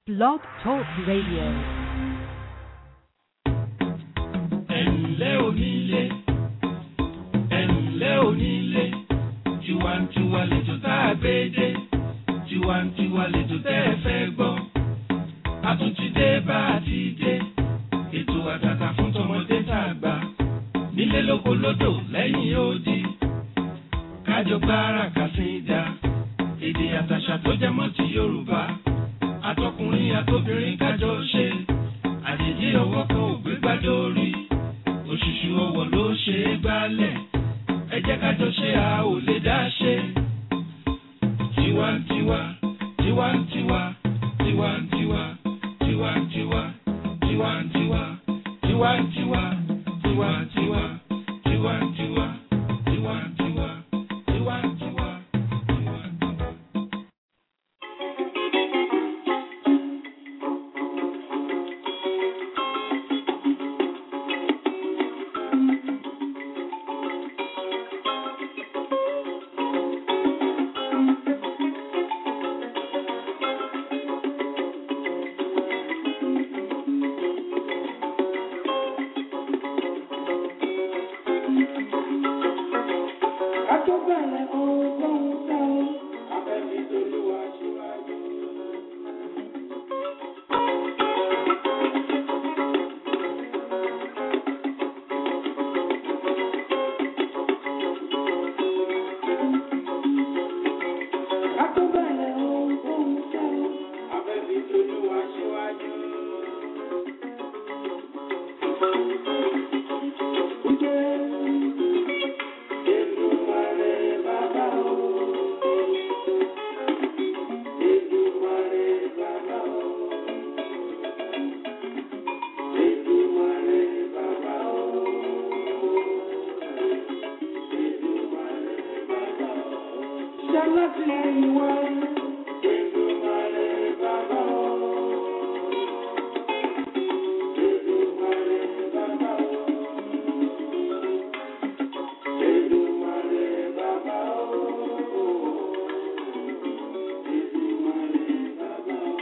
Blog Talk Radio. ẹ̀ǹlẹ́ onílé ẹ̀ǹlẹ́ onílé tiwantiwa lẹ́jọ́ tá a gbé dé tiwantiwa lẹ́jọ́ tẹ́ ẹ fẹ́ gbọ́ àtúntìdé bá a ti dé ètò àtàtà fún tọmọdé tá a gbà nílé lóko lódò lẹ́yìn odi kájọ gbára kàsídà èdè àtàṣà tó jẹ mọ́ ti Yorùbá àtọkùnrin àtobìnrin kájọ ṣe àjèjì ọwọ́ kan ò gbé gbádùn orí òṣùṣù ọwọ́ ló ṣe é gbálẹ̀ ẹ jẹ́ kájọ ṣe a ò lè dá ṣe. tiwantiwa tiwantiwa tiwantiwa tiwantiwa tiwantiwa tiwantiwa tiwantiwa tiwantiwa tiwantiwa tiwantiwa tiwantiwa. Àtúbẹ̀rẹ̀ ohunkóhun tẹ́ o, abẹ́bí tolúwa ṣíwájú. Àtúbẹ̀rẹ̀ ohunkóhun tẹ́ o, abẹ́bí tolúwa ṣíwájú. Èdùmàrè bàbá o. Èdùmàrè bàbá o. Èdùmàrè bàbá o. Èdùmàrè bàbá o. Ṣọlá ti ẹ̀yìn wá. Èdùmàrè bàbá o. Èdùmàrè bàbá o. Èdùmàrè bàbá o. Èdùmàrè bàbá o.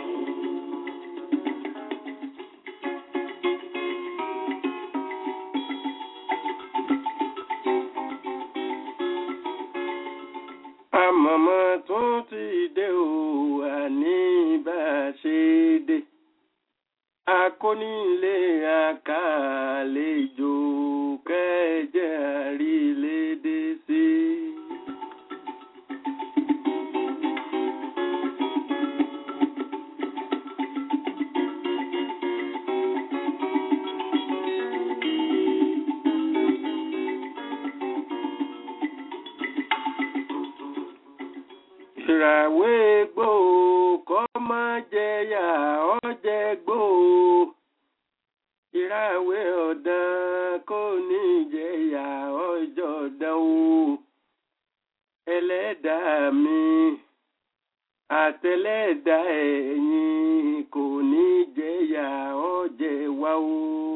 àmọ̀mọ́ tún ti dé o àní bá a ṣe dé akónílé àkàlejò kẹjẹ àrílédé sí. ìràwé gbò kọ́ má jẹyà ọ̀jẹ̀ gbò ìràwé ọ̀dàn kò ní jẹyà ọjọ́ dán o ẹlẹ́dàá mi àtẹlẹ́dàá ẹ̀yin kò ní jẹyà ọ̀jẹ̀ wá o.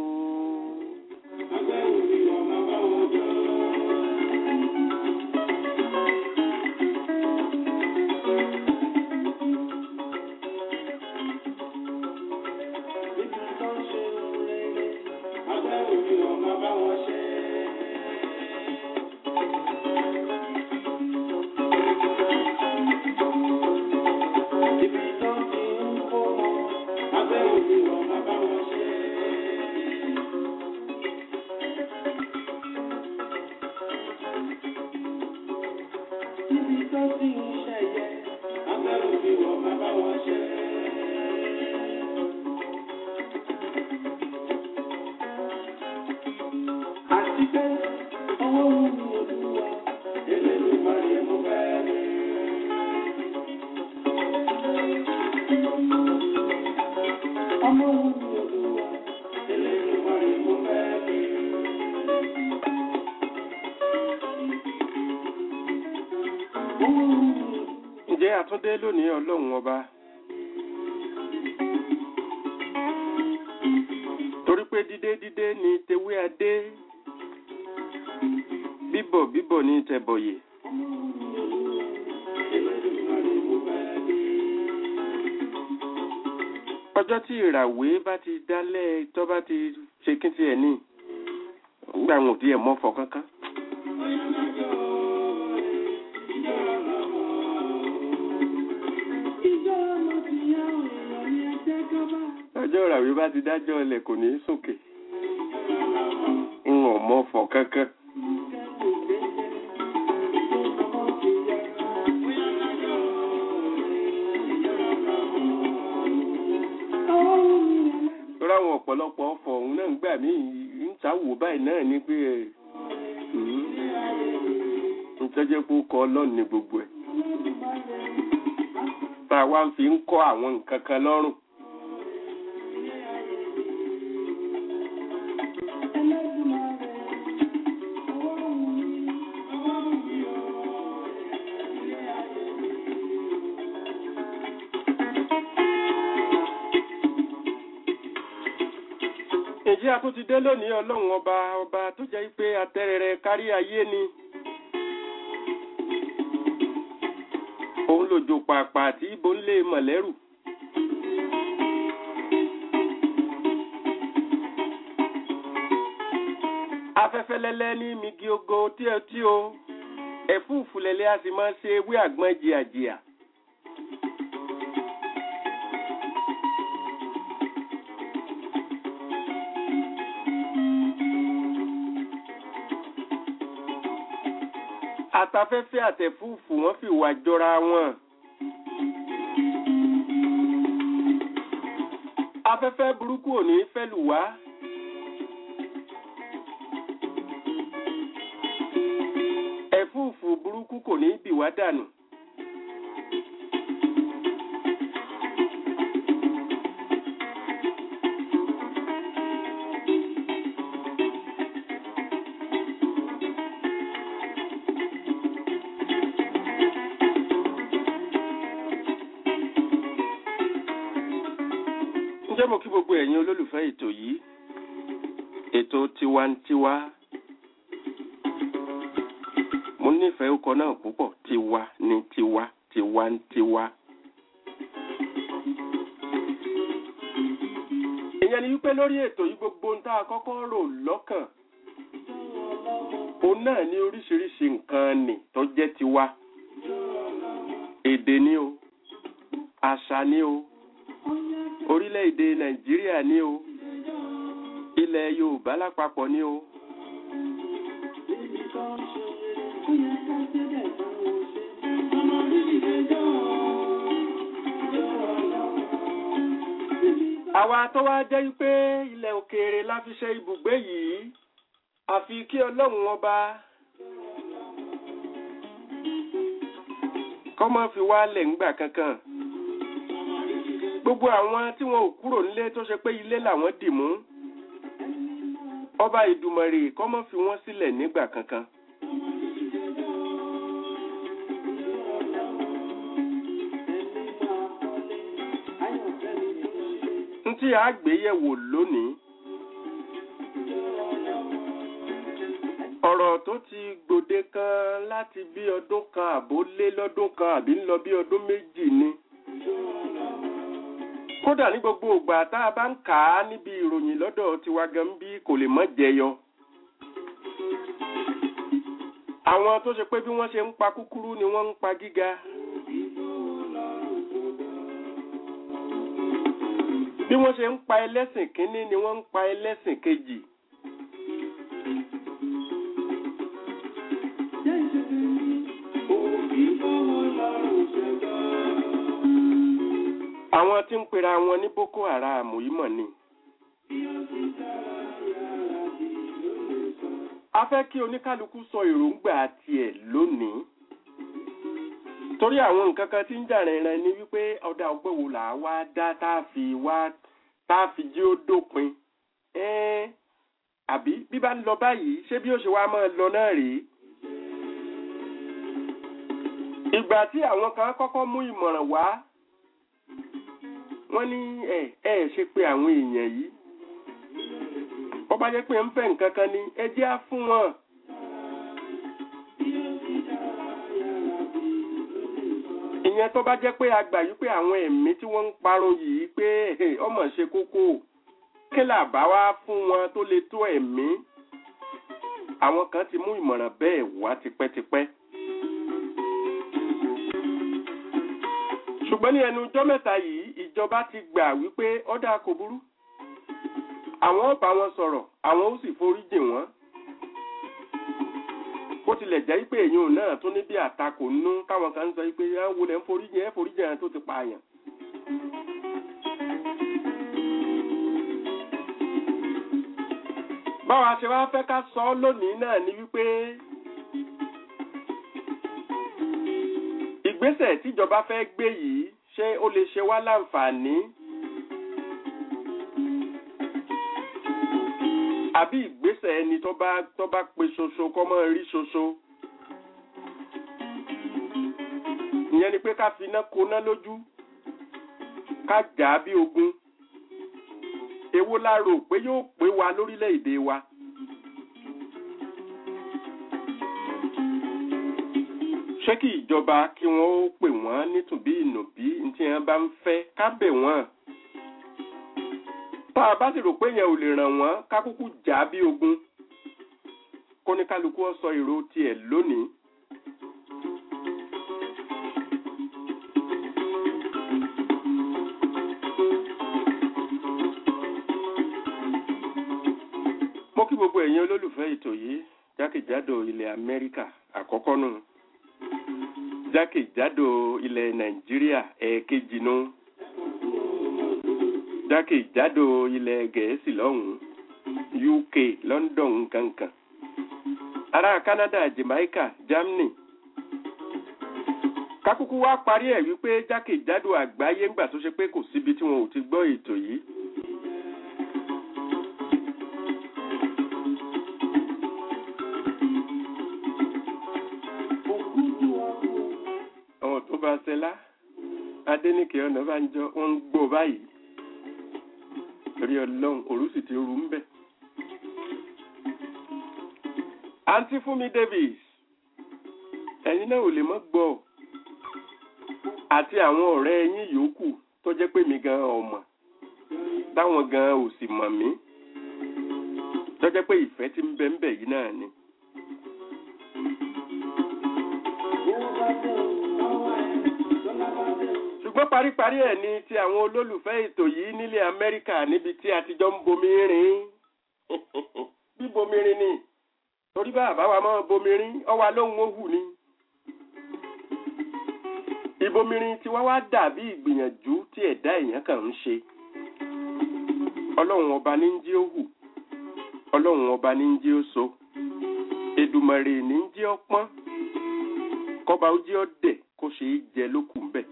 Níbi tó ti ń ṣẹ̀yẹ, agbẹ́rù bí wọ́n máa bá wọn ṣe. Àti pé ọwọ́ wù mí olúwa, Elédùmarè mo fẹ́ rí. Ọmọ wù mí olúwa, Elédùmarè mo fẹ́ rí. Ọmọ wù mí. ǹjẹ́ àtúndé lónìí ọlọ́run ọba torí pé dídé dídé ni tewé adé bíbọ̀ bíbọ̀ ní tẹ̀bọ̀yè ọjọ́ tí ìràwé bá ti dálẹ̀ tó bá ti ṣe kí tiẹ̀ ní nígbà wọn ò tiẹ̀ mọ́fọ̀ kankan. ọjọ́ ìràwé bá ti dájọ́ ilẹ̀ kò ní í sòkè n ò mọ́fọ̀ kankan. lórí àwọn ọ̀pọ̀lọpọ̀ ọ̀fọ̀ ọ̀hún náà ń gbà mí ń sáwò báyìí náà ni pé ẹ̀ ń tọ́jẹ́ pé ó kọ ọlọ́run ní gbogbo ẹ̀ tá a wá ń fi ń kọ́ àwọn nǹkan kan lọ́rùn. Èjì a tún ti dé lónìí ọlọ́run ọba ọba tó jẹ́ pé atẹ́rẹrẹ kárí ayé ni. Òun lòjò pàápàá tí ibo ń lé mọ̀lẹ́rù. Afẹ́fẹ́ lẹ́lẹ́ ní migi ogo tí ẹ tí o. Ẹ̀fúùfù lẹ́lẹ́ a sì máa ṣe ewé àgbọn jìàjìà. àtafẹ́fẹ́ àtẹ̀fúùfù wọ́n fi wà jọra wọn. afẹ́fẹ́ burúkú ò ní fẹ́ lù wá. ẹ̀fúùfù burúkú kò ní bì wá dànù. ǹjẹ́ mo kí gbogbo ẹ̀yin olólùfẹ́ ètò yìí ètò tiwantiwa mo nífẹ̀ẹ́ orúkọ náà púpọ̀ tiwa ní tiwa tiwantiwa. ìyẹn ni wípé lórí ètò yìí gbogbo ń tá a kọ́kọ́ rò lọ́kàn òun náà ní oríṣiríṣi nǹkan nì tó jẹ́ tiwa èdè ni o àṣà ni o orílẹ̀-èdè nàìjíríà ní o ilẹ̀ yorùbá lápapọ̀ ní o. àwa tó wá jẹ́ pé ilẹ̀ òkèèrè la fi ṣe ibùgbé yìí àfi kí ọlọ́run ọba kọ́ máa fi wálẹ̀ ńgbà kankan gbogbo àwọn tí wọn ò kúrò nílé tó ṣe pé ilé làwọn dì mú ọba ìdùmọ̀rè kọ́ mọ́ fi wọ́n sílẹ̀ nígbà kankan. n tí a gbé yẹ̀wò lónìí ọ̀rọ̀ tó ti gbòde kan láti bí ọdún kan àbó lé lọ́dún kan àbí ń lọ bí ọdún méjì ni kódà ní gbogbo ìgbà tá a bá ń kà á níbi ìròyìn lọ́dọ̀ tiwa gan bí kò lè mọ́ jẹyọ. àwọn tó ṣe pé bí wọ́n ṣe ń pa kúkúrú ni wọ́n ń pa gíga. bí wọ́n ṣe ń pa ẹlẹ́sìn kínní ni wọ́n ń pa ẹlẹ́sìn kejì. àwọn tí ń pera wọn ní boko haram yìí mọ̀ ni. a fẹ́ kí oníkálukú sọ èròǹgbà tiẹ̀ lónìí. torí àwọn nǹkan kan tí ń jà rìnrìn ni wípé ọ̀dà ọgbẹ́ wo là á wá dá tá a fi wá tá a fi jí ó dópin. ẹ́ẹ́ àbí bí bá ń lọ báyìí ṣé bí ó ṣe wá máa lọ náà rèé. ìgbà tí àwọn kan kọ́kọ́ mú ìmọ̀ràn wá wọ́n ní ẹ ẹ ṣe pé àwọn èèyàn yìí ọba jẹ́ pé ń fẹ́ nǹkan kan ni ẹ jẹ́ á fún wọn. ìyẹn tó bá jẹ́ pé a gbà yí pé àwọn ẹ̀mí tí wọ́n ń parun yìí pé ọmọ ṣe kókó kí là bá wá fún wọn tó lè tó ẹ̀mí àwọn kan ti mú ìmọ̀ràn bẹ́ẹ̀ wá tipẹ́tipẹ́. ṣùgbọ́n ní ẹnu ọjọ́ mẹ́ta yìí ìjọba ti gbà wípé ọ̀dà kò burú àwọn ó bá wọn sọ̀rọ̀ àwọn ó sì forí jì wọ́n bó tilẹ̀ jẹ́ pé èèyàn náà tún ní bí àtakò nú táwọn kan ń sọ pé ẹ wo lẹ́ ń forí jì ẹ forí jì ẹran tó ti pààyàn. báwa ṣe wá fẹ́ ká sọ ọ́ lónìí náà ni wípé ìgbésẹ̀ tíjọba fẹ́ gbé yìí ṣé ó lè ṣe wá láǹfààní àbí ìgbésẹ̀ ẹni tó bá tó bá pe ṣoṣo kọ́ mọ́ rí ṣoṣo ìyẹn ni pé ká fi iná koná lójú ká jà á bí ogun èwo la rò pé yóò pé wa lórílẹ̀‐èdè wa. ṣé kí ìjọba kí wọ́n ó pè wọ́n nítùbí ìnùbí tí wọ́n bá ń fẹ́ ká bẹ̀ wọ́n. tá a bá sì rò pé yẹn ò lè ràn wọ́n ká kúkú jà á bí ogun. kóníkálukú ó sọ èrò tiẹ̀ lónìí. mo kí gbogbo ẹ̀yin olólùfẹ́ ètò yìí jákèjádò ilẹ̀ amẹ́ríkà àkọ́kọ́ nù jákèjádò ilẹ̀ nàìjíríà ẹ̀ẹ̀kejì nù jákèjádò ilẹ̀ gẹ̀ẹ́sì lọ́hùn-ún uk london nkankan ará canada jamaica germany kákúkú wá parí ẹ̀ wípé jákèjádò àgbáyé ńgbà tó ṣe pé kò síbi tí wọn ò ti gbọ́ ètò yìí àwọn tó bá ṣẹlá adẹnìkẹ ọ̀nà bá ń jọ wọ́n ń gbọ́ báyìí torí ọlọ́run òru sì ti rú ń bẹ̀. àǹtí fúnmi davis ẹ̀yin náà ò lè mọ́ gbọ́ àti àwọn ọ̀rẹ́ ẹ̀yin yòókù tó jẹ́ pé mi gan ọmọ táwọn gan ò sì mọ̀ mí tó jẹ́ pé ìfẹ́ tí ń bẹ ń bẹ yìí náà ni. ṣùgbọ́n paríparí ẹ̀ ni ti àwọn olólùfẹ́ ètò yìí nílẹ̀ amẹ́ríkà níbi tí a ti jọ ń bomi rin bí bomi rin ni torí bá àbáwa máa bomi rin ọwa lóhun ó hù ni. ìbomirin tí wọ́n wá dàbí ìgbìyànjú tí ẹ̀dá èèyàn kàn ń ṣe. ọlọ́run ọba ní ń jí ó hù ọlọ́run ọba ní ń jí ó so èdùmàrè ní ń jí ó pọ́n kọba ó jí ó dẹ̀ kó ṣe é jẹ lókùn bẹ́ẹ̀.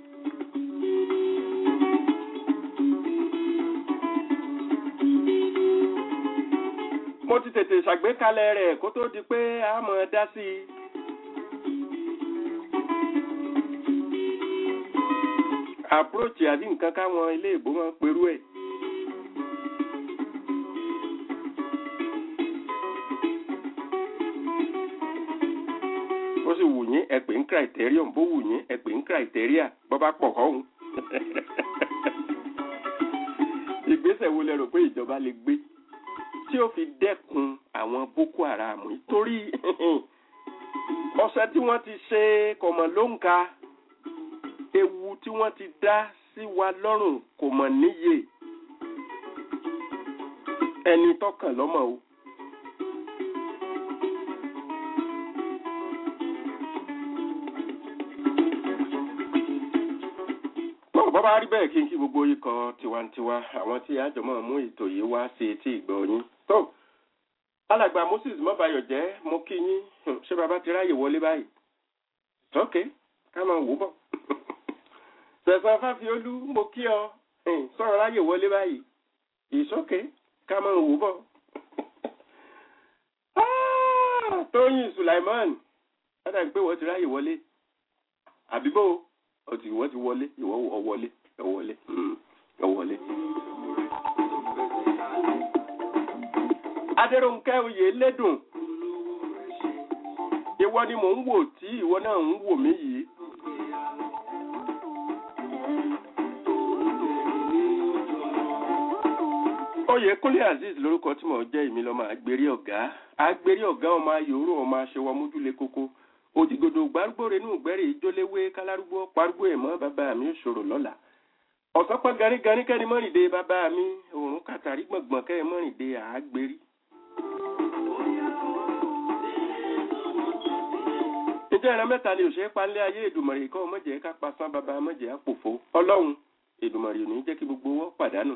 mo ti tètè ṣàgbékalẹ̀ rẹ̀ kó tó di pé a mọ̀ ẹ́ dá sí i. àpúròchì àbí nǹkan káwọn ilé ìbò máa ń perú ẹ̀. bó sì wù yín ẹ pè ń criterion bó wù yín ẹ pè ń criteria bó bá pọ̀ kọ́hún. ìgbésẹ̀ wo lẹ rò pé ìjọba lè gbé tí ó fi dẹ́kun àwọn boko haram yìí torí ọ̀sẹ̀ tí wọ́n ti ṣe kọ̀mọ̀ ló ń ka ewu tí wọ́n ti dá sí wa lọ́rùn kò mọ̀ níye ẹni tọkàn lọ́mọ o. bọ́ọ̀ bọ́ bá rí bẹ́ẹ̀ kí n kí gbogbo ikọ̀ tiwantiwa àwọn tí àjọmọ́ mú ètò yìí wá sí etí ìgbọ́ yín. tó alàgbà moses mọ́bayọ̀ jẹ́ mo kí yín ṣé bàbá ti ráyè wọlé báyìí. sọ́kè ká máa wò bọ̀. sẹ̀sán fáfiolú mo kí ọ sọ̀rọ̀ ráyè wọlé báyìí. ìsókè ká máa wò bọ̀. tóyìn sulaiman wọ́n dàbí pé wọ́n ti ráyè wọlé. àbíbò ó ti ìwọ ti wọlé ìwọ ọ wọlé ẹ wọlé ẹ wọlé. adéròǹkẹ́ oyè lédùn ìwọ ni mò ń wò tí ìwọ náà ń wò mí yìí oyèkúnlé azeez lórúkọ tí mò ń jẹ́ èmi lọ́mọ àgbérí ọ̀gá àgbérí ọ̀gá ọmọ ayòrò ọmọ aṣẹwọ mójúlé kókó òdìgòdò gbárùgbò renú gbẹ́rẹ́ ìjóléwé kálárúgbó parúgbó ẹ̀mọ́ bàbá mi òṣòro lọ́la ọ̀sán pẹ́ garígarí kẹ́ni mọ́rìndé bàbá mi òórùn kàtàrí gbọ̀ngbọ̀n kẹ́ni mọ́rìndé àágbérí. ǹjẹ́ ìran mẹ́ta ni òṣèré palẹ́ ayé èdùmọ̀rì kọ́ mọ̀jẹ̀ ká pasán bàbá mọ̀jẹ̀ àpòfó ọlọ́run èdùmọ̀rì ò ní jẹ́ kí gbogbo wọn pàdánù.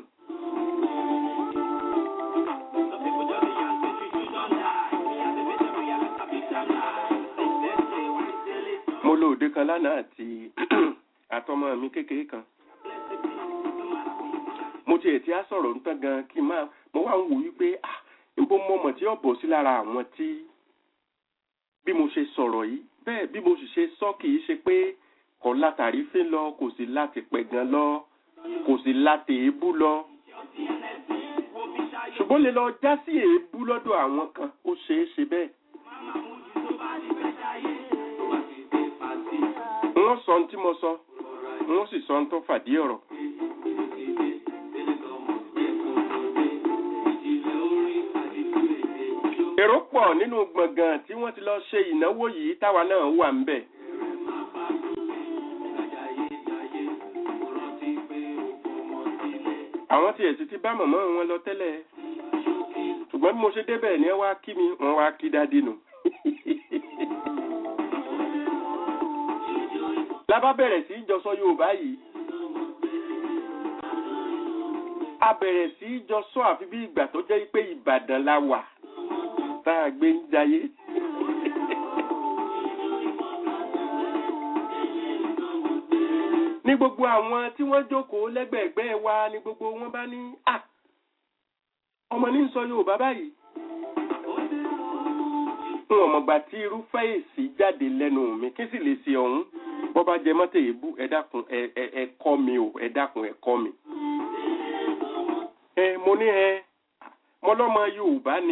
mo lo òde kan lánàá àti àtọmọ mi kékeré kan mo tiẹ̀ tí a sọ̀rọ̀ ń tán gan kí n máa mo wá ń wò wípé ah níbo mo mọ̀ tí ó bọ̀ sí lára àwọn tí bí mo ṣe sọ̀rọ̀ yìí bẹ́ẹ̀ bí mo sì ṣe sọ kì í ṣe pé kò látàrí fín lọ kò sí láti pẹ̀gàn lọ kò sí láti èébú lọ ṣùgbọ́n lè lọ já sí èébú lọ́dọ̀ àwọn kan ó ṣeé ṣe bẹ́ẹ̀. wọ́n sọ ohun tí mo sọ wọ́n sì sọ ohun tó fàdí ọ̀rọ̀. èrò pọ̀ nínú gbọ̀ngàn tí wọ́n ti lọ ṣe ìnáwó yìí táwa náà wà ń bẹ̀. àwọn tiẹ̀ sì ti bá mọ̀mọ́ wọn lọ tẹ́lẹ̀ ṣùgbọ́n bí mo ṣe débẹ̀ ni ẹ wá kí mi wọ́n wá kí dádì nù. lábá bẹ̀rẹ̀ sí í jọ sọ Yorùbá yìí a bẹ̀rẹ̀ sí í jọ sọ àfi bí ìgbà tó jẹ́ pé Ìbàdàn la wà tá a gbé ń jayé. ní gbogbo àwọn tí wọ́n jókòó lẹ́gbẹ̀ẹ́gbẹ́ wa ní gbogbo wọn bá ní à ọmọ ní sọ Yorùbá báyìí. n ò mọ̀gbà tí irúfẹ́ èsì jáde lẹ́nu mi kí sì lè ṣe ọ̀hún bọ́ bá jẹ mọ́tò èébú ẹ dákun ẹ kọ́ mi o ẹ dákun ẹ kọ́ mi. ẹ mo ní ẹ mo lọ́mọ Yorùbá ni.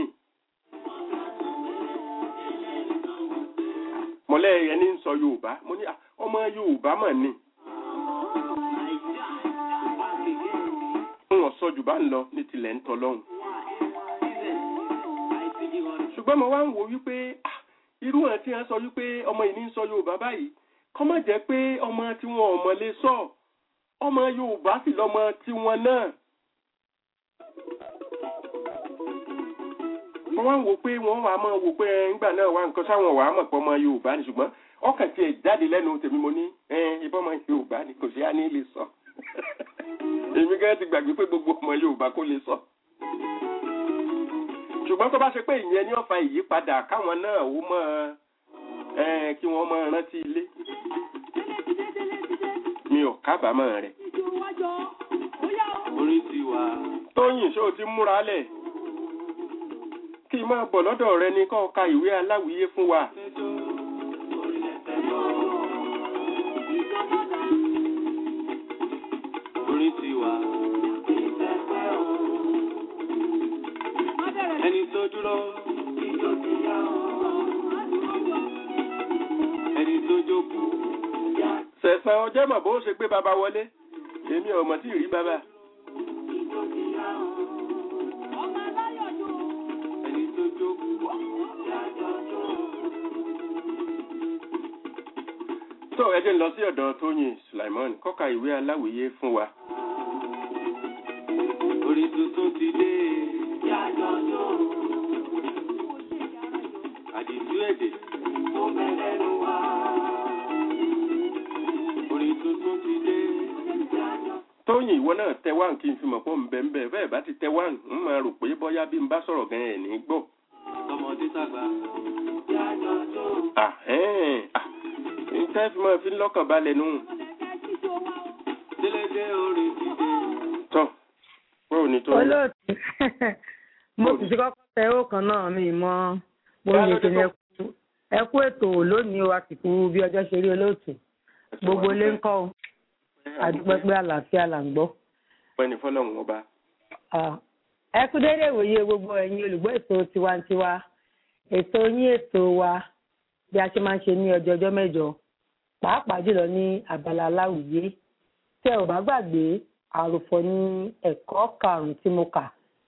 mọ̀lẹ́ ẹni ń sọ Yorùbá mo ní ọmọ Yorùbá mọ̀ ni. n ò sọ jù bá ń lọ ní tilẹ̀ ń tọ́ lọ́hùn. ṣùgbọ́n mo wá ń wo wípé irú ẹ̀ tí wọ́n sọ wípé ọmọ yìí ní ń sọ Yorùbá báyìí kọ́mọ̀ jẹ́ pé ọmọ tí wọn ò mọ̀lé sọ ọmọ Yorùbá sì lọ́mọ tiwọn náà. wọ́n wá ń wò pé wọ́n wà á mọ̀ wò pé ńgbà náà wà nǹkan sáwọn wà á mọ̀ pé ọmọ Yorùbá ni ṣùgbọ́n ọkàn tiẹ̀ jáde lẹ́nu tèmi mo ní ìbọn ọmọ Yorùbá ni kò sí á ní lè sọ. èmi gẹ́gẹ́ ti gbàgbé pé gbogbo ọmọ Yorùbá kò lè sọ. ṣùgbọ́n tó bá ṣe pé ìyẹn ní ọ̀fà ìyípadà káwọn náà ó mọ̀ kí wọ́n mọ̀ rántí ilé. mi ò kábàámọ̀ rẹ̀. orí ti wà. Tóyìn ṣó o ti múra lẹ̀ kí n máa bọ̀ lọ́dọ̀ rẹ ni kó ka ìwé aláwìyé fún wa. orí ti wà. ẹni tó dúró. ẹni tó jókòó. Sẹ̀sán ọjọ́ mọ̀ bó ṣe gbé baba wọlé èmi ò mọ̀ tí ì rí baba. ẹni tó jókòó. tó ẹ jẹ́ n lọ sí ọ̀dọ̀ Tóyìn Sulaimon kọ́ka ìwé aláwìyé fún wa. orí tuntun ti dé. àdìsú èdè. orí tuntun ti dé. Tóyìn ìwọ náà tẹ wá kí n fi mọ̀ pé ń bẹ̀ ń bẹ̀ bẹ́ẹ̀ bá ti tẹ wá ń máa rò pé bóyá bí n bá sọ̀rọ̀ gan ẹ̀ ní gbọ́. tọmọdé tàgbà. Ah, ẹ́ẹ̀, ah, ǹtẹ́ fi máa fi lọ́kàn balẹ̀ nù. délédé orí ti dé. Tọ́, báwo ni tó? olóòtú mo sì ti kọ́kọ́ tẹ ó kan náà mi mọ́ mo Bá lè lóde ṣe ní tó- ẹkú ẹkú ètò lónìí o àsìkò bí ọjọ́ ṣe rí olóòtú gbogbo ilé ń kọ́ o àdúpẹ́ pé àlàáfíà là ń gbọ́. Pẹ́ni fọ́lọ́run ọba. Ah, ẹ kú déédéé ìwòye gbogbo ẹ̀yin olùgbọ́ ètò tiwantiwa ètò yín ètò wa bí a ṣe máa ń ṣe ní ọjọ́ ọjọ́ mẹ́jọ pàápàá jùlọ ní abala aláwìyé tẹ ò bá gbàgbé àròfọ ní ẹ̀kọ́ karùnún tí mo kà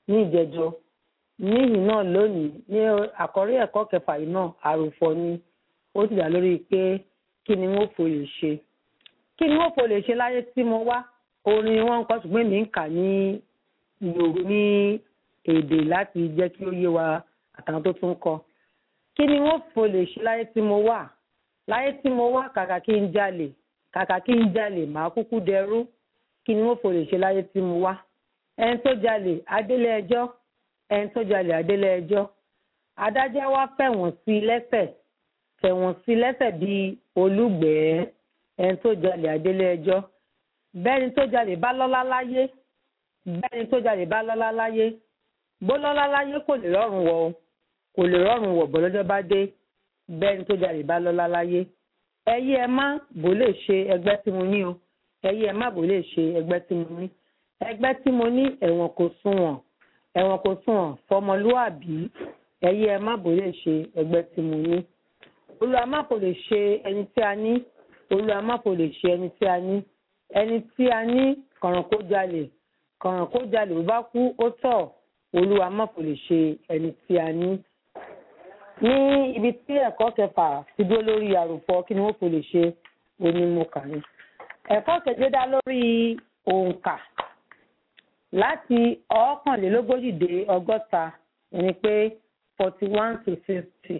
ní ìjẹjọ níyìn náà lónìí ní àkọ́rí ẹ̀kọ́ kẹfà yìí náà àròfọ ni ó sì dá lórí pé kí ni wọ́n fò lè ṣe kí ni wọ́n fò lè ṣe láyé tí mo wá orin ni wọ́n ń kọ́ ṣùgbọ́n èmi ń kà ní Yorù- ní èdè láti jẹ́ kí ó yé wa àtàwọn tó tún kọ kí ni wọ́n fò lè ṣe láyé tí mo wà láyé tí mo wá kàkà kí n jalè kàkà kí n jalè màá kúkú dẹrú kí ni wọ́n fò lè ṣe láyé tí mo wá ẹni tó jalè adélé ẹjọ́ ẹni tó jalè adélé ẹjọ́ adájọ́ wá fẹ̀wọ̀n sí i lẹ́sẹ̀ fẹ̀wọ̀n sí i lẹ́sẹ̀ bíi olùgbẹ̀ẹ́ ẹni tó jalè adélé ẹjọ́ bẹ́ẹ̀ni tó jalè bá lọ́lá láyé bẹ́ẹ̀ni tó jalè bá lọ́lá láyé bó lọ́lá láyé kò lè rọrùn wọ̀ o kò lè rọrùn wọ̀ bọ́ lọ́jọ́ bá dé bẹ́ẹ̀ni tó jalè bá lọ́lá láyé ẹyí ẹ má bò lè ṣe ẹgbẹ́ tí mo ní o ẹyí ẹ má bò lè ṣe ẹgbẹ́ tí mo ní ẹgbẹ́ tí mo ní ẹ̀wọ̀n kò sunwọ̀n ẹ̀wọ̀n kò sunwọ̀n fọmọlúàbí ẹyí ẹ má bò lè ṣe ẹgbẹ́ tí mo ní olúwa má kò lè ṣe ẹni tí a ní olúwa má kò lè ṣe ẹni tí a ní ẹni tí a ní kọ̀ràn kó jalè kọ̀ràn kó jalè bó bá kú ó tọ̀ olúwa má kò lè ṣe ẹni tí a ní ní ibi tí ẹ̀kọ́ kẹfà ti dúró lórí àròpọ̀ kí ni wọ́n kò lè ṣe onímọ̀ọ́kà ni. ẹ̀kọ́ keje dá lórí òǹkà láti ọ̀ọ́kànlélógójì dé ọgọ́ta ẹni pé forty one to sixty.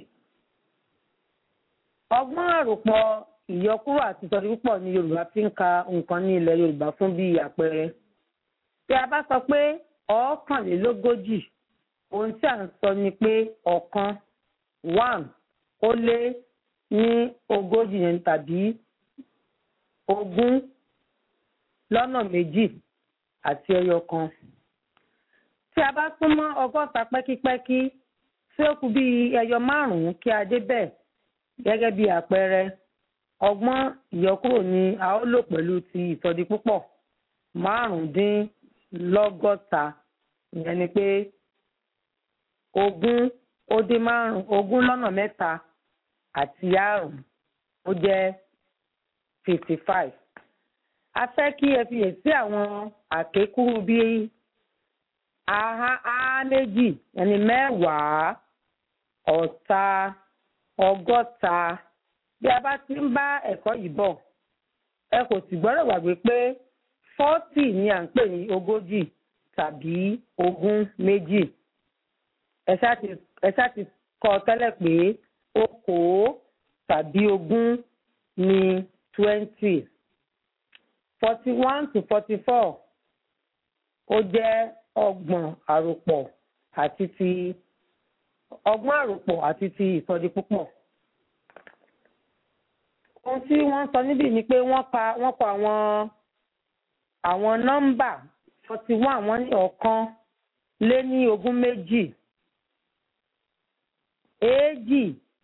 ọgbọ́n àròpọ̀ ìyọkúrò àti ìsọdí púpọ̀ ní yorùbá fi ń ka nǹkan ní ilẹ̀ yorùbá fún bí àpẹẹrẹ. tí a bá sọ pé ọ̀ọ́kànlélógójì ohun tí à ń sọ ni pé ọ̀kan one ó lé ní ogójì yẹn tàbí ogún lọ́nà méjì àti ẹyọ kan. tí a bá súnmọ́ ọgọ́ta pẹ́kípẹ́kí tí ó kù bíi ẹyọ márùn-ún kí a débẹ̀ gẹ́gẹ́ bí àpẹẹrẹ ọgbọ́n ìyọkúrò ni a ó lò pẹ̀lú ti ìsọdi púpọ̀ márùndínlọ́gọ́ta ìyẹn ni pé ogún ó dín márùn ogún lọ́nà mẹ́ta àti àrùn ó jẹ́ fifty five. a fẹ́ kí ẹ fiyèsí àwọn àkékúrú bíi aha á méjì ẹni mẹ́wàá ọ̀ta ọgọ́ta bí a bá ti ń bá ẹ̀kọ́ yìí bọ̀ ẹ kò sì gbọ́dọ̀ gbàgbé pé forty ni à ń pè ní ogójì tàbí ogún méjì ẹ ṣáà ti ẹ ṣáà ti kọ tẹ́lẹ̀ pé okòó tàbí ogún ní twenty forty one to forty four ó jẹ́ ọgbọ̀n àròpọ̀ àti ti ọgbọ́n àròpọ̀ àti ti ìsọdi púpọ̀. ohun tí wọ́n sọ níbí ni pé wọ́n pa wọ́n kọ àwọn àwọn nọ́mbà forty one wọ́n ní ọ̀kan lé ní ogún méjì èjì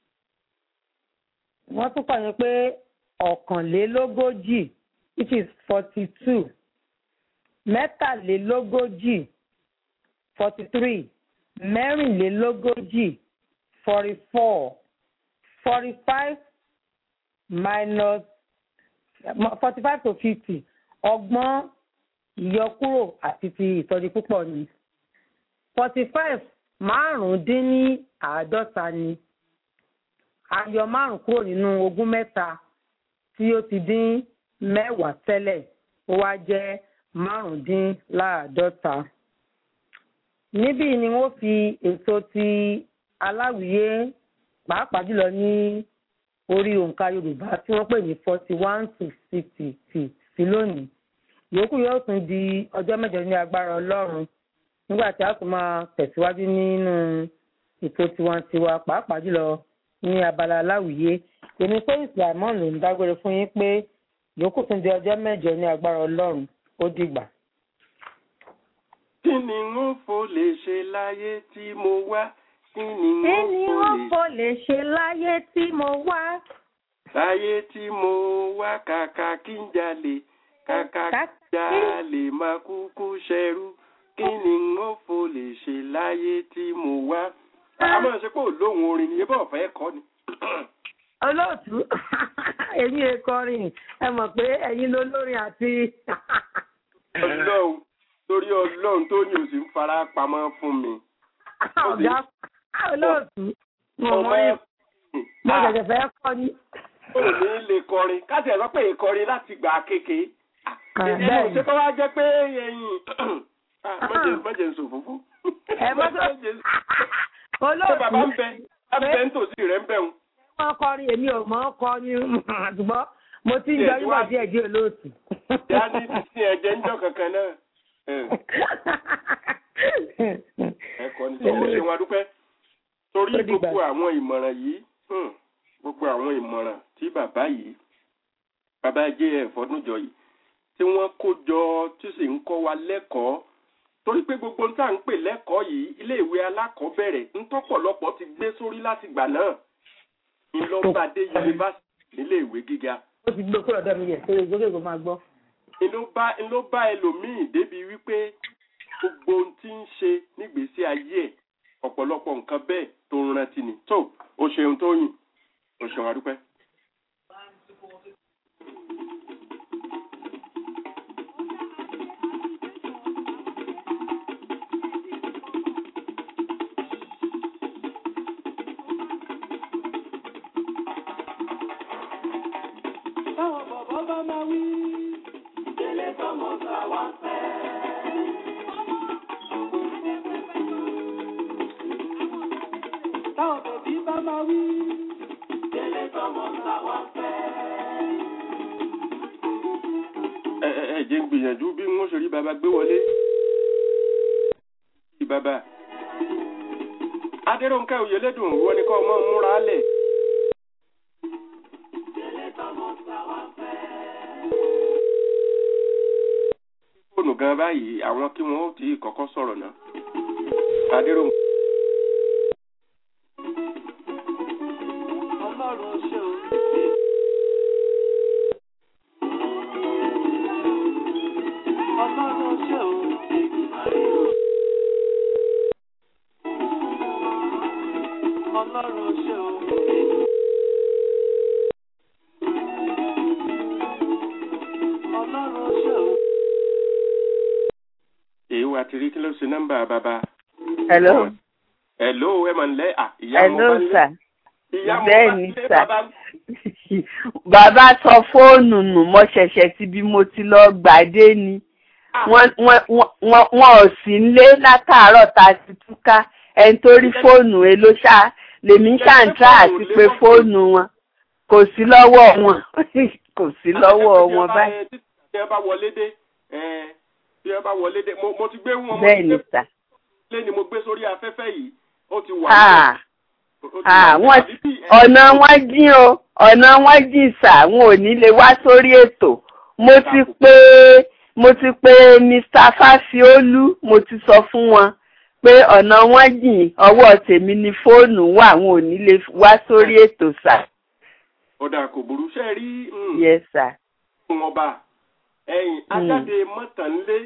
wọ́n tún kọ̀ yín pé ọ̀kànlélógójì which is forty two mẹ́tàlélógójì forty three mẹ́rìnlélógójì forty four forty five minus forty five to fifty ọgbọ́n ìyọkúrò àti ti ìsọdi púpọ̀ ni forty five márùn-ún-dín ní àádọ́ta ni ayọ márùn kúrò nínú ogún mẹ́ta tí ó ti dín mẹ́wàá tẹ́lẹ̀ ó wá jẹ́ márùndínláàádọ́ta. níbí ni wọ́n fi ètò ti aláwìyé pàápàá jùlọ ní orí òǹkà yorùbá tí wọ́n pè ní forty one to sixty sí lónìí ìyókù yóò tún di ọjọ́ mẹ́jọ ní agbára ọlọ́run nígbà tí a tún máa tẹ̀síwájú nínú ètò tiwantiwa pàápàá jùlọ ní abala aláwìyé èmi pé ìsìlámọ́ ló ń dágbére fún yín pé yòókù tún di ọjọ́ mẹ́jọ ní agbára ọlọ́run ó dìgbà. kí ni n fò lè ṣe láyé tí mo wá kí ni kí n ni fò wọ́n lè kò lè ṣe láyé tí mo wá láyé tí mo wá kàkà kí n jalè kàkà kí n Kàkà- jalè máa kúkú ṣẹrú kí ni n fò lè ṣe láyé tí mo wá. a máa ṣe pé òlóhùn orin ni ebí ọ̀fẹ́ kọ́ ni. olóòtú ẹ̀yin ekọrin ẹ mọ̀ pé ẹ̀yin lolórin àti ọlọ́run torí ọlọ́run tó ní òsì ń fara pamọ́ fún mi. ọ̀gá olóòtú mo ọmọ mọ ẹ̀ mo ṣẹ̀ṣẹ̀ fẹ́ kọ́ ni. ò ní lè kọrin káṣí ẹ̀ sọ pé ìkọrin láti gbà kéke. ẹni bẹ́ẹ̀ ò ṣe kọ́ wá jẹ́ pé ẹ̀yìn mọ̀jẹ̀ ń sọ fúnfún. ẹ mọ́ tó ṣé bàbá ń olóòtú bẹ bàbá ń tòsí rẹ̀ ń bẹ̀ ń. wọ́n kọrin èmi ò mọ̀ ọ́ kọ́ ni ṣùgbọ́n mo ti ń Díẹ̀ jọ tí nígbà wàá- díẹ̀ díẹ̀ olóòtú. ìyá ní sísìn ẹ̀jẹ̀ ń jọ kankan náà. Ẹ̀. ẹ̀kọ́ ní sọ́wọ́ ṣe wọn dúpẹ́ torí Ó dìgbà. gbogbo àwọn ìmọ̀ràn yìí hmm, gbogbo àwọn ìmọ̀ràn tí bàbá yìí bàbá jf ọdúnjọ yìí tí wọ́n kó jọ tí sì ń kọ́ wa lẹ́kọ̀ọ́ torí pé gbogbo nta ń pè lẹ́kọ̀ọ́ yìí iléèwé alákọ̀ọ́bẹ̀rẹ̀ ntọ́pọ̀lọpọ̀ ti gbé sórí láti gbà náà ńlọ́bàdé yunifásitì níléèwé gíga ó ti gbé kúrò ọ̀dọ̀ mi yẹ̀ sórí gbogbo máa gbọ́. ló bá ló bá ẹlòmíì débi wípé gbogbo ohun tí ń ṣe nígbésí ayé ẹ̀ ọ̀pọ̀lọpọ̀ nǹkan bẹ́ẹ̀ tó ń rántí ni tó o ṣeun tó yìn o ṣeun adúpẹ́. Táwọn bàbá bá máa wí. Délé tọmọ ta wá fẹ́. Táwọn bẹ̀bí bá máa wí. Délé tọmọ ta wá fẹ́. ẹ ẹ ẹ jẹ́ ń gbìyànjú bí wọ́n ṣe rí baba gbé wọlé. Bí baba adéròǹkẹ́ òyìnlẹ́dùn wọ́n ní kọ́ ọmọ múra lẹ̀. fóònù gan báyìí àwọn kí wọ́n ó ti kọ́kọ́ sọ̀rọ̀ náà. adéròǹkẹ́. Ọlọ́run ṣe o. Ọlọ́run ṣe o. Ọlọ́run ṣe o. Ọlọ́run ṣe o. èyí wà tí rí kí ló ṣe nọ́mbà bàbá. Hello. Hello ẹ mà ń lẹ́ à ìyá mo Hello, bá lé. sir. ìyá mo Bẹ́ẹ̀ bá ni, lé sir. bàbá. Bàbá sọ fóònù nù mo ṣẹ̀ṣẹ̀ ti bí mo ti lọ gbàdé ni. Ah, Wọ́n wọ́n- wọ́n- wọ́n- wọ́n ò sí nlé látàárọ̀ tá a ti túká. Ẹni tó rí fóònù ẹ ló ṣá lèmi ń ṣàǹtà àti pé fóònù wọn kò sí lọ́wọ́ wọn kò sí lọ́wọ́ wọn báyìí. tí ẹ bá wọlé dé ẹ, tí ẹ bá wọlé dé mo mo ti gbé wọn mo Bẹ́ẹ̀ ti ni gbé sà. lé ni mo gbé sórí afẹ́fẹ́ yìí ó ti wà Ah, níbẹ̀. Ó ti ah, wà níbẹ̀. wọ́n Àbí bí ẹ- ọ̀nà wọn jìn o ọ̀nà wọn jìn sà wọn ò ní lè wá sórí ètò mo ti pé mo ti pé Mr. Fásiolú mo ti sọ fún wọn pé ọ̀nà wọn jìn ọwọ́ tèmi ni fóònù wà wọn ò ní lè wá sórí ètò sà ọ̀dà kò burú ṣe rí mm, yes sà wọn bá ẹ̀yìn ajáde mọ́tànlé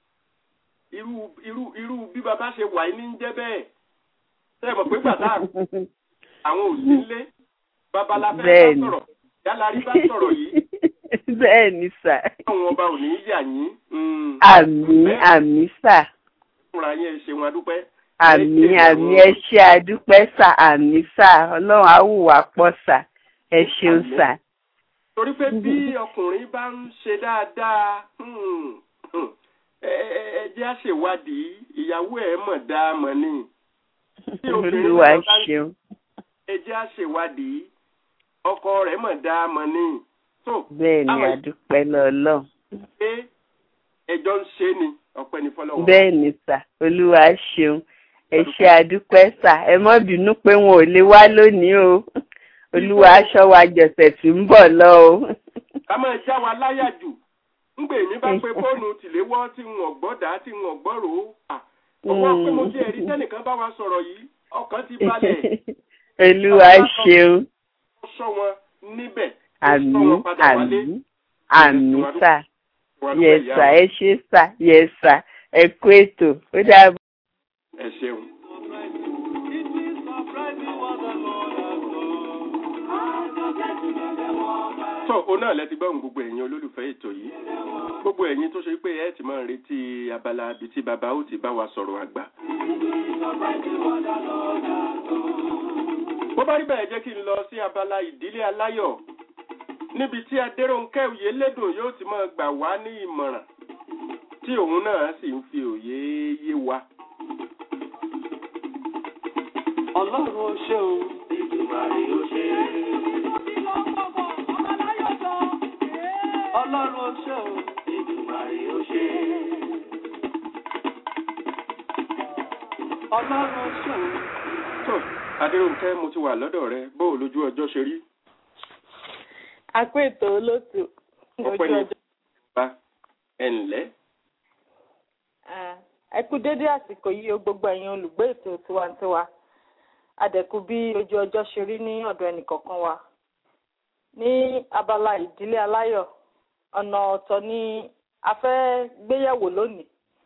irú irú irú bí bàbá ṣe wà ní jẹ́ bẹ́ẹ̀ ṣe mọ̀ pé gbàtà àwọn ò sí nílé babaláfẹ́ bá Bẹ́ẹ̀ni. sọ̀rọ̀ yálàrí bá sọ̀rọ̀ yìí bẹ́ẹ̀ ni sà àwọn ọba ò ní yà yín. mm, àmì bẹ́ẹ̀ àmì sà fúnra yẹn ṣe wọn adúpẹ́. àmì Ẹ ṣe àmì àwọn- ẹ ṣe àdúpẹ́ sà àmì sà ọlọ́run á wù wá pọ̀ sà ẹ ṣeun Àmín. sà. torí pé bí ọkùnrin bá ń ṣe dáadáa hmm, hmm, ẹ ẹ- ẹ jẹ́ àṣèwádìí ìyàwó ẹ̀ mọ̀ dáa mọ̀ ni Tí obìnrin olúwa náà bá ń- ṣeun ẹ jẹ́ àṣèwádìí ọkọ rẹ̀ mọ̀ dáa mọ̀ ni tó bẹ́ẹ̀ ni àwọn àdúpẹ́ lọ́lọ́run pé ẹjọ́ ń ṣe ni ọpẹ́ ní fọlọ́wọ́. bẹ́ẹ̀ ni sà olúwa ṣeun ẹ ṣe àdúpẹ́ sà ẹ má bínú pé wọn ò lè wá lónìí o olúwa aṣọ wa jọ̀sẹ̀ tí ń bọ̀ lọ o. ká máa já wa láyà jù ńgbè mí bá pe fóònù tìléwọ́ tí ń ọ̀gbọ́dà tí ń ọ̀gbọ́rò ó ọwọ́ pé mo ti ẹ̀rí tẹ́nìkan bá wa sọ̀rọ̀ yìí ọkàn ti balẹ̀ olúwa ṣeun ó sọ wọn níbẹ̀ ó sọ àmì wọn padà wálé àmì àmì sà wà lóko yẹ ìyá sà wa. ẹ ṣe sà yẹ sà ẹ kú ètò ó dàbọ̀. ẹ ṣeun. It is surprising what the Lord has done. tó òun náà lẹ ti gbọ́ ohùn gbogbo ẹ̀yin olólùfẹ́ ètò yìí gbogbo ẹ̀yin tó ṣe pé ẹ ti máa ń retí abala ibi tí bàbá ó ti bá wa sọ̀rọ̀ àgbà. bó bá rí bẹ́ẹ̀ jẹ́ kí n lọ sí abala ìdílé aláyọ̀ níbi tí adéròǹkẹ́ òye lédùn yóò ti máa gbà wá ní ìmọ̀ràn tí òun náà sì ń fi òye yé wa. Ọlọ́run ó ṣe o. Ìdùmarè ó ṣe. Ọlọ́run ó ṣe o. Ìdùmarè ó ṣe. Ọlọ́run ó ṣe o. tó adéròǹkẹ́ mo ti wà lọ́dọ̀ rẹ bó o lójú ọjọ́ ṣe rí. a kó ètò olóòtú ọpẹ́ ní bá ẹ ǹlẹ́. ẹ kú dédé àsìkò yìí o gbogbo ẹ̀yin olùgbé ètò tiwantiwa adẹ̀kú bí ojú ọjọ́ ṣe rí ní ọ̀dọ̀ ẹnìkọ̀ọ̀kan wa ní abala ìdílé aláyọ̀ ọ̀nà ọ̀tọ̀ ni a fẹ́ gbéyẹ̀wò lónìí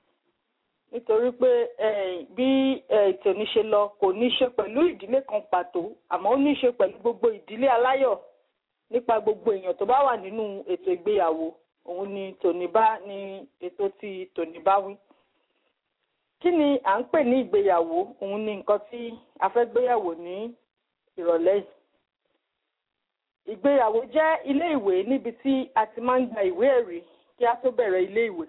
nítorí pé eh, bí eh, ètò ní ṣe lọ kò ní ṣe pẹ̀lú ìdílé kan pàtó àmọ́ ó ní ṣe pẹ̀lú gbogbo ìdílé aláyọ̀ nípa gbogbo èèyàn tó bá wà nínú ètò ìgbéyàwó òun ni tòní bá ní ètò tí tòní bá wí. kí ni à ń pè ní ìgbéyàwó òun ni nǹkan tí a fẹ́ gbéyàwó ní ìrọ̀lẹ́ yìí. ìgbéyàwó jẹ́ ilé ìwé níbi tí a ti máa ń gba ìwé ẹ̀rí kí a tó bẹ̀rẹ̀ ilé ìwé.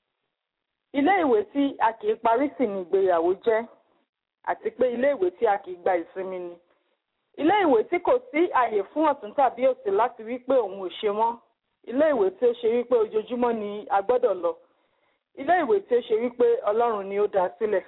ilé ìwé tí a kì í parí sí ni ìgbéyàwó jẹ́ àti pé ilé ìwé tí a kì í gba ìsinmi ni ilé ìwé tí kò sí àyè fún ọ̀tún tàbí òsì láti wí pé òun ò ṣe mọ́ ilé ìwé tí ó ṣe wípé ojoojúmọ́ ni a gbọ́dọ̀ lọ ilé ìwé tí ó ṣe wípé ọlọ́run ni ó dá sílẹ̀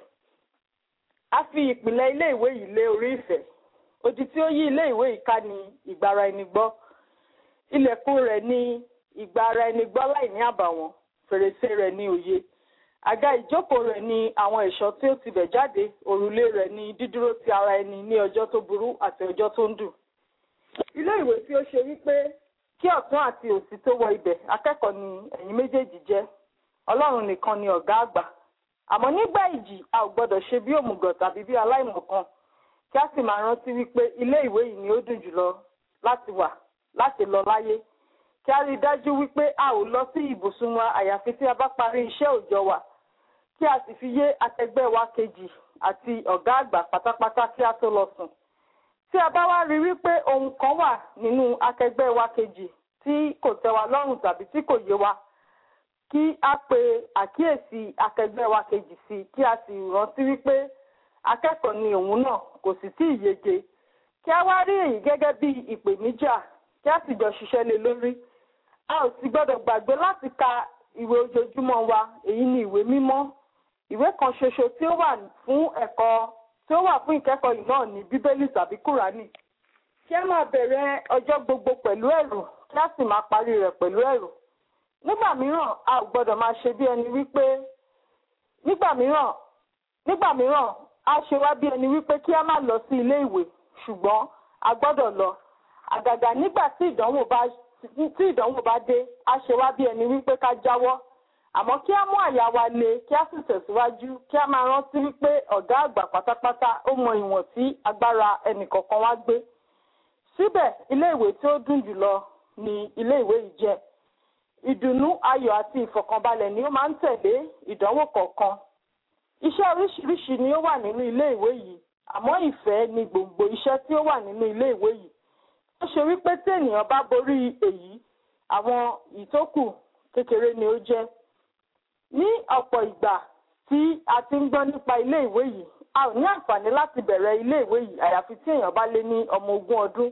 a fi ìpìlẹ̀ ilé ìwé yìí lé orí ìfẹ́ odi tí ó yí ilé ìwé yìí ká ni ìgbára ẹni gbọ́ ilẹ̀kùn rẹ̀ ni ìgbára ẹni gbọ́ láì ní àbàwọ́n fèrèsé rẹ̀ ní òye àga ìjókòó rẹ̀ ni àwọn ẹ̀ṣọ́ tí ó ti bẹ̀ jáde òrùlé rẹ̀ ni dídúró ti ara ẹni ní ọjọ́ tó burú àti ọjọ́ tó ń dùn. ilé ìwé tí ó ṣe wípé kí ọ̀tún àti òsì tó wọ ibẹ̀ akẹ́kọ̀ọ́ ni ẹ̀yin méjèèjì jẹ́ ọlọ́run nìkan ni ọ̀gá àgbà àmọ́ nígbà ìjì a ò gbọ́dọ̀ ṣe bí òmùgọ̀ tàbí bí aláìmọ̀kan kí a sì máa rántí wípé ilé ìwé yìí ni ó dùn jùlọ láti wà láti lọ láyé kí a rí i dájú wípé a ò lọ sí ibùsùn wa àyàfi tí a bá parí iṣẹ́ òòjọ́ wa kí a sì fi yé akẹgbẹ́ wa kejì àti ọ̀gá àgbà pátápátá kí a tó lọ sùn. tí a bá wá rí wípé ohun kan wà nínú akẹgbẹ́ wa kejì tí kò tẹ́ wa lọ́rùn tàbí tí kò yé wa kí a pe àkíyèsí akẹgbẹ́ wa kejì sí kí a sì rántí wípé akẹ́kọ̀ọ́ ni òun náà kò sì tí ì yege kí a wá rí èyí gẹ́gẹ́ bí ìpèníjà kí a sì jọ ṣiṣẹ́ lé lórí a ò sì gbọ́dọ̀ gbàgbé láti ka ìwé ojoojúmọ́ wa èyí ni ìwé mímọ́ ìwé kan ṣoṣo tí ó wà fún ẹ̀kọ́ tí ó wà fún ìkẹ́kọ̀ọ́ yìí náà ní bíbélì tàbí kùránì kí a máa bẹ̀rẹ̀ ọjọ́ gbogbo pẹ̀lú ẹ̀rù kí a sì máa parí rẹ̀ pẹ̀lú ẹ̀rù nígbà mìíràn a ò gbọ́dọ̀ máa ṣe bí ẹni wípé nígbà mìíràn nígbà mìíràn a ṣe wá bí ẹni wípé kí a má lọ sí ilé ìwé ṣùgbọ́n a gbọ́dọ̀ lọ àgàgà nígbà tí ìdánwò bá tí ìdánwò bá dé a ṣe wá bí ẹni wípé ká jáwọ́ àmọ́ kí á mú àyà wa le kí á sì tẹ̀síwájú kí á máa rántí wípé ọ̀gá àgbà pátápátá ó mọ ìwọ̀n tí agbára ẹnìkọ̀ọ̀kan wá gbé síbẹ̀ ilé ìwé tí ó dùn jùlọ ni ilé ìwé yìí jẹ́ ìdùnnú ayọ̀ àti ìfọ̀kànbalẹ̀ ni ó máa ń tẹ̀lé ìdánwò kọ̀ọ̀kan iṣẹ́ oríṣiríṣi ni ó wà nínú ilé ìwé yìí àmọ́ ìfẹ́ ni gbòǹgbò iṣẹ́ tí ó wà nínú ilé ìwé yìí ó ṣe wípé tí ènìyàn bá borí èyí àwọn ìtókù kékeré ni ó jẹ́ ní ọ̀pọ̀ ìgbà tí a ti ń gbọ́ nípa ilé ìwé yìí a ò ní àǹfààní láti bẹ̀rẹ̀ ilé ìwé yìí àyàfi tí èèyàn bá lé ní ọmọ ogún ọdún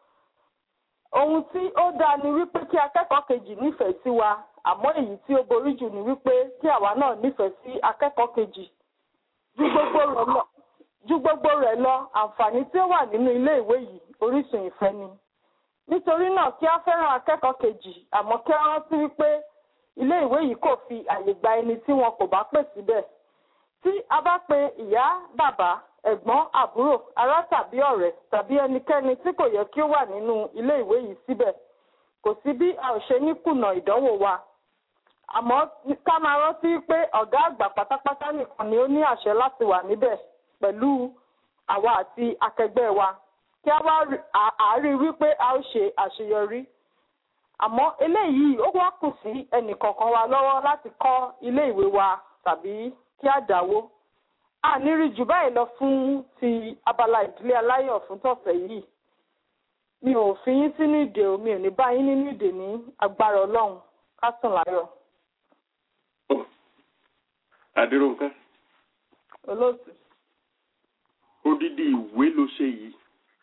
ohun tí ó dáa ni wípé kí akẹ́kọ̀ọ́ kejì nífẹ̀ẹ́ sí wa àmọ́ èyí tí ó borí jù ni wípé kí àwa náà nífẹ̀ẹ́ sí akẹ́kọ̀ọ́ kejì ju gbogbo rẹ̀ lọ ju gbogbo rẹ̀ lọ àǹfààní tí ó wà nínú ilé ìwé yìí orísun ìfẹ́ ni nítorí náà kí á fẹ́ràn akẹ́kọ̀ọ́ kejì àmọ́ kí á rántí wípé ilé ìwé yìí kò fi àyè gba ẹni tí wọn kò bá pè síbẹ̀ tí a bá pe ìyá bàbá ẹ̀gbọ́n àbúrò ará tàbí ọ̀rẹ́ tàbí ẹnikẹ́ni tí kò yẹ kí ó wà nínú ilé ìwé yìí síbẹ̀ kò sí bí a ò ṣe ní kùnà ìdánwò wa àmọ́ ká máa rántí pé ọ̀gá àgbà pátápátá nìkan ni ó ní àṣẹ láti wà níbẹ̀ pẹ̀lú àwa àti akẹgbẹ́ wa kí a wá àárí wípé a ó ṣe àṣeyọrí àmọ́ eléyìí ó wá kù sí ẹnìkọ̀ọ̀kan wa lọ́wọ́ láti kọ́ ilé ìwé wa tàbí kí á dáwó a ní rí jù báyìí lọ fún ti abala ìdílé aláyọ̀ fún tọ̀sẹ̀ yìí mi ò fi yín sínú ìdè o mi ò ní bá yín nínú ìdè ní agbára ọlọ́run ká sùn láyọ̀ Adéròǹkẹ́ olóòtú. odidi ìwé ló ṣe yìí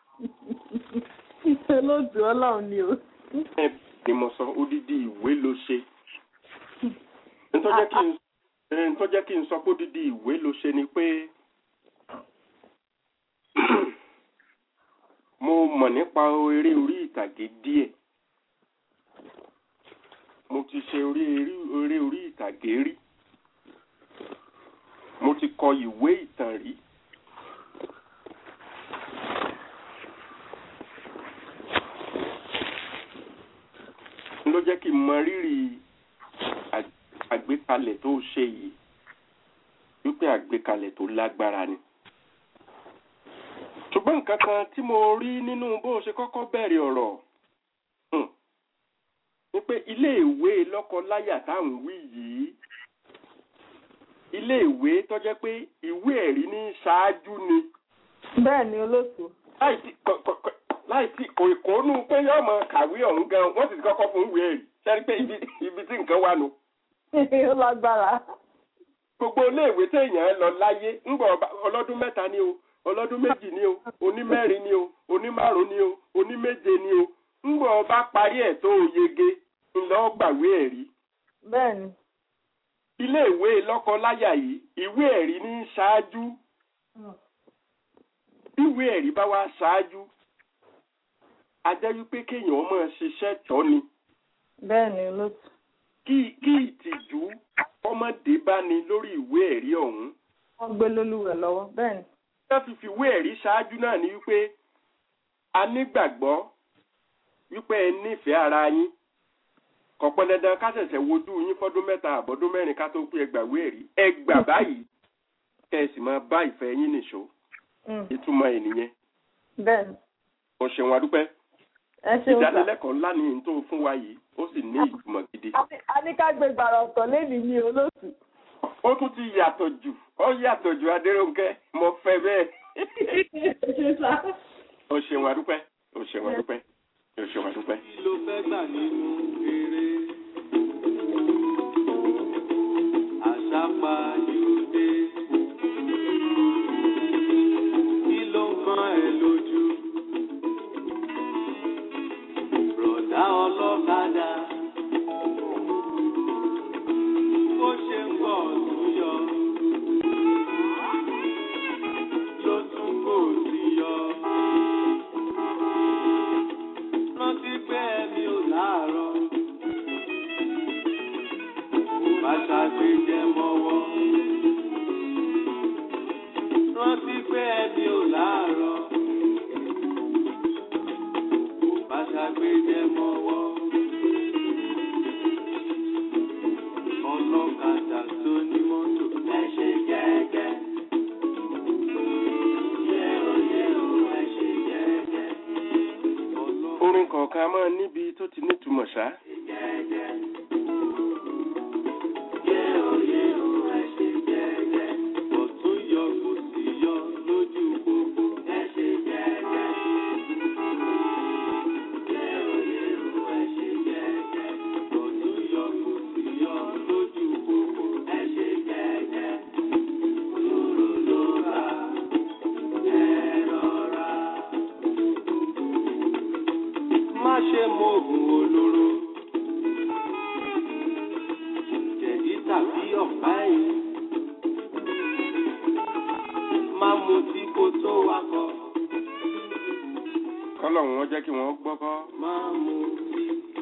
olóòtú ọlọ́run ni o. ẹ ni mo sọ odidi ìwé ló ṣe ntọ́jẹ́ kí n ẹ, ntọ́jẹ́ kí n sọ pé odidi ìwé ló ṣe ni pé mo mọ̀ nípa eré orí ìtàgé díẹ̀ mo ti ṣe orí eré- eré orí ìtàgé rí mo ti kọ ìwé ìtàn rí ló jẹ́ kí n mọ rírì ag- àgbékalẹ̀ tó ṣe yìí wípé àgbékalẹ̀ tó lágbára ni. ṣùgbọ́n nǹkan kan tí mo rí nínú bó ṣe kọ́kọ́ bẹ̀rẹ̀ ọ̀rọ̀ hmm, ni pé iléèwé lọ́kọ-láyà táwọn wí yìí iléèwé tó jẹ́ pé ìwé ẹ̀rí ní ṣáájú ni bẹ́ẹ̀ ni olóòtú. láì tí kọ- kọ- kọ- láì tí kò ìkónú pé yóò mọ kàwé ọ̀hún gan wọ́n sì ti kọ́kọ́ fún ìwé ẹ̀rí sẹ́ni pé ibi ibi tí nǹkan wà nù. ó lágbára. gbogbo iléèwé téèyàn lọ láyé ńgbà ọba- ọlọ́dún mẹ́ta ni o ọlọ́dún méjì ni o onímẹ́rin ni o onímárùn ni o oníméje ni o ńgbà ọba parí ẹ̀ tó yege ńlọ gbàwé ẹ̀rí. bẹ́ẹ̀ ni. iléèwé lọ́kọ-láyà yìí ìwé ẹ̀rí ní ṣáájú bí ìwé ẹ̀rí bá wá ṣáájú a jẹ́ wípé kéèyàn máa ṣiṣẹ́ tọ́ ni bẹ́ẹ̀ ni olóòtú. kí kí ìtìjú ọmọdé bá ní lórí ìwé ẹ̀rí ọ̀hún wọ́n gbé lólúwẹ̀ lọ́wọ́ bẹ́ẹ̀ ni. wọ́n fi fìwé ẹ̀rí ṣáájú náà ni wípé a nígbàgbọ́ wípé ẹ nífẹ̀ẹ́ ara yín kò pọn dandan ká ṣẹ̀ṣẹ̀ wojú yín fọ́dún mẹ́ta àbọ̀dún mẹ́rin ká tó pé ẹ gbàwé ẹ̀rí ẹ gbà báyìí kẹ́ ẹ sì máa bá ìfẹ́ yín nìṣó Mm, ìtumọ̀ ẹ̀ nìyẹn bẹ́ẹ̀ ni. mo ṣeun adúpẹ́ ẹ ṣeun sà. ìdánilẹ́kọ̀ọ́ ńlá ni n tó fún wa yìí ó sì ní ìtumọ̀ gidi A ní- a ní ká gbé gbàrà ọ̀tọ̀ lénìí ní olóòtú. ó tún ti yàtọ̀ jù ó yàtọ̀ jù adéròǹkẹ́ mo fẹ́ bẹ́ẹ̀ ẹ ṣe sà. o ṣeun adúpẹ́ o ṣeun adúpẹ́ o ṣeun adúpẹ́. kí ló fẹ́ gbà nínú eré àṣàpàjùdé kí ló ń kan ẹ lójú rọ̀dá ọlọ́kadà bó ṣe ń bọ̀ tún yọ ló tún kò sí yọ rántí pé ẹni ò láàárọ̀. Bá ṣàgbéjẹ mọ́wọ́. Rántí pé ẹni ò láàárọ̀. Bá ṣàgbéjẹ mọ́wọ́. Ọlọ́kadà tó ní mọ́tò. Ẹ ṣe jẹ́jẹ́. Yé o yé o, ẹ ṣe jẹ́jẹ́. Ọlọ́kadà orin kọ̀ọ̀kan a máa níbi tó ti nítumọ̀ ṣá. Ọ̀tún yọ kò sí yọ lójú gbogbo. Ẹ ṣe jẹ́jẹ́. Ẹ ṣe jẹ́jẹ́. Ọ̀tún yọ kò sí yọ lójú gbogbo. Ẹ ṣe jẹ́jẹ́. Lóró ló ra. Ẹ rọra. Má ṣe mọ̀gùn olóró. Jẹ̀dí tàbí ọ̀pá ẹ̀yìn. Má mutí kó tó wakọ̀. kọ́lọ́run wọn jẹ́ kí wọ́n gbọ́kọ́. Má mutí.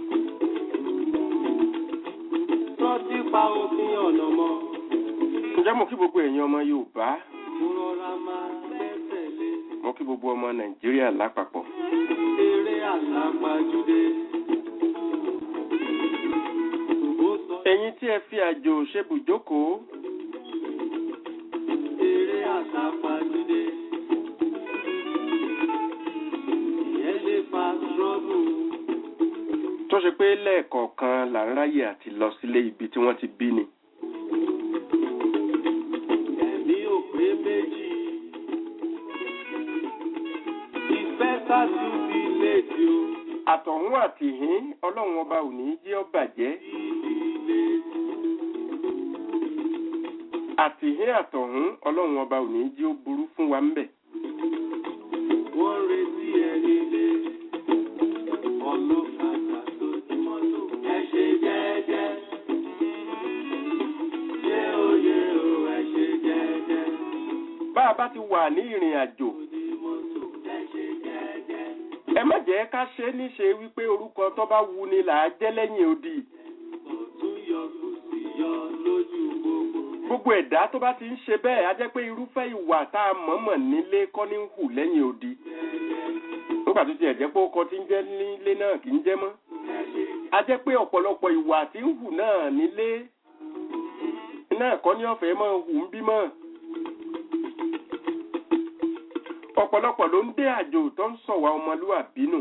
Rántí pa òfin ọ̀nà mọ́. ǹjẹ́ mo kí gbogbo ẹ̀yin ọmọ Yorùbá Mo rọra máa tẹ̀lé. mo kí gbogbo ọmọ Nàìjíríà lápapọ̀. Eré àsápajúdé. Ó sọ ẹ̀yin tí ẹ fi àjò ṣebùjókòó eré àsápajúdé. Ìyẹn lè fa trọ́bù. tó ṣe pé pé lẹ́ẹ̀kọ̀ọ̀kan là ń ráyè àti lọ sílé ibi tí wọ́n ti bí ni. ẹ̀mí ò pé méjì. ìfẹ́ sásù bí létí o. àtọ̀hún àtìhín ọlọ́run ọba ò ní í jẹ́ ó bàjẹ́. àtìhín àtọ̀hún ọlọ́run ọba ò ní í jẹ́ ó burú fún wa ń bẹ̀. wọ́n retí ẹni lé. ọlọ́kadà tó ti mọ́tò. ẹ ṣe jẹ́jẹ́. yé o yé o ẹ ṣe jẹ́jẹ́. bá a bá ti wà ní ìrìn àjò ní mọ́tò. ẹ ṣe jẹ́jẹ́. ẹ má jẹ́ ká ṣe é níṣe wípé orúkọ tó bá wu ni là á jẹ́ lẹ́yìn odi. ọ̀tún yọ kò sí yọ lójú gbogbo. gbogbo ẹ̀dá tó bá ti ń ṣe bẹ́ẹ̀ á jẹ́ pé irúfẹ́ ìwà tá a mọ̀ọ́mọ̀ nílé kọ́ ní ń hù lẹ́yìn odi. nígbà tó tiẹ̀ jẹ́ pé ó kọ tí ń jẹ́ nílé náà kì í jẹ́ mọ́. á jẹ́ pé ọ̀pọ̀lọpọ̀ ìwà tí ń hù náà nílé náà kọ́ ní ọ̀fẹ́ mọ́ hù ń bímọ. ọ̀pọ̀lọpọ̀ ló ń dé àjò tó ń sọ̀wá ọmọlúwàbí nù.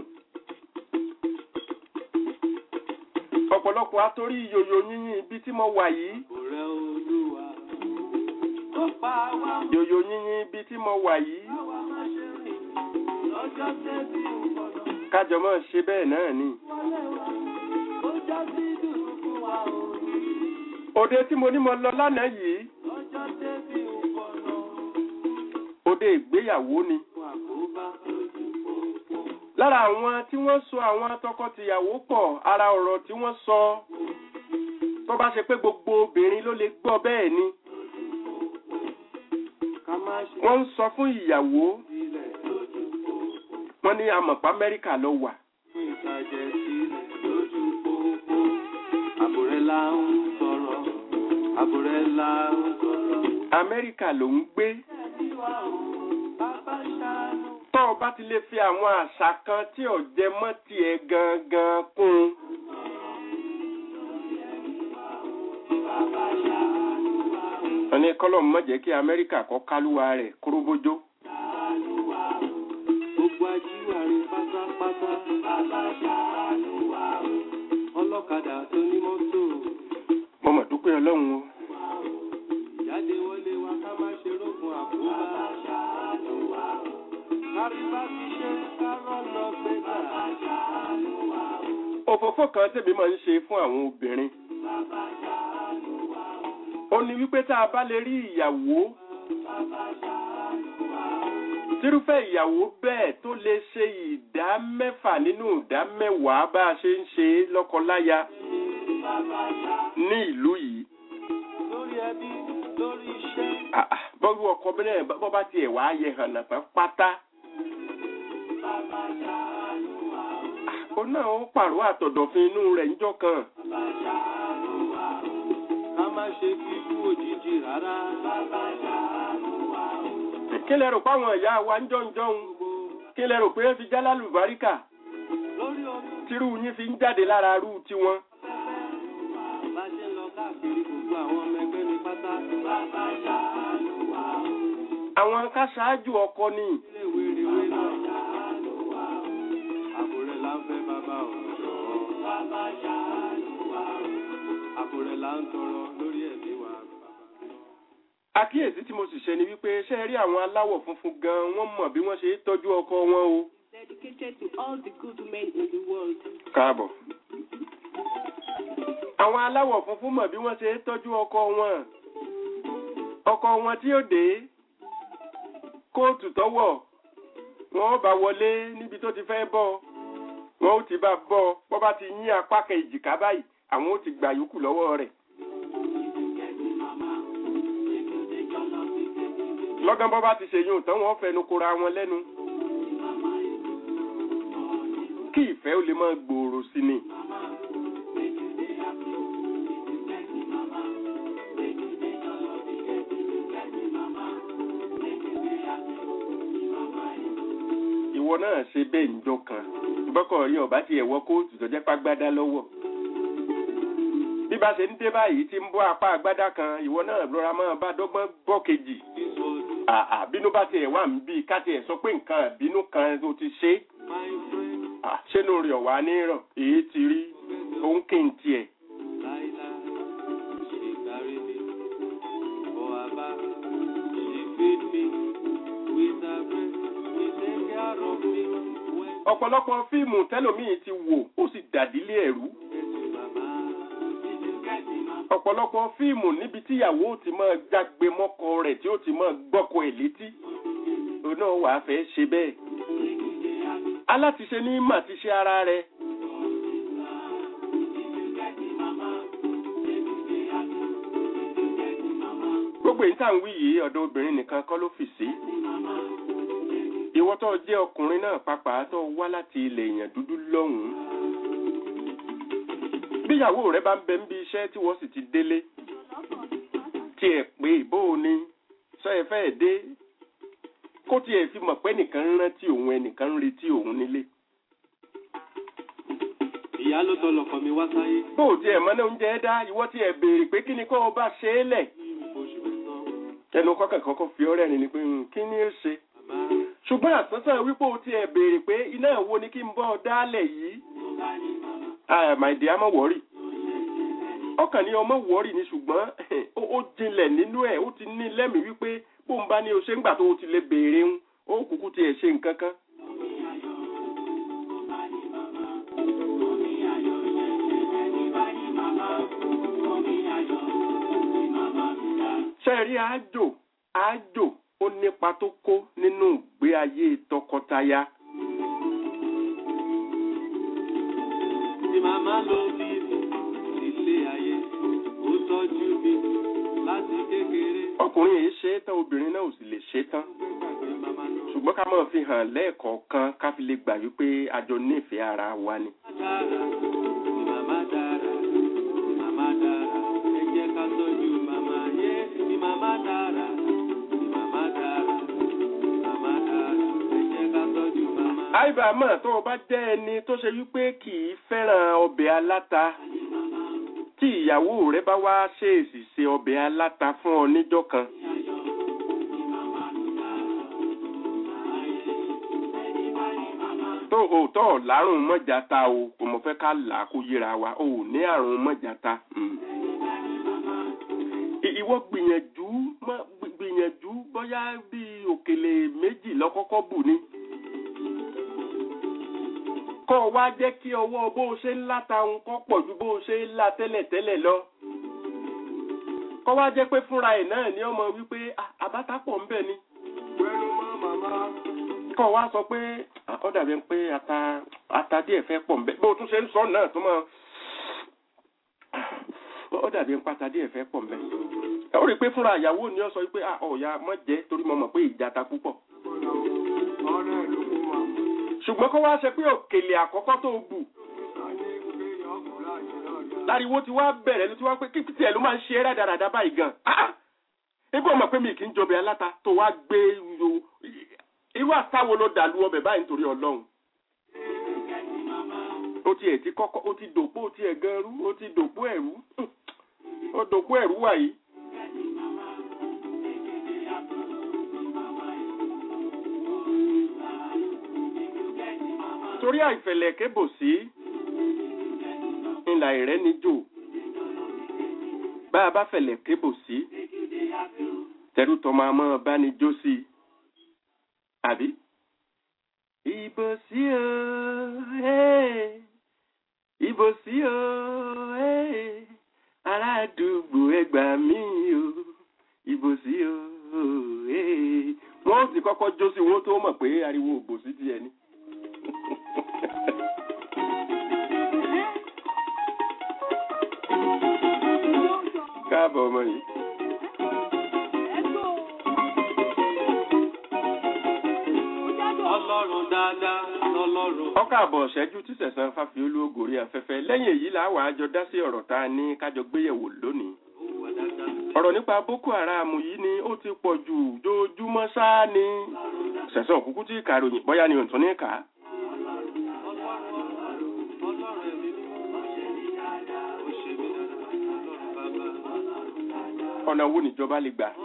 ọ̀pọ̀lọpọ̀ atorí yòyò yíyìn ibi tí mo wà yìí ọ̀rẹ́ olúwa. ó pa wá mọ́. yòyò yíyìn ibi tí mo wà yìí Àwa máa ṣe rìn lọ́jọ́ tẹ́bí ìwọ̀nà. kájọ máa ṣe bẹ́ẹ̀ náà ni. Wọlé wa, ó já sí dùn fún wa o. òde tí mo ní mo lọ lánàá yìí Lọ́jọ́ tẹ́bí ìwọ̀nà. òde ìgbéyàwó ni. Fún àkóbá lójú pópó. lára àwọn tí wọ́n so àwọn tọkọtìyàwó pọ̀ ara ọ̀rọ̀ tí wọ́n sọ tó bá ṣe pé gbogbo obìnrin ló lè gbọ́ bẹ́ẹ̀ ni Ká má ṣe wọ́n ń sọ fún ìyàwó sílẹ̀ lójú pópó. wọ́n ní amọ̀pá amẹ́ríkà lọ wà Fún ìtajà sílẹ̀ lójú pópó. Àbúrẹ́ là ń sọ̀rọ̀. Àbúrẹ́ là ń sọ̀rọ̀. amẹ́ríkà ló ń gbé Tẹ́bí wa o, bàbá ṣàánú. tó o bá ti lè fi àwọn àṣà kan tí ò jẹ mọ́ tiẹ̀ gangan kún un wọ́n ní kọ́lọ́mù má jẹ́ kí amẹ́ríkà kọ́ kálúwa rẹ̀ kúrúbójó Gbogbo ajíwàre pátápátá. Bàbá ṣàánú wa o. Ọlọ́kadà tó ní mọ́tò. mo mọ̀ dúpẹ́ ọlọ́run o Jáde wọlé wa ká má ṣe rógun àkóbá. Bàbá ṣàánú wa o. Kárí bá ti ṣe kárọ̀ lọ gbé gbà. Bàbá ṣàánú wa o. òfófó kan tèmi máa ń ṣe fún àwọn obìnrin Bàbá ṣàánú wa o. ó ní wípé tá a bá lè rí ìyàwó Bàbá ṣàánú wa o. tírúfẹ́ ìyàwó bẹ́ẹ̀ tó lè ṣe ìdá mẹ́fà nínú ìdá mẹ́wàá bá a ṣe ń ṣe lọ́kọláya Bàbá ṣàánú ní ìlú yìí lórí ẹbí lórí iṣẹ́. Ah, ah, bọ́lú ọkọ bẹ́ẹ̀ bọ́ bá tiẹ̀ wá yẹ hàn nàfẹ́ pátá Bàbá ṣàánú wa o. ó náà ó pàrọ̀ àtọ̀dọ̀fin inú rẹ̀ níjọ́ kan Bàbá ṣàánú wa o. Ká má ṣe kíkú òjijì rárá. Bàbá ṣàánú wa o. kí lẹ rò pé àwọn ìyá wa ń jọ̀ǹjọ̀ǹ kí lẹ rò pé ẹ fi jálá lùbáríkà Lórí omi tírú yín fi ń jáde lára rú tiwọn pẹ́pẹ́. Bá ṣe ń lọ káàkiri gbogbo àwọn ọmọ ẹgbẹ́ mi pátá. Bàbá ṣàánú wa o. àwọn káṣáájú ọkọ ni Ilé ìwé rèwé náà. ṣàánú wa o. Àbúrẹ́ là ń fẹ́ bàbá ọ̀dọ́. Bàbá ṣàánú wa o. Àbúrẹ́ là ń tọrọ lórí ẹ̀mí wa. àkíyèsí tí mo sì ṣe ni wípé ṣé ẹ rí àwọn aláwọ̀ funfun gan wọ́n mọ̀ bí wọ́n ṣe ń tọ́jú ọkọ wọn o. dedicated to all the good men in the world. káàbọ̀. àwọn aláwọ̀ funfun mọ̀ bí wọ́n ṣe ń tọ́jú ọkọ wọn. ọkọ wọn tí ó dé kóòtù tọ́wọ̀ wọn ó bá wọlé níbi tó ti fẹ́ bọ́ wọn ó ti bá bọ́ bọ́ bá ti yín apá kan èjìká báyìí àwọn ó ti gbà yòókù lọ́wọ́ rẹ̀. lọ́gán bọ́ bá ti ṣe yóò tán wọ́n fẹnu kora wọn lẹ́nu. kí ìfẹ́ ó lè máa gbòòrò sí ni. ìwọ náà ṣe bẹ́ẹ̀ níjọ́ kan bọ́kọ̀ rí ọ̀bá tiẹ̀ wọ kóòtù tó jẹ́ pàgbádá lọ́wọ́ bí bá ṣe ń dé báyìí tí ń bọ́ apá àgbádá kan ìwọ náà lọ́ra máa bá dọ́gbọ́n bọ́ kejì àà bínú bá tiẹ̀ wà ń bí ká tiẹ̀ sọ pé nǹkan bínú kan tó ti ṣe My friend, à ṣé ló rí ọ̀wá níràn èyí ti rí òun kì í tiẹ̀ Laila, she carry me. For Abba, she feed me. With her breast, she take care of me. When ọ̀pọ̀lọpọ̀ fíìmù tẹ́lòmíì ti wò ó sì dàdílé ẹ̀rú mama, ọ̀pọ̀lọpọ̀ fíìmù níbi tíyàwó ti máa jágbe mọ́kọ rẹ̀ tí ó ti máa gbọ́kọ ẹ̀ létí òun náà wàá fẹ́ ṣe bẹ́ẹ̀ alátiṣe ní mà ti ṣe ara rẹ̀ gbogbo èyí tá à ń wí yìí ọ̀dọ̀ obìnrin nìkan kọ́ ló fì sí ìwọ tó jẹ́ ọkùnrin náà pàápàá tó wá láti ilẹ̀ èèyàn dúdú lọ́hùn-ún bíyàwó rẹ bá ń bẹ níbi iṣẹ́ tí wọ́n sì ti délé tí ẹ pé bó o ní sọ ẹ fẹ́ dé kó tiẹ̀ fi mọ̀ pé nìkan ń rántí òun ẹnìkan ń retí òun nílé ìyá ló tọ́ lọkọ mi wá sáyé. bó o tiẹ̀ mọ́ ní oúnjẹ dá ìwọ tiẹ̀ béèrè pé kí ni kó o bá ṣe é lẹ̀ Oṣù mẹ́sàn-án, ẹnu kọ́kàn kọ́kọ́ fi ọ́rẹ́ ni ni pé "Hmm, kí ni ó ṣe màmá, ṣùgbọ́n àsánsán wípé o tiẹ̀ béèrè pé iná wo ni kí n bọ́ ọ dálẹ̀ yìí Ah, my dear má wọ́rì ọkàn ní ọmọ wọ́rì ni ṣùgbọ́n ó ó jinlẹ̀ nínú ẹ̀ ó ti ní lẹ́mìí wípé bó ń bá ní o ṣe ń gbà tó o ti lè béèrè ń ó kúkú tiẹ̀ ṣe nǹkan kan. ṣe rí àjò àjò ó nípa tó kó nínú ìgbé ayé tọkọtaya. tí màmá ló bí mi sílé ayé, ó tọ́jú mi láti kékeré. ọkùnrin yìí ṣe é tán obìnrin náà ò sì lè ṣe é tán Gbàgbé màmá ló ṣùgbọ́n ká máa fi hàn lẹ́ẹ̀kọ̀ọ̀kan ká fi lè gbà wípé àjọ nífẹ̀ẹ́ ara wa ni. dára, tí màmá dára, tí màmá dára, ẹ jẹ́ ká tọ́jú màmá yé. Tí màmá dára, tí màmá dára, tí màmá dára, ẹ jẹ́ ká tọ́jú màmá. àìbá mọ̀ tó o bá jẹ́ ẹni tó ṣe wípé kì í fẹ́ràn ọbẹ̀ aláta tí ìyàwó rẹ bá wá ṣèèsì ṣe ọbẹ̀ aláta fún ọ níjọ́ kan. tó o tọ́ ọ̀ lárùn mọ́jàta o kò mọ̀ fẹ́ ká là á kó yíra wa o ò ní àrùn mọ́jàta. Mm. I- ìwọ gbìyànjú mọ́ gbìyànjú bóyá bíi òkèlè méjì lọ́kọ́kọ́ bù ni kọ́ ọ wá jẹ́ kí ọwọ́ bó o ṣe ń láta òun kọ́ pọ̀ ju bó o ṣe ń la tẹ́lẹ̀tẹ́lẹ̀ lọ. kọ́ wá jẹ́ pé fúnra ẹ̀ náà ni ọmọ wípé "Ah, àbáta pọ̀ ń bẹ̀ ni. Pẹ̀lú mọ́ màmá. kọ́ wá sọ pé "Ah, ó dàbí pé ata ata díẹ̀ fẹ́ pọ̀ ń bẹ̀ bó o tún ṣe ń sọ náà tó mọ̀ ó dàbí pé ata díẹ̀ fẹ́ pọ̀ ń bẹ̀. ó rí i pé fúnra ìyàwó ni ó sọ pé "Ah, ọ̀ya mọ̀ jẹ́ torí mo mọ̀ pé ìjà ta púpọ̀. Ọ̀rẹ́ ló kú mà. ṣùgbọ́n kó wá ṣe pé òkèlè àkọ́kọ́ tó bù A ní pé ọkùnrin àjẹ́ náà yá. láriwo ti wá bẹ̀rẹ̀ ló ti wá pé kí tiẹ̀ ló máa ń ṣe é rádaràda báyìí gan. Ah! ebi ọmọ pé mi kì í jọbẹ̀ aláta tó wá gbé yo irú àtàwo ló dàlú ọbẹ̀ báyìí nítorí ọlọ́run. ó ti ẹ̀ ti kọ́kọ́ ó ti dòpó ó ti ẹ̀ gan rú ó ti dòpó ẹ̀rú Hmm. ó dòpó ẹ̀rú wàyí. torí àìfẹ̀lẹ̀ kébò sí ńlá ìrẹ́ níjò bá a bá fẹ̀lẹ̀ kébò sí tẹ̀rù tọmọ àmọ́ bá ní jó sí i àbí. ìbò sí o eh, ìbò sí o eh, ará àdúgbò ẹgbà mí o ìbò sí o eh. wọ́n ó sì kọ́kọ́ jó sí wọ́n tó mọ̀ pé ariwo òbòsí ti ẹni. káàbọ̀ ọmọ yìí. Ọlọ́run dáadáa lọ́lọ́run. ọkọ̀ àbọ̀ ṣẹ́jú tí sẹ̀sán fáfiolú ògòrí afẹ́fẹ́ lẹ́yìn èyí làwọn àjọ dá sí ọ̀rọ̀ tá a ní kájọ gbéyẹ̀wò lónìí. Wà dáadáa. ọ̀rọ̀ nípa boko haram yìí ni ó ti pọ̀ jù dojúmọ́ sáà ni. sẹ̀sán òkúkú tí kàròyìn bóyá ni òǹtún ní kà á. Ọlọ́run ẹ̀mí mi. Ó ṣe mí dáadáa. Ọlọ́run bàbá. ọ̀nà wo níjọba lè gbà.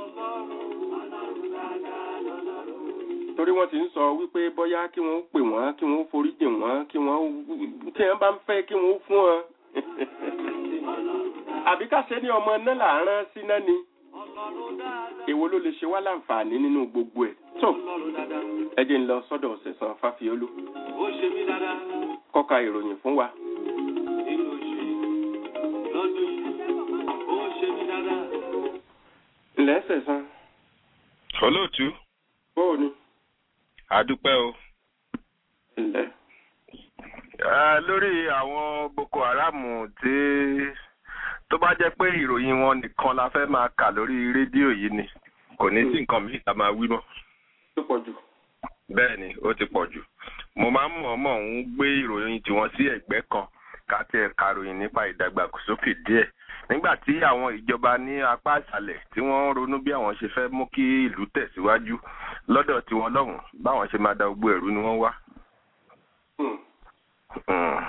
torí wọ́n ti ń sọ wípé bóyá kí wọ́n pè wọ́n kí wọ́n foríjì wọ́n kí wọ́n tí wọ́n bá ń fẹ́ kí wọ́n fún wọn àbí ká ṣe ní ọmọ náà là ń rán síná ni èwo ló lè ṣe wá láǹfààní nínú gbogbo ẹ̀ tó ẹ jẹ́ ń lọ sọ́dọ̀ Sẹ̀san Fáfiolú ó ṣe mí dáadáa kọ́ka ìròyìn fún wa. nínú oṣù yìí lọ́dún yìí ó ṣe mí dáadáa. ǹlẹ́ Sẹ̀san olóòtú bóò ni àdúpẹ́ o ǹlẹ́ Eh, lórí àwọn boko haram tí tó bá jẹ́ pé ìròyìn wọn nìkan la fẹ́ máa kà lórí rédíò yìí ni kò ní sí nǹkan míì tá a máa wí mọ́ tó pọ̀ jù. bẹ́ẹ̀ ni ó ti pọ̀ jù mo máa ń mọ̀ọ́mọ̀ ń gbé ìròyìn tiwọn sí ẹ̀gbẹ́ kan ká tiẹ̀ karòyìn nípa ìdàgbàsókè díẹ̀ nígbà tí àwọn ìjọba ní apá ìsàlẹ̀ tí wọ́n ń ronú bí àwọn ṣe fẹ́ mú kí ìlú tẹ̀síwájú lọ́dọ̀ tiwọn lọ́hùn báwọn ṣe máa da gbogbo ẹ̀rú ni wọ́n wá. Hmm. Mm.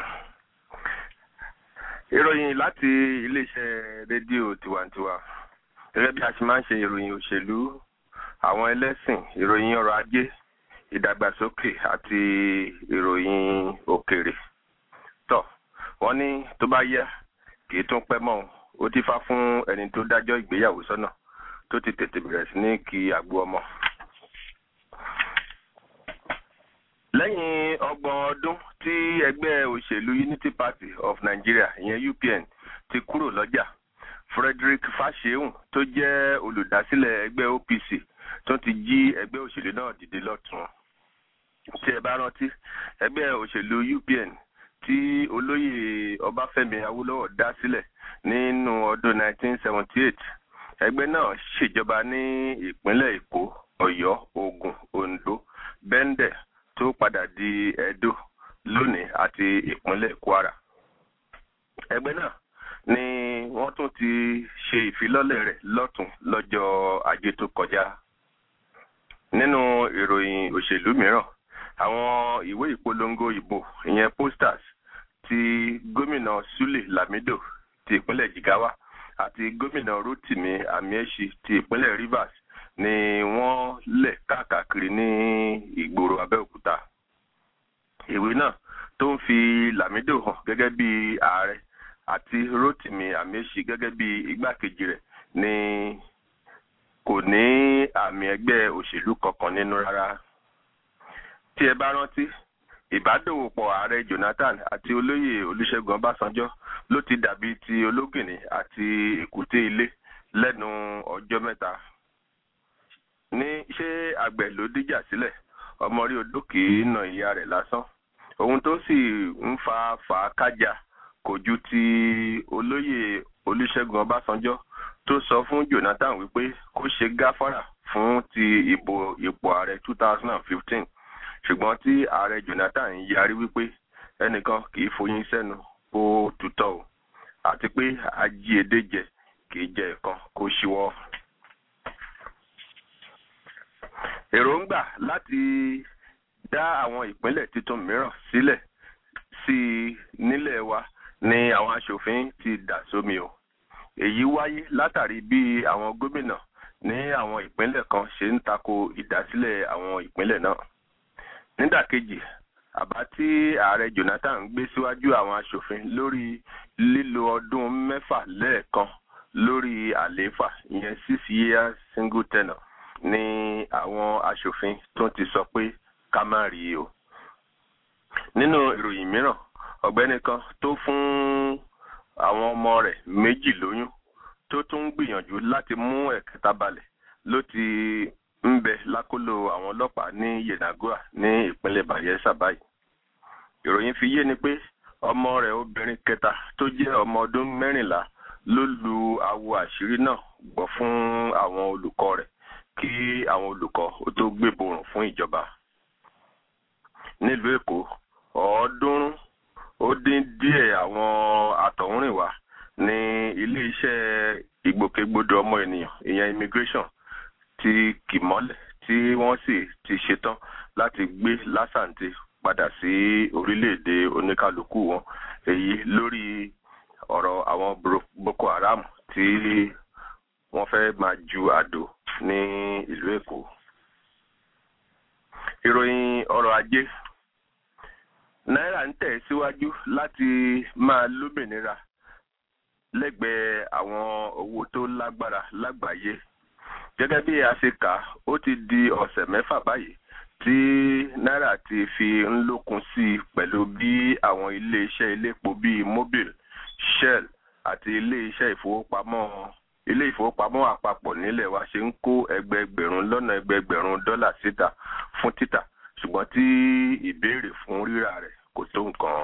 ìròyìn láti iléeṣẹ́ rédíò tiwantiwa gẹ́gẹ́ bí a ṣe máa ń ṣe ìròyìn òṣèlú àwọn ẹlẹ́sìn ìròyìn ọrọ̀ ajé ìdàgbàsókè àti ìròyìn òkèrè tọ́ wọ́n ní tó bá yá kì í tún pẹ́ mọ́ o. ó ti fá fún ẹni tó dájọ́ ìgbéyàwó sọ́nà tó ti tètè bẹ̀rẹ̀ sí ní kí àgbo ọmọ. lẹ́yìn ọgbọ̀n ọdún tí ẹgbẹ́ òṣèlú unity party of nigeria ìyẹn upn ti kúrò lọ́jà frederick fashehun tó jẹ́ olùdásílẹ̀ ẹgbẹ́ opc tó ti jí ẹgbẹ́ òṣèlú náà dìde lọ́tún tí ẹ bá rántí ẹgbẹ́ òṣèlú upn tí olóyè ọbáfẹ́mi awólọ́wọ̀ dá sílẹ̀ nínú ọdún 1978 ẹgbẹ́ náà ṣèjọba ní ìpínlẹ̀ èkó ọ̀yọ́ ògùn oǹdó bẹ́ńdẹ̀ tó padà di edo lónìí àti ìpínlẹ̀ kwara ẹgbẹ́ náà ni wọ́n tún ti ṣe ìfilọ́lẹ̀ rẹ̀ lọ́tún lọ́jọ́ ajé tó kọjá nínú ìròyìn òṣèlú mìíràn àwọn ìwé ìpolongo ìbò ìyẹn posters ti gómìnà sule lamido ti ìpínlẹ̀ jigawa àti gómìnà rotimi amiechi ti ìpínlẹ̀ rivers ni wọ́n lẹ̀ káàkiri ní ìgboro abẹ́òkúta ìwé náà tó ń fi lamido hàn gẹ́gẹ́ bí ààrẹ àti rotimi amiechi gẹ́gẹ́ bí igbákejì rẹ̀ ni kò ní àmì ẹgbẹ́ òṣèlú kankan nínú rárá tí ẹ bá rántí ìbádòwòpọ̀ ààrẹ jonathan àti olóyè olùṣègùn ọbásanjọ́ ló ti dàbí ti ológìnní àti èkúté ilé lẹ́nu ọjọ́ mẹ́ta ní ṣé àgbẹ̀ ló díjà sílẹ̀ ọmọ rí odó kì í nà ìyá rẹ̀ lásán ohun tó sì ń fa fàákájà kò ju ti olóyè olùṣègùn ọbásanjọ́ tó sọ fún jonathan wípé kó ṣe gáfárà fún ti ìbò ipò ààrẹ two thousand and fifteen ṣùgbọ́n tí ààrẹ jonathan yarí wípé ẹnìkan kì í foyín sẹ́nu kó tutọ́ o àti pé ajíedé jẹ kì í jẹ ẹ̀kan kó ṣíwọ́. èròǹgbà láti dá àwọn ìpínlẹ̀ tuntun mìíràn sílẹ̀ sí i nílẹ̀ wa ni àwọn aṣòfin ti dà sómi o èyí wáyé látàrí bí àwọn gómìnà ní àwọn ìpínlẹ̀ kan ṣe ń tako ìdásílẹ̀ àwọn ìpínlẹ̀ náà nídàkejì àbá tí ààrẹ jonathan gbé síwájú àwọn aṣòfin lórí lílo ọdún mẹ́fà lẹ́ẹ̀kan lórí àlééfà ìyẹn six years single tenure ni àwọn aṣòfin tó ti sọ pé ká má rí o nínú ìròyìn mìíràn ọ̀gbẹ́ni kan tó fún àwọn ọmọ rẹ̀ méjì lóyún tó tún ń gbìyànjú láti mú ẹ̀kẹta balẹ̀ ló ti ń bẹ lákòlò àwọn ọlọ́pàá ní yenagua ní ìpínlẹ̀ bayelsa báyìí ìròyìn fi yé ni pé ọmọ rẹ̀ obìnrin kẹta tó jẹ́ ọmọ ọdún mẹ́rìnlá ló lu awo àṣírí náà gbọ́ fún àwọn olùkọ́ rẹ̀ kí àwọn olùkọ́ ó tó gbéborùn fún ìjọba nílùú èkó ọ̀ọ́dúnrún ó dín díẹ̀ àwọn àtọ̀húnrìnwá ní ilé-iṣẹ́ ìgbòkègbodò ọmọ ènìyàn ìyẹn immigration ti kì mọ́lẹ̀ tí wọ́n sì ti ṣetán láti gbé lásàǹtì padà sí orílẹ̀-èdè oníkálukú wọn èyí lórí ọ̀rọ̀ àwọn boko haram tí wọ́n fẹ́ máa ju àdó ní ìlú èkó. ìròyìn ọrọ̀ ajé náírà ń tẹ̀ síwájú láti máa lómìnira lẹ́gbẹ̀ẹ́ àwọn owó tó lágbára lágbàáyé gẹ́gẹ́ bí a ṣe kà ó ti di ọ̀sẹ̀ mẹ́fà báyìí tí náírà ti fi ń lókun sí i pẹ̀lú bí àwọn ilé-iṣẹ́ iléepo bíi mobil shell àti ilé-iṣẹ́ ìfowópamọ́ ilé ìfowópamọ́ àpapọ̀ nílẹ̀ wa ṣe ń kó ẹgbẹẹgbẹ̀rún lọ́nà ẹgbẹẹgbẹ̀rún dọ́là síta fún títà ṣùgbọ́n tí ìbéèrè fún rírà rẹ̀ kò tó nǹkan.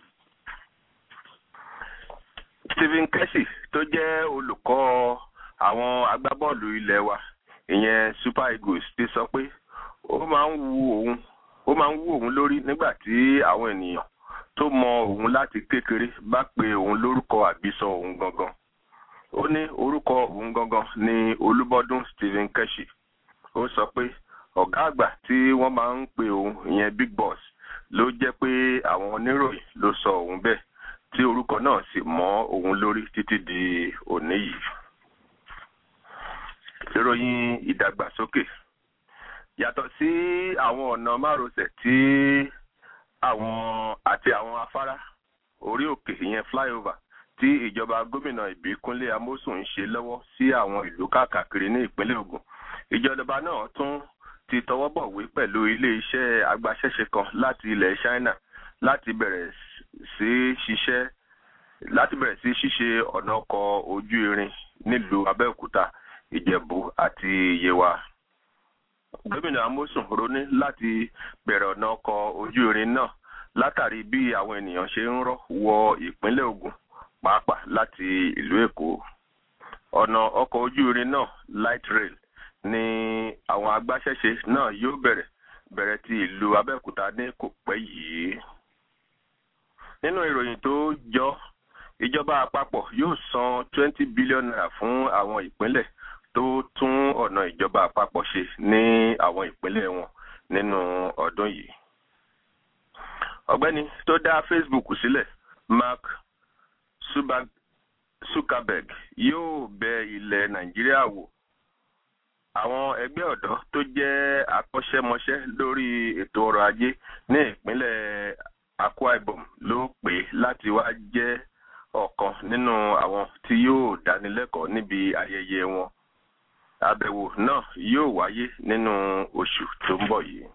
Stephen Keshi tó jẹ́ olùkọ́ àwọn agbábọ́ọ̀lù ilẹ̀ wa ìyẹn Super Eagles ti sọ pé ó máa ń wu òun ó máa ń wú òun lórí nígbà tí àwọn ènìyàn tó mọ òun láti kékeré bá pe òun lórúkọ àbísọ òun gangan ó ní orúkọ òun gangan ní Olúbọ́dún Stephen Keshi ó sọ pé ọ̀gá àgbà tí wọ́n máa ń pe òun ìyẹn big boss ló jẹ́ pé àwọn oníròyìn ló sọ òun bẹ́ẹ̀ tí orúkọ náà sì mọ́ òun lórí títí di òní yìí. ìròyìn ìdàgbàsókè yàtọ̀ sí àwọn ọ̀nà márosẹ̀ tí àwọn àti àwọn afárá orí òkè ìyẹn flyover tí ìjọba gómìnà ìbíkúnlé amósùn ń ṣe lọ́wọ́ sí àwọn ìlú káàkiri ní ìpínlẹ̀ Ògùn ìjọba náà tún ti tọwọ́ bọ̀wé pẹ̀lú ilé-iṣẹ́ agbaṣẹ́ṣe kan láti ilẹ̀ China láti bẹ̀rẹ̀ sí ṣiṣẹ́ láti bẹ̀rẹ̀ sí ṣíṣe ọ̀nà ọkọ̀ ojú irin nílùú Abẹ́òkúta Ìjẹ̀bú àti Yewa. Gómìnà Amosun ronú láti bẹ̀rẹ̀ ọ̀nà ọkọ̀ ojú irin náà látàrí bí àwọn ènìyàn ṣe ń rọ́ wọ ìpínlẹ̀ Ògùn pàápàá láti ìlú Èkó. Ọ̀nà ọkọ̀ ojú irin náà light rail ni àwọn agbaṣẹ́ṣe náà yóò bẹ̀rẹ̀ bẹ̀rẹ̀ ti ìlú Abẹ́òkúta ní kò pẹ́ yìí. Nínú ìròyìn tó jọ ìjọba àpapọ̀ yóò san twenty billion naira fún àwọn ìpínlẹ̀ tó tún ọ̀nà ìjọba àpapọ̀ ṣe ní àwọn ìpínlẹ̀ wọn nínú ọdún yìí. Ọ̀gbẹ́ni tó dá Facebook sílẹ̀ Mark Zuckerberg yóò bẹ ilẹ̀ Nàìjíríà wò àwọn ẹgbẹ́ ọ̀dọ́ tó jẹ́ akọ́ṣẹ́mọṣẹ́ lórí ètò ọrọ̀ ajé ní ìpínlẹ̀ Akwa Ibom ló pè láti wá jẹ́ ọ̀kan nínú àwọn tí yóò dánilẹ́kọ̀ọ́ níbi ayẹyẹ wọn àbẹ̀wò náà yóò wáyé nínú oṣù tó ń bọ̀ yìí.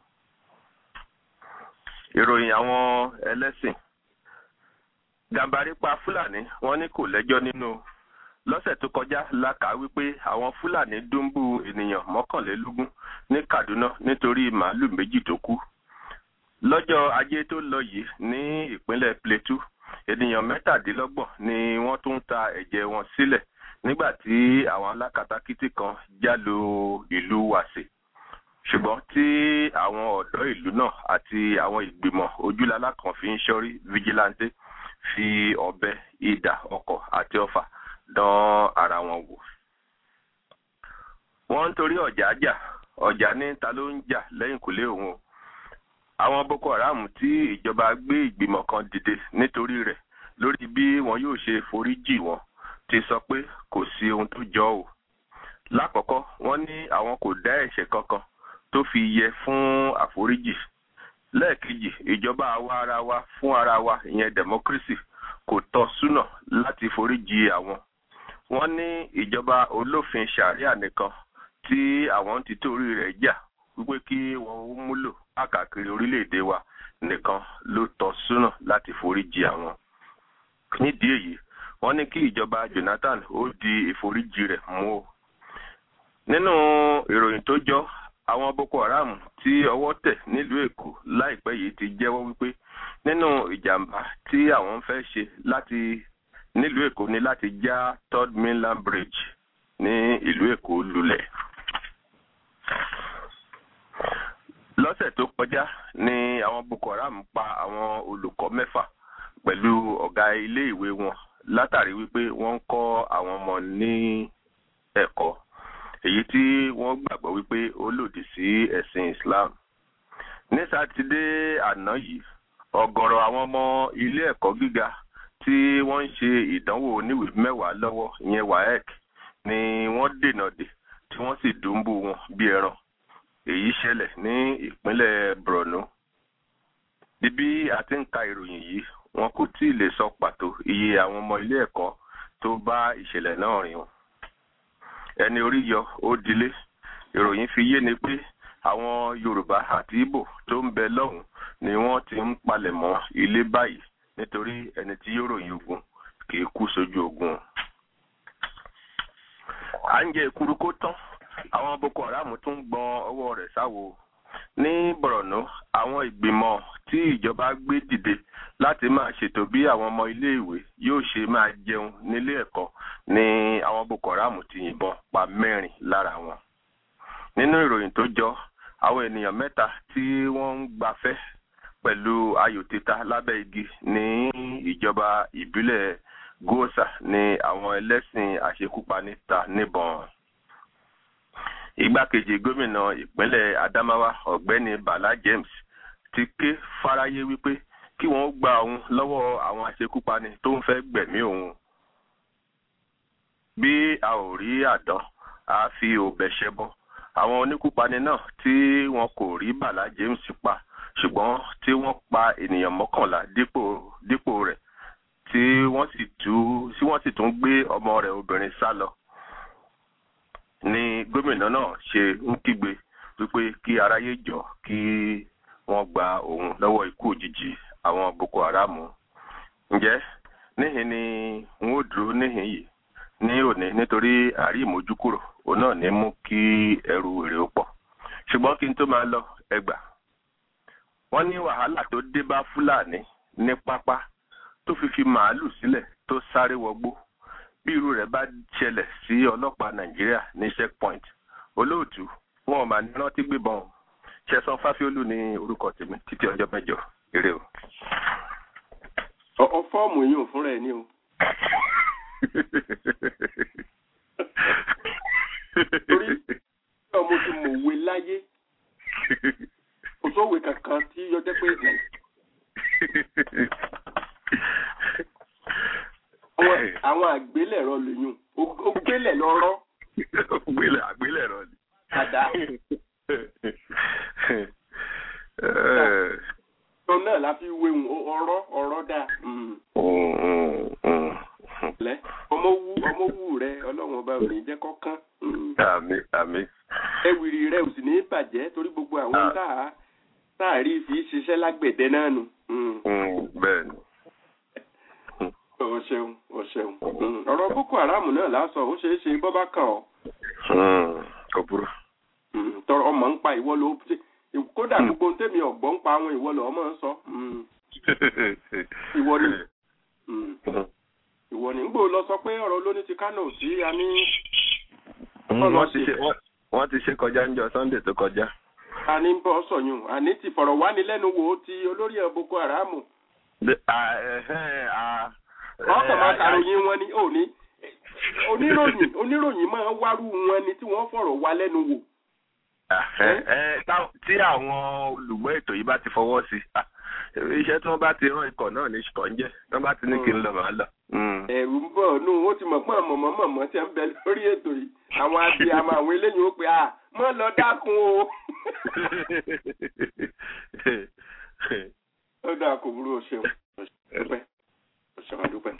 ìròyìn àwọn ẹlẹ́sìn Gàmbàrí pa Fúlàní wọ́n ní kò lẹ́jọ́ nínú lọ́sẹ̀ tó kọjá la kà wípé àwọn Fúlàní dúnbù ènìyàn mọ́kànlélógún ní Kaduna nítorí màálù méjì tó kú lọ́jọ́ ajé tó lọ yìí ní ìpínlẹ̀ Plateau ènìyàn mẹ́tàdínlọ́gbọ̀n ni wọ́n tún ta ẹ̀jẹ̀ wọn sílẹ̀ nígbà tí àwọn alákatakítí kan já lu ìlú Wàsè ṣùgbọ́n tí àwọn ọ̀dọ́ ìlú náà àti àwọn ìgbìmọ̀ ojúlalá kan fi ń ṣọ́rí vigilante fi ọ̀bẹ idà ọkọ̀ àti ọfà dán ara wọn wò. wọ́n ń torí ọ̀jà jà ọ̀jà ní ta ló ń jà lẹ́yìnkùlé òun o. àwọn Boko Haram tí ìjọba gbé ìgbìmọ̀ kan dìde nítorí rẹ̀ lórí bí wọn yóò ṣe foríjì wọn ti sọ pé kò sí ohun tó jọ o. lákọ̀ọ́kọ́ wọ́n ní àwọn kò dá ẹ̀ṣẹ̀ kankan tó fi yẹ fún àforíjì. lẹ́ẹ̀kejì ìjọba àwa ara wa fún ara wa ìyẹn democracy kò tọ́ súnà láti foríjì àwọn wọ́n ní ìjọba olófin sharia nìkan tí àwọn ti torí rẹ̀ jà wípé kí wọ́n ó múlò káàkiri orílẹ̀-èdè wa nìkan ló tọ́ súnà láti foríjì àwọn. nídìí èyí wọ́n ní kí ìjọba Jonathan ó di ìforíjì rẹ̀ mú o. nínú ìròyìn tó jọ àwọn Boko Haram tí ọwọ́ tẹ̀ nílùú Èkó láìpẹ́ yìí ti jẹ́wọ́ wípé nínú ìjàmbá tí àwọn ń fẹ́ ṣe láti nílùú Èkó ní láti já third mainland bridge ní ìlú Èkó lulẹ̀. lọ́sẹ̀ tó kọjá ni àwọn Boko Haram pa àwọn olùkọ́ mẹ́fà pẹ̀lú ọ̀gá ilé ìwé wọn látàrí wípé wọ́n ń kọ́ àwọn ọmọ ní ẹ̀kọ́ èyí tí wọ́n gbàgbọ́ wípé ó lòdì sí ẹ̀sìn Islam. ní sátidé àná yìí ọ̀gọ̀rọ̀ àwọn ọmọ ilé ẹ̀kọ́ gíga tí wọ́n ń ṣe ìdánwò oníwèé mẹ́wàá lọ́wọ́ ìyẹn WAEC ni wọ́n dènà dè tí wọ́n sì dùnbù wọn bí ẹran èyí ṣẹlẹ̀ ní ìpínlẹ̀ Borno di bí a ti ń ka ìròyìn yìí wọn kò tí ì lè sọ pàtó iye àwọn ọmọ ilé ẹ̀kọ́ tó bá ìṣẹ̀lẹ̀ náà rìn o ẹni orí yọ ó dilé ìròyìn fi yé ni pé àwọn yorùbá àti ìbò tó ń bẹ lọ́hùn ni wọ́n ti ń palẹ̀mọ́ ilé báyìí nítorí ẹni tí yóò ròyìn ogun kì í kú sójú ogun à ń jẹ ìkúrú kó tán àwọn boko haram tún gbọn ọwọ́ rẹ̀ sáwo ní borno àwọn ìgbìmọ̀ tí ìjọba gbé dìde láti máa ṣètò bí àwọn ọmọ iléèwé yóò ṣe máa jẹun nílé ẹ̀kọ́ ni àwọn boko haram ti yìnbọn pa mẹ́rin lára wọn nínú ìròyìn tó jọ àwọn ènìyàn mẹ́ta tí wọ́n ń gbafẹ́ pẹ̀lú ayò títa lábẹ́ igi ní ìjọba ìbílẹ̀ gosa ní àwọn ẹlẹ́sìn àṣekúpani ta níbọn igbákejì gómìnà ìpínlẹ̀ adamawa ọ̀gbẹ́ni bala james ti ké fáráyé wípé kí wọ́n gba òun lọ́wọ́ àwọn àṣekúpani tó ń fẹ́ gbẹ̀mí òun bí a ò rí àdán a fi òbẹ̀ ṣẹbọ àwọn oníkúpani náà tí wọn kò rí bala james pa ṣùgbọ́n tí wọ́n pa ènìyàn mọ́kànlá dípò dípò rẹ̀ tí wọ́n sì tú tí wọ́n sì tún gbé ọmọ rẹ̀ obìnrin sá lọ ni gómìnà náà ṣe ń kígbe wípé kí aráyé jọ kí wọ́n gba òun lọ́wọ́ ikú òjijì àwọn boko haram ǹjẹ́ níhìn ni n ó dúró níhìn yìí ní òní nítorí àrí ìmójúkúrò òun náà ní mú kí ẹrù èrè ó pọ̀ ṣùgbọ́n kí n tó máa lọ ẹgbà wọ́n ní wàhálà tó dé bá fúlàní ní pápá tó fi fi màálù sílẹ̀ tó sáré wọgbó bí irú rẹ̀ bá ṣẹlẹ̀ sí ọlọ́pàá nàìjíríà ní checkpoint olóòtú wọn ò máa ní rántí gbébọn ṣẹ̀san fáfiólú ní orúkọ tèmi títí ọjọ́ mẹ́jọ eré o. ọ fọ́ọ̀mù yìí ò fúnra ẹ̀ ní o. torí ọmọ tí mo wé láyé kò sóòwe kankan tí yọjẹ́ pé àwọn àgbélẹ̀rọ lèyún ó gbélẹ̀ lọ́rọ́. gbélẹ̀ àgbélẹ̀rọ ni. Àdá. Tó náà la fi wéhùn ọ̀rọ̀ ọ̀rọ̀ dà. Lẹ́ ọmọ wú ọmọ wú rẹ ọlọ́run ọba ò ní jẹ́ kọ́kán. Àmì àmì. Ẹ̀wìrì rẹ ò sì ní bàjẹ́ torí gbogbo àwọn táà táà rí fi ṣiṣẹ́ lágbẹ̀dẹ náà nù. Bẹ́ẹ̀ni o ṣeun o ṣeun ọ̀rọ̀ boko haram náà lásán ó ṣeé ṣe bọ́ bá kàn ọ́. kò burú. tọrọ ọmọ ń pa ìwọ ló kódà gbogbo tèmi ọ̀gbọ́n ń pa àwọn ìwọ lọ ọmọ ń sọ. ìwọ ni ìwọ ni ngbò lọ sọ pé ọ̀rọ̀ olóní ti kánò sí a ní. wọ́n ti ṣe kọjá ń jọ sunday tó kọjá. a ní bọ́ sọ̀yún àní ti fọ̀rọ̀ wánilẹ́nuwò ti olórí ẹ̀ boko haram. wọ́n kàn máa kàròyìn wọn ni ò ní oníròyìn oníròyìn máa wárú wọn ni tí wọ́n fọ̀rọ̀ wá lẹ́nu wò. tí àwọn olùgbọ́ ètò yìí bá ti fọwọ́ sí iṣẹ́ tí wọ́n bá ti rán ikọ̀ náà ní ṣùkọ́ ń jẹ́ tí wọ́n bá ti ní kí n lọ màá lọ. ẹ̀rù ń bọ̀ nù ó ti mọ̀ pọ́n mọ̀mọ́ mọ̀mọ́ tí ń bẹ lórí ètò yìí àwọn abiyamọ àwọn eléyìí ó pe à mọ́ lọ dákun o. ó dáa kò burú o ṣeun dúpẹ́ o ṣeun adúpẹ́.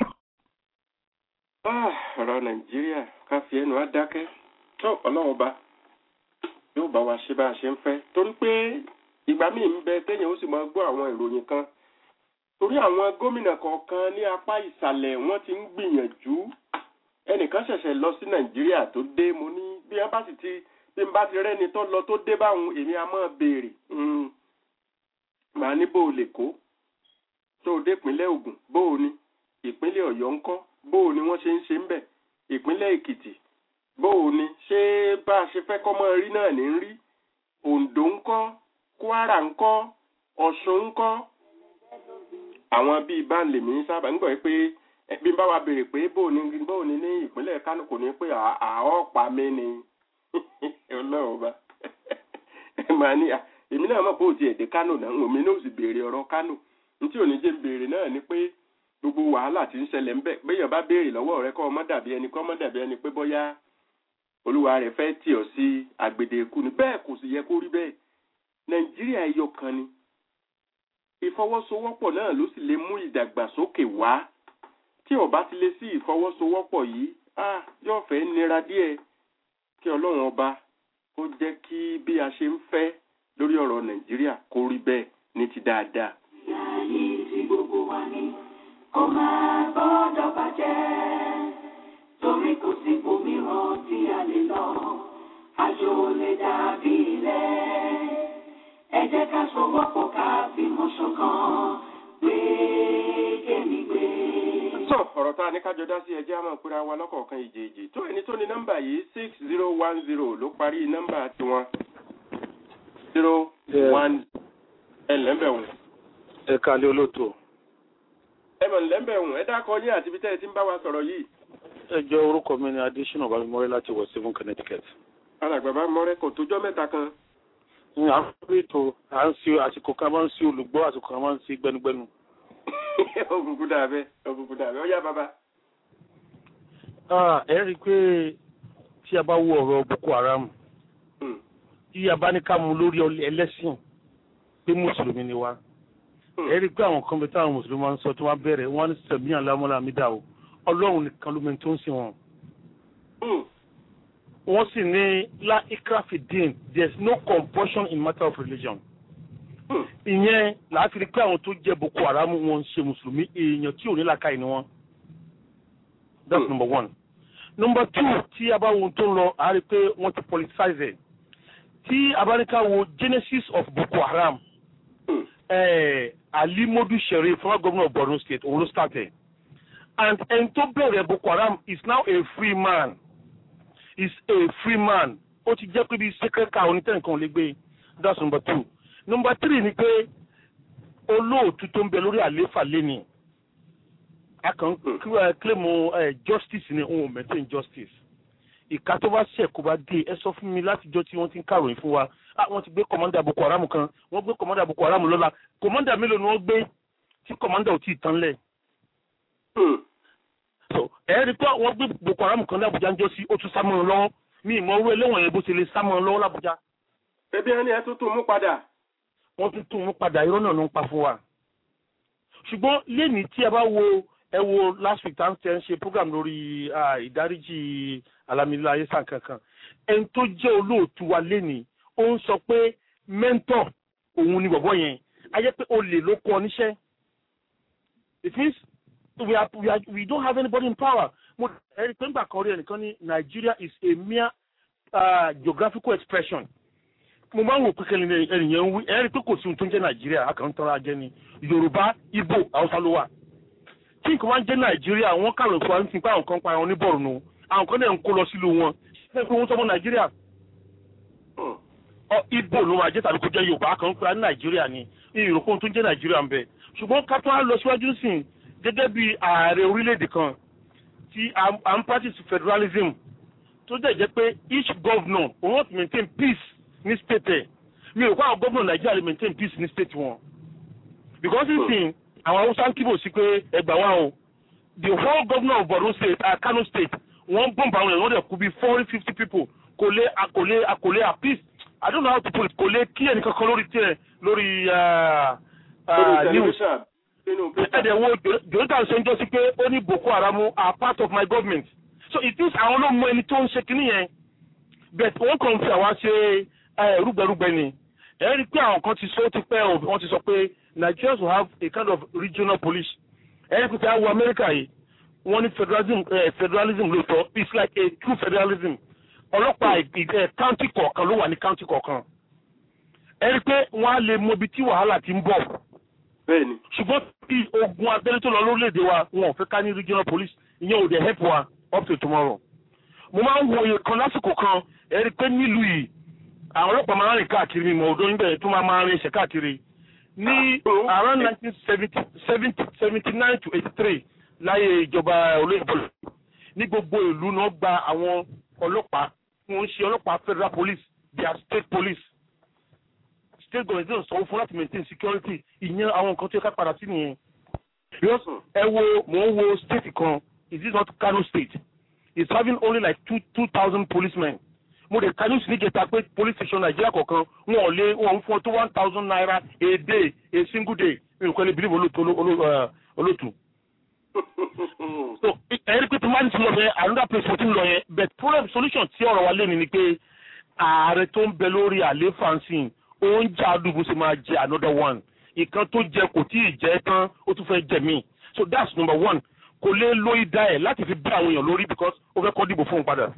ọ̀rọ̀ nàìjíríà ká fi ẹnu á dákẹ́ tó ọlọ́run bá yóò bá wa ṣe bá a ṣe ń fẹ́ torí pé ìgbà míì ń bẹ téèyàn ó sì máa gbọ́ àwọn ìròyìn kan torí àwọn gómìnà kọ̀ọ̀kan ní apá ìsàlẹ̀ wọ́n ti ń gbìyànjú ẹnìkan ṣẹ̀ṣẹ̀ lọ sí nàìjíríà tó dé mo ní bí wọ́n bá sì ti bí n bá ti rẹ́ni tó lọ tó dé báwọn èmi á máa béèrè màá ní bó o lè kó tó o dé ìpínlẹ̀ ògùn bó o ní ìpínlẹ̀ ọ̀yọ́ ńkọ́ bó o ní wọ́n ṣe ń ṣe ń bẹ̀ ìpínlẹ̀ èkìtì bó o ní ṣé bá a ṣe fẹ́ kọ́ mọ́ rí náà ní rí oǹdó ńkọ́ kwara ńkọ́ ọ̀ṣun ńkọ́ àwọn bíi báńlẹ̀ mi sábà ń gbọ́ pé bí n bá wa béèrè pé bó o ní bó o ní ní ìpínlẹ̀ kánò kò ní pé àọ́ pa mí ni ọlọ́run bá màá ní èmi náà mọ̀ pé ó ti ẹ̀dẹ́ kánò náà òmí náà sì béèrè ọ̀rọ̀ kánò ntí òní jẹ́ béèrè náà ni pé gbogbo wàhálà tí ń ṣẹlẹ̀ ń bẹ̀ béèyàn bá béèrè lọ́wọ́ rẹ kọ́ ọmọ dàbí ẹni kọ́ ọmọ dàbí ẹni pé bóyá olúwa rẹ̀ fẹ́ tì ọ́ sí agbede ikú ni bẹ́ẹ̀ kò sì yẹ kó rí bẹ́ẹ̀ nàìjíríà ẹyọ kan ni ìfọwọ́sowọ́pọ̀ náà ló sì lè mú ìdàgbàsókè wá tí ó bá ti lè sí ìfọwọ́sowọ́pọ̀ yìí ah yóò fẹ́ nira díẹ̀ kí ọlọ́run ọba kó jẹ́ kí bí a ṣe ń fẹ́ lórí ọ̀rọ̀ nàìjíríà kó rí bẹ́ẹ̀ ní ti dáadáa. Ayé tí gbogbo wa ní kó máa gbọ́dọ̀ bàjẹ́ torí kò sí òmíràn tí a lè lọ àjò lè dàbí ilé ẹ jẹ́ ká sowọ́pọ̀ ká fìmọ̀ ṣọ̀kan gbé kémi gbé. sọ ọ̀rọ̀ tá a ní kájọ dá sí ẹjẹ́ àmọ́ ìpínlẹ̀ wa lọ́kọ̀ọ̀kan ìjèèjì tó ẹni tó ní nọ́mbà yìí six zero one zero ló parí nọ́mbà tiwọn zero one ẹ lẹ́mbẹ̀wọ̀n ẹ kálẹ́ olóòtú ẹ mọ̀ lẹ́mbẹ̀wọ̀n ẹ dákọ̀ yín àti ibi tẹ́ ẹ ti ń bá wa sọ̀rọ̀ yìí. ẹ jẹ́ orúkọ mi ní adésínà babimọ́rẹ́ láti west seven connecticut. alàgbà bá mọ́rẹ́ kò tójọ́ mẹ́ta kan. ní àkókò ètò à ń sí àsìkò kan máa ń sí olùgbọ́ àsìkò kan máa ń sí gbẹnugbẹnu. òkùnkùn dàbẹ́ òkùnkùn dàbẹ́ ọ̀yá bàbá. Ah, ẹ rí i pé tí a bá wo ọ̀rọ̀ boko haram tí a bá ní ká mú lórí ọlẹ- ẹlẹ́sìn pé mùsùlùmí ni wá ẹ rí i pé àwọn kan bẹ táwọn mùsùlùmí máa ń sọ tí wọ́n bẹ̀rẹ̀ wọ́n á ní sẹ̀mí àlámọ́lá mi dà o ọlọ́run nìkan ló mẹ́ni tó ń sìn wọn. wọ́n sì ní la ikrafidin there is no compulsion in matter of religion. ìyẹn láti rí i pé àwọn tó jẹ́ boko haram wọn ń ṣe mùsùlùmí èèyàn tí ò ní làákàyè ni wọ́n. that's number one. number two tí a bá wo ohun tó ń lọ a rí i pé wọ́n ti politicize ẹ̀ tí a bá ní ká wo genesis of boko haram eh, ali modu sherif former governor of borno state òun ló start ẹ̀ and ẹni tó bẹ̀rẹ̀ boko haram is now a free man is a free man ó ti jẹ́ pé bí sacred cow onítẹ̀nìkan ò lè gbé that's number two number three ni pé olóòtú tó ń bẹ lórí àlééfà lẹ́ni a kàn ń claim uh, justice ni òun ò maintain justice ìka tó bá ṣẹ̀ kó bá dé ẹ sọ fún mi látijọ́ tí wọ́n ti ń kàròyìn fún wa ah wọ́n ti gbé kọ̀mọ́ndà boko haram kan wọ́n gbé kọ̀mọ́ndà boko haram lọ́la kọ̀mọ́ndà mélòó ni wọ́n gbé tí kọ̀mọ́ndà ò tí ì tán lẹ̀. so ẹ rí i pé wọ́n gbé boko haram kan lábújá ń jọ sí ó tún sá mọ́ ọ lọ́wọ́ mi ìmọ̀ owó ẹlẹ́wọ̀n yẹn bó ṣe lè sá mọ́ ọ lọ́wọ́ lábújá. ẹbí ẹni ẹ tún tún mú padà. wọ́n tún tún mú padà irọ́ náà ló ń pa fún wa. ṣùgbọ́n lẹ́ni tí a bá wo ẹ wo last week tá ń ṣe program lórí ìdáríjì alamila ayéṣà kankan ẹni tó jẹ́ olóòtú wa lẹ́ni ó ń sọ pé mẹ́ńtọ̀ òun ni bọ̀bọ̀ yẹn a jẹ́ pé olè ló kọ́ níṣẹ́ it means we are we are we don't have anybody in power mo ẹni pé ńgbà kan rí ẹnìkan ní Nigeria is a mere uh, geographical expression mo máa ń wò pé kẹ́lẹ́ ẹnìyẹn ń wí ẹni pé kò sí ohun tó ń jẹ́ Nàìjíríà akàntàn ajẹ́ ni Yorùbá Ìgbò Haúsá ló wà tí nǹkan wá ń jẹ́ nàìjíríà wọ́n kàrò fún wa ní pé àwọn kan pa àwọn ní bọ̀rùnù àwọn kan náà ń kó lọ sílùú wọn ṣé pé wọ́n sọmọ nàìjíríà ibo ló máa jẹ́ tàbí kó jẹ́ yorùbá kan pé ní nàìjíríà ni ìròkó tó ń jẹ́ nàìjíríà ń bẹ ṣùgbọ́n ká tó á lọ síwájú sìn gẹ́gẹ́ bí ààrẹ orílẹ̀-èdè kan tí à ń practice federalism tó dẹ̀ jẹ́ pé each governor will not maintain peace ní state ẹ̀ mi ò kó àwọn governor nàìjíríà lè maintain peace ní state wọn because ìsìn àwọn haúsá ń kíbò sí pé ẹgbà wa o the whole governor of borno state uh, kano state wọ́n bọ̀m̀bù àwọn èèyàn wọ́n dẹ̀ kú bí four fifty people kò lè kò lè kò lè appease i don't know how to put it kò lè kí ẹnì kankan lórí tiẹ̀ lórí news ẹ̀dẹ̀ wo jonathan ṣe ń jọ́ sí pé ó ní boko haram are part of my government so it means àwọn ló mọ ẹni tó ń ṣe kínní yẹn but wọ́n kàn fi àwa ṣe rúgbẹrúgbẹ ni ẹ rí i pé àwọn kan ti sọ ó ti pẹ́ wọ́n ti sọ pé Nigerians will have a kind of regional police ẹ rí i pé àwọn America yìí wọ́n ní federalism uh, federalism lóòótọ́ it's like a true federalism ọlọ́pàá ẹ̀ county kọ̀ọ̀kan ló wà ní county kọ̀ọ̀kan ẹ rí i pé wọ́n á lè mọ ibi tí wàhálà ti ń bọ̀ bẹ́ẹ̀ni ṣùgbọ́n bí ogun abẹ́lé tó lọ lórílẹ̀‐èdè wa wọn ò fẹ́ ká ní regional police ìyẹn ò dẹ̀ help wa up to tomorrow mo máa ń wo iye kan lásìkò kan ẹ rí i pé nílùú yìí àwọn ọlọ́pàá máa ń rìn káàkiri mi mọ̀ ọdún níbẹ̀ tó máa máa rìn ṣẹ̀ káàkiri ní around nineteen seventy seventy seventy nine to eighty three láyé ìjọba olóyìnbó ní gbogbo ìlú náà gba àwọn ọlọ́pàá tí wọ́n ń ṣe ọlọ́pàá federal police their state police state government náà sanwó fún láti maintain security ìyẹn àwọn nǹkan tó yẹ ká padà sí nìyẹn. ẹ wo mò ń wo state kan is this not Kano state it's having only like two two thousand policemen mo de kanu sí níjẹta pé police station nàìjíríà kọ̀ọ̀kan wọn ò lé wọn ń fún ọ tó one thousand naira a day a single day mi ò kọ́ lè believe olóòtú olóòtú so ẹ̀rí pé tí máa ti lọ bẹ another place mo ti ń lọ yẹn but problem solution tí ọ̀rọ̀ wa lé ní ni pé ààrẹ tó ń bẹ lórí àléfà nsìn ó ń jà àdúgbò sì máa jẹ another one ìkan tó jẹ kò tí ì jẹ tán ó tún fẹ́ jẹ míì so that's number one kò lè lo ìdá ẹ̀ láti fi bí àwọn èèyàn lórí because ó fẹ́ kọ́ dìbò fún un padà.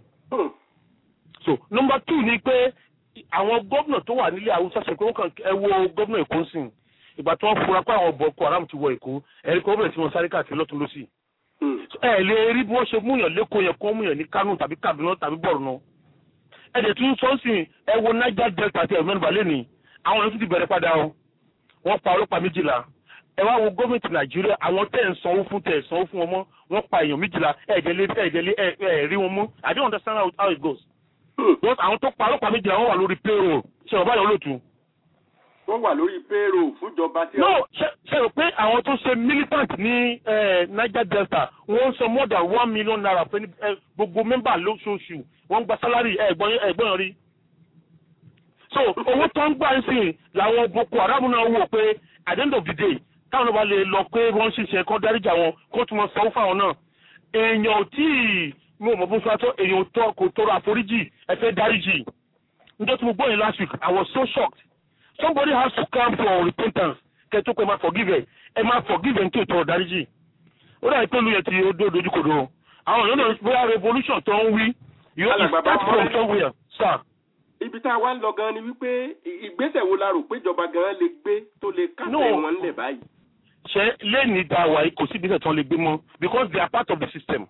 so number two ni pé àwọn gómìnà tó wà nílé haúsá ṣe pé wọ́n kàn ẹ wo gómìnà èkó sìn ìgbà tí wọ́n fura pé àwọn boko haram ti wọ èkó ẹ̀rí kó bẹ̀rẹ̀ tí wọ́n sáré káàkiri lọ́tún lọ́sì. ẹ lè rí bí wọ́n ṣe múyàn lẹ́kọ̀ọ́ yẹn kó múyàn ní kánò tàbí kaduna tàbí borno. ẹ dẹ̀ tún sọ sí ẹ wo niger delta àti ẹ̀mẹ́rin balẹ̀ ni àwọn yẹn tún ti bẹ̀rẹ̀ padà o wọ́n pa ọlọ́pàá méjìlá ẹ wá wo gómìnà nàìjíríà àwọn tẹ̀ ń sanwó fún tẹ̀ sanwó fún wọn mọ́ wọ́n pa èèyàn méjìlá ẹ̀ẹ́dẹ̀lé ẹ̀ẹ́dẹ̀lé ẹ̀ rí wọn mú i don't understand how, how it goes. because àwọn tó pa ọlọ́pàá méjìlá wọ́n wà lórí payroll ṣe ọ̀bá yẹn olóòtú. wọ́n wà lórí payroll fúnjọba tí. no ṣe ṣe rò pé àwọn tó ṣe militant ní niger delta wọ́n ń san more than one million naira fún gbogbo mẹ́mbà lóṣooṣù wọ́n ń gba sálárì ẹ̀gbọ́n rí. so owó tó ń gbà ń sìn làwọn boko haram náà wò pé at the end of the day táwọn ọba lè lọ pé wọ́n ṣiṣẹ́ kọ́ dáríjà wọn kó tún wọn sanwó fáwọn náà èèyàn ò tí ì mo mọ̀ bó sọ èèyàn tó kò tọrọ àforíjì ẹ fẹ́ dáríjì níjọ́ tí mo gbọ́ yẹn last week I was so shocked somebody has to come for repentance kẹ́ tó pé ẹ máa forgive ẹ ẹ máa forgive ẹ ní tí ò tọrọ dáríjì ó dàbí pé olùyẹ ti odó dojúkodò àwọn èèyàn náà bóyá revolution tó ń wí you have to start from somewhere sir ibi tá a wá ń lọ gan ni wípé ìgbésẹ̀ wo la rò pé ìjọba gan lè gbé tó lè kásẹ̀ wọn ńlẹ̀ báyìí. ṣé lẹ́ni dáwà yìí kò sí ìgbésẹ̀ tí wọ́n lè gbé mọ́ because they are part of the system.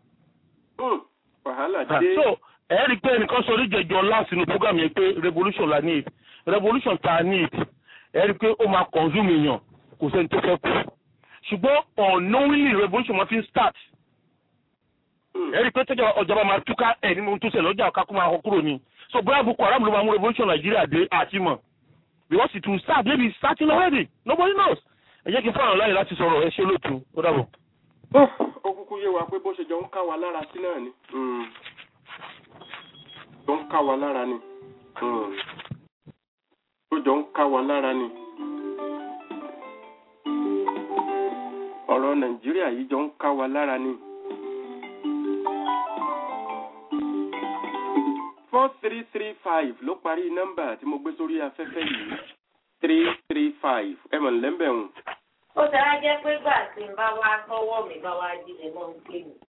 wàhálà dé. so ẹ rí i pé ẹnìkan sọ oríjẹjọ láti inú program yẹn pé revolution la need revolution ta need ẹ rí i pé ó máa consume èèyàn kò sẹ́ni tó fẹ́ kú ṣùgbọ́n unknowingly revolution máa fi ń start ẹ rí i pé tẹ́jọ́ ọ̀jọba máa túká ẹ̀ nínú tó ṣẹlẹ̀ ọjà kakú máa kọ kúrò ni so bóyá boko haram ló máa mú revolution Nigeria dé àti mọ̀ because it will start maybe it's starting already nobody knows ẹ jẹ́ kí n fáwọn láyè láti sọ̀rọ̀ ẹ ṣe lóòtú ó dàbọ̀. ó kúkú yé wa pé bó ṣe jọ ń ká wa lára sí náà ni jọ ń ká wa lára ni ó jọ ń ká wa lára ni ọ̀rọ̀ Nàìjíríà yìí jọ ń ká wa lára ni. four three three five ló parí nọ́mbà tí mo gbé sórí afẹ́fẹ́ yìí three three five ẹ mọ̀ lẹ́mbẹ̀ hùn. ó ti á jẹ́ pé gbà tí n bá wá tọwọ́ mi bá wá jíjẹ mọ́ ń pè mí.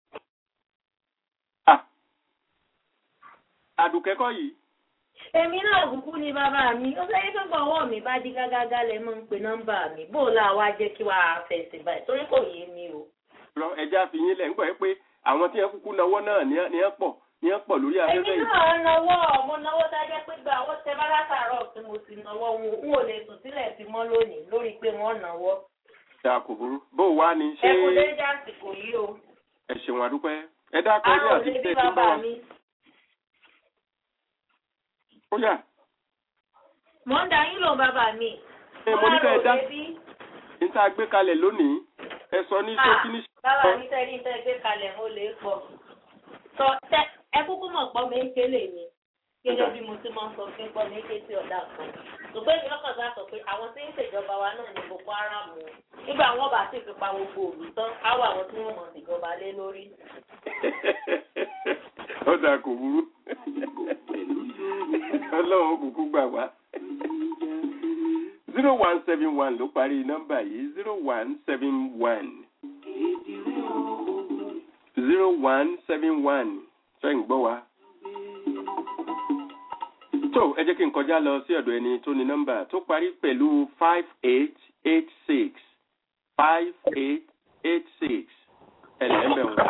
àdùkẹ́kọ̀ yìí. èmi náà kúkú ni bàbá mi ó sẹ́yìn tó gbọ́wọ́ mi bá dí gágágá lẹ mọ́ ń pe nọ́mbà mi bó o là wá jẹ́ kí wàá fẹsẹ̀ báyìí torí kò yé mi o. ẹja fi yín lẹ̀ ń gbọ́ pé àwọn tí wọ́n kúkú náwó náà ní ẹ pọ̀ ní ẹ pọ̀ lórí afẹ́fẹ́ èmi náà náwó mo náwó dájẹ́ pé gba owó tẹ bá látàárọ̀ tí mo sì náwó n ò lè sùn sílẹ̀ sí mọ́ lónìí lórí pé wọ́n náwó. ṣá kò burú bó o wá ní ṣé. ẹ kò dé jásìkò yìí o. ẹ ṣeun àdúpẹ́ ẹ dákọ ní àti tẹ tí ń bá wa. ó yá. mo ń da yín lò bàbá mi. ẹ mo ní ká ẹ dá ní tá a gbé kalẹ̀ lónìí ẹ sọ ní ṣókí ní. bàbá mi tẹ́ ní tẹ́ gbé kalẹ̀ mo lè pọ̀ sọ tẹ ẹ kúkú mọ̀ pọ́ mi ké lè ní gẹ́gẹ́ bí mo ti máa ń sọ fún pọ́ mi ké sí ọ̀dà kan ṣùgbọ́n èmi lọ́kàn sá sọ pé àwọn tí ń ṣèjọba wa náà ní Boko Haram o nígbà wọn bá sì fi pa gbogbo òlù tán á wà àwọn tí wọ́n mọ̀ ṣèjọba lé lórí. ó dà kò burú ọlọ́run kúkú gbà wá zero one seven one ló parí nọ́mbà yìí zero one seven one zero one seven one ṣe ń gbọ́ wa. tó ẹ jẹ́ kí n kọjá lọ sí ọ̀dọ̀ ẹni tó ní nọ́mbà tó parí pẹ̀lú five eight eight six five eight eight six ẹ̀lẹ́mbẹ̀ wọn.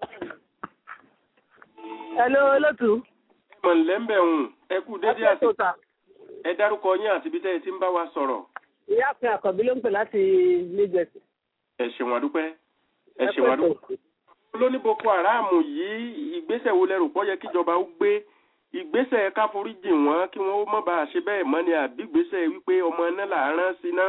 hello olótú. ẹ mọ̀ lẹ́mbẹ̀ wọn ẹ kú dédé àti ẹ dárúkọ yín àti ibi tẹ́ ẹ ti ń bá wa sọ̀rọ̀. ìyá àfin àkọ́bí ló ń pè láti Lagos. ẹ ṣeun àdúpẹ́ ẹ ṣeun àdúpẹ́ lóní boko haram yìí ìgbésẹ̀ wo lẹ́rù pọ́ yẹ kíjọba ó gbé ìgbésẹ̀ káforíjì wọn kí wọ́n ó mọ̀ bá a ṣe bẹ́ẹ̀ mọ́ ni àbí ìgbésẹ̀ wípé ọmọ iná là á rán sí ná.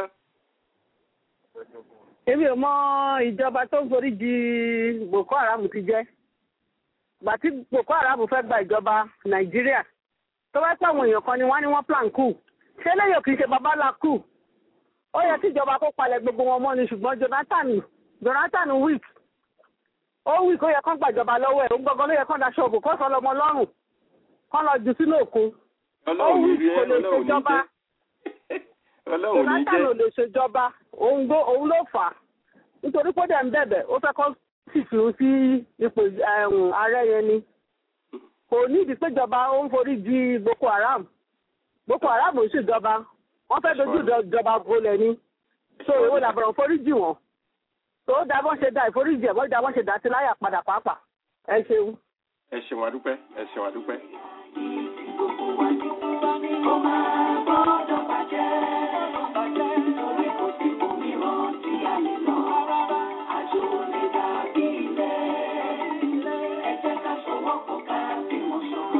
èmi ò mọ ìjọba tó ń forí jì boko haram ti jẹ́ gbà tí boko haram fẹ́ gba ìjọba nàìjíríà tó bá pẹ́ àwọn èèyàn kan ni wọ́n ní wọ́n plan kù ṣé lẹ́yìn kì í ṣe babalá kù ó yẹ kí ìjọba kó palẹ̀ gbogbo wọn mọ́ ni ṣùgbọ́n Jonathan Jonathan weak ó weak ó yẹ kán gbàjọba lọ́wọ́ ẹ̀ ó gbọ́ngàn ló yẹ kán daṣọ òbò kó sọ lọ́mọ lọ́rùn kán lọ jù sínú òkun ó ọlọ́run ní weak rí ẹ kò lè ọlọ́run ní ṣèjọba jẹ́ ọlọ́run ní Jonathan ò jẹ́ lè ṣèjọba òun ló òun ló fà á nítorí pé ó dẹ̀ ń bẹ̀bẹ̀ ó fẹ́ kọ́ sì fi òun sí ipò ẹ̀hún ààrẹ yẹn ni kò ní ìdí péjọba ó ń forí di Boko Haram Boko Haram ò ṣèjọba wọ́n fẹ́ dojú ìjọba bolẹ̀ ni so èwo làbọ̀rọ̀ forí jì wọ́n tó dá bọ́n ṣe dá ìforíjì ẹ̀ bọ́n dá bọ́n ṣe dá sí láyà padà pàápàá ẹ ṣeun. ẹ ṣeun àdúpẹ́ ẹ ṣeun àdúpẹ́. Kó máa gbọ́dọ̀ bàjẹ́. Torí kò sí òmíràn tí a lè lọ. Àjò lè dàbí ilé. Ẹ jẹ́ ká sowọ́pọ̀ ká bímọ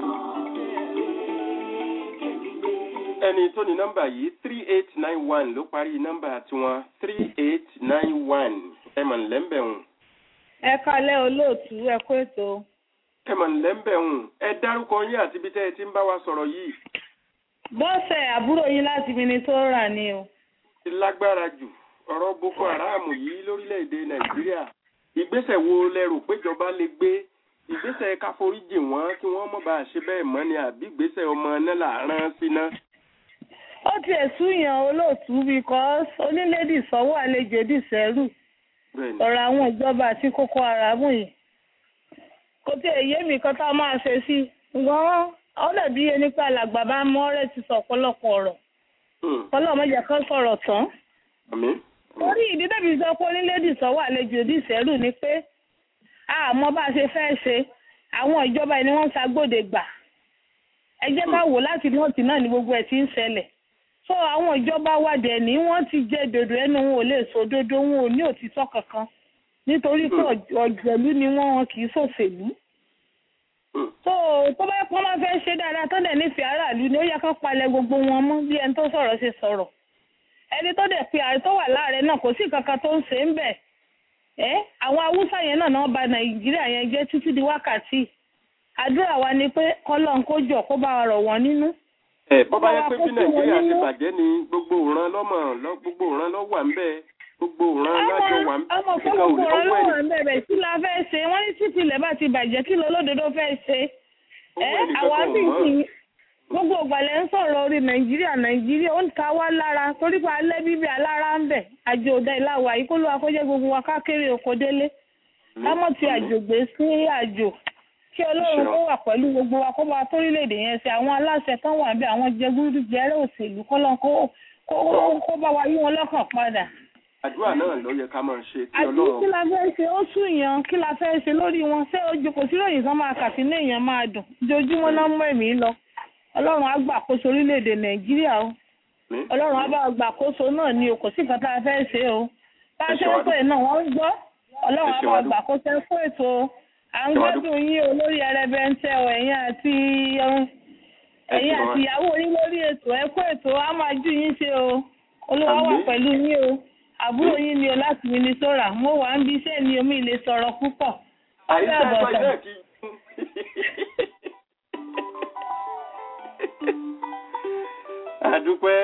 sọ̀rọ̀. ẹni tó ní nọ́mbà yìí three eight nine one ló parí nọ́mbà tiwọn three eight nine one ẹ mọ̀ nílẹ́ńbẹ̀hùn ẹ kalẹ́ olóòtú ẹ kó ètò ẹ mọ̀ nílẹ́ńbẹ̀hùn ẹ dárúkọ yín àti ibi tẹ́ ẹ ti ń bá wa sọ̀rọ̀ yìí bọ́sẹ̀ àbúrò yín láti Minnesota ni o. ti lágbára jù ọ̀rọ̀ Boko Haram yìí lórílẹ̀‐èdè Nàìjíríà ìgbésẹ̀ wo lẹ rò péjọba lè gbé ìgbésẹ̀ káforíjì wọn kí wọ́n mọ̀ bá a ṣe bẹ́ẹ̀ mọ́ ni àbí ìgbésẹ̀ ọmọ náà là rán síná. ó tiẹ̀ súyàn olóòtú because onílédì sanwó àlejò dìsẹ́rù ọ̀rọ̀ àwọn ìjọba àti Boko Haram yìí kò tí ì yé mi kan tá a máa ṣe sí ṣùgbọ́n ó dàbí ẹni pé alàgbà bá mọ́ ọ́rẹ́ ti sọ ọ̀pọ̀lọpọ̀ ọ̀rọ̀ ọlọ́run mẹ́jọ kan sọ̀rọ̀ tán orí ìdí tẹ̀bí sọ pé onílédì sanwó àlejò dìsẹ́rù ni pé àmọ́ bá a ṣe fẹ́ ṣe àwọn ìjọba ni wọ́n ń ṣagbóde gbà ẹ jẹ́ ká wò láti nọ́ọ̀tì náà ni gbogbo ẹ̀ ti ń ṣẹlẹ̀ so àwọn ìjọba wa dẹ̀ ní wọ́n ti jẹ́ dòdò ẹnu wọn ò lè sọ dodo wọn ò ní òtítọ́ kankan nítorí pé ọ̀jẹ̀lú ni wọ́n wọn kì í ṣòṣèlú so tó bá pọ́n máa fẹ́ ṣe dáadáa tó dẹ̀ nífẹ̀ẹ́ aráàlú ni ó yẹ kán palẹ̀ gbogbo wọn mọ́ bí ẹni tó sọ̀rọ̀ ṣe sọ̀rọ̀ ẹni tó dẹ̀ pe ààrẹ tó wà láàrẹ náà kò sí kankan tó ń ṣe ń bẹ̀ ẹ́ àwọn haúsá yẹn náà náà bà nàìjíríà yẹn jẹ́ títí di wákàtí àdúrà wa ni pé kọ́lọ́n kó jọ kó bá wa rọ̀ wọ́n nínú ẹ bọ́bá yẹ pé bí nàìjíríà ti bàjẹ́ ni gbogbo òran lọ́mọ gbogbo òran lọ́ wà ń bẹ́ẹ̀ gbogbo òran lájọ wà ń bẹ́ẹ̀ ọmọ fún gbogbo òran ló wà ń bẹ̀rẹ̀ kí la fẹ́ ṣe wọ́n ní títí ilẹ̀ bá ti bàjẹ́ kí lọ lódodo fẹ́ ṣe ẹ àwa sì sì gbogbo ìgbàlẹ̀ ń sọ̀rọ̀ orí nàìjíríà nàìjíríà ó ń ta wá lára torí pé alẹ́ bíbí alára ń bẹ̀ àjò ọ̀dà ìlàwà yìí kó ló wá kó jẹ́ gbogbo wa kákéré oko délé lámọ̀ ti àjò gbé sí àjò kí ọlọ́run kó wà pẹ̀lú gbogbo wa kó bá torílẹ̀-èdè yẹn ṣe àwọn aláṣẹ tán wà bí àwọn jẹgúdú jẹrẹ òṣèlú kọ́lọ́n kó bá wa yí wọn lọ́kàn padà. àdúrà náà ló yẹ ká máa ṣe kí àti ọlọ́run. kí la fẹ́ ṣe ó sùn yàn kí la fẹ́ ṣe lórí wọn ṣé ojú kò sí lóyìn kan máa kà sínú èèyàn máa dùn ojoojúmọ́ náà mú ẹ̀mí lọ ọlọ́run á gbàkóso orílẹ̀-èdè nàìjíríà o ọlọ́run á bá gbàkóso náà ni o kò sí nǹkan tá a fẹ́ ṣe o bá a ṣe ń pè náà wọ́n ń gbọ́ ọlọ́run á bá gbàkóso fún ètò à ń gbádùn yín o lórí ẹrẹbẹntẹ o ẹ̀yin àti ẹ̀yin àti ìyàwó yín lórí ètò ẹ kó ètò á máa jú yín ṣe o olúwa wà pẹ̀lú yín o àbúrò yín ni o láti Minnesota mo wà ń bí iṣẹ́ ni omi lè sọ̀rọ̀ púpọ̀ àyíṣẹ́ ẹ̀kọ́ ilé kí. àdúpẹ́.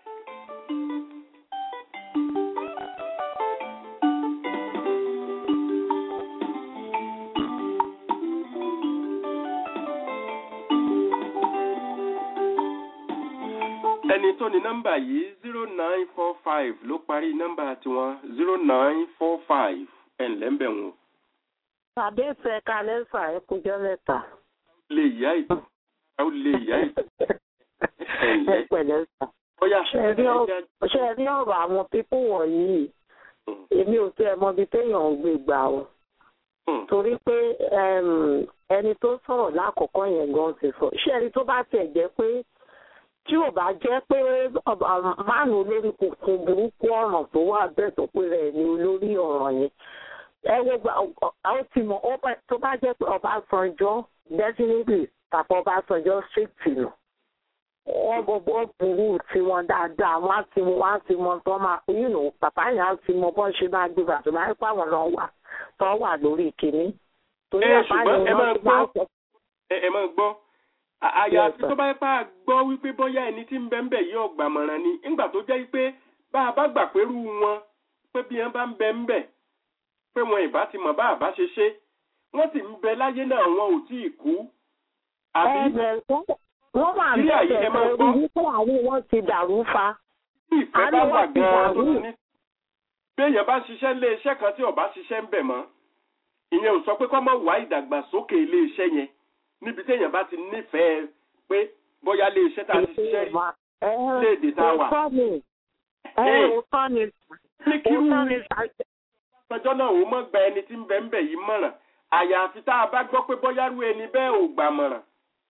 ẹni tó ní nọ́mbà yìí zero nine four five ló parí nọ́mbà tiwọn zero nine four five ẹ̀ ǹlẹ́ ń bẹ̀ wọ́n. tàbí ìfẹ́ kalẹ́ fà ẹ́ kújọ́ mẹ́ta. lè yá ìtò ó lè yá ìtò. ẹ pẹ̀lẹ́ sà. ṣe rí ọ̀rọ̀ àwọn pípọ̀ wọ̀nyí èmi ò tí ẹ mọ ibi téèyàn ń gbé gbà o. torí pé ẹni tó sọ̀rọ̀ lákòókò yẹn gan ti sọ ṣé ẹni tó bá tiẹ̀ jẹ́ pé tí ò bá jẹ́ pé máàlù olórí kòkó burúkú ọ̀ràn tó wà bẹ́ẹ̀ tó pé rẹ̀ ní olórí ọ̀ràn yẹn ẹ wo gba ọ ti mọ tó bá jẹ́ pé Ọbásanjọ́ definitely tàbí Ọbásanjọ́ strict nù wọ́n gbogbo burú tiwọn dáadáa wọ́n á ti wọ́n á ti mọ tó máa you know bàbá yẹn á ti mọ bọ́n ṣe máa gbé bàtò máa ń pa àwọn lọ wà tó wà lórí kìíní. torí bàbá yẹn wọ́n ti máa sọ. ẹ máa gbọ́ àyàfi tó bá yẹ pa gbọ́ wípé bóyá ẹni tí ń bẹ́ ń bẹ̀ yóò gbàmọ̀ràn ni ńgbà tó jẹ́ pé bá a bá gbà pẹ̀lú wọn pé bí wọ́n bá ń bẹ ń bẹ̀ pé wọn ìbá ti mọ̀ bá a bá ṣe ṣe wọ́n sì ń bẹ láyé náà wọn ò tí ì kú. àbí wọ́n wà ń Tí àyè ẹ máa bẹ̀rẹ̀ gbọ́. orí wípé àárín wọn ti dàrú fa. tí ìfẹ́ bá àárín wà wọn ti gan-an tó dàrú. ní. bí èèyàn bá ṣiṣẹ́ ilé iṣẹ́ kan tí ò bá ṣiṣẹ́ ń bẹ̀ mọ́ ìyẹn ò sọ pé kó má wá ìdàgbàsókè ilé iṣẹ́ yẹn níbi téèyàn bá ti nífẹ̀ẹ́ pé bóyá ilé iṣẹ́ tá a ti ṣiṣẹ́ rí léèdè tá a wà. Òótọ́ ni. Ẹ Hey. òótọ́ ni. ní kírú Òótọ́ ni. ọjọ́ náà ó mọ̀ gba ẹni tí ń bẹ ń bẹ̀ yìí mọ̀ràn àyàfi tá a bá gbọ́ pé bóyá rú ẹni bẹ́ẹ̀ ò gbà mọ̀ràn.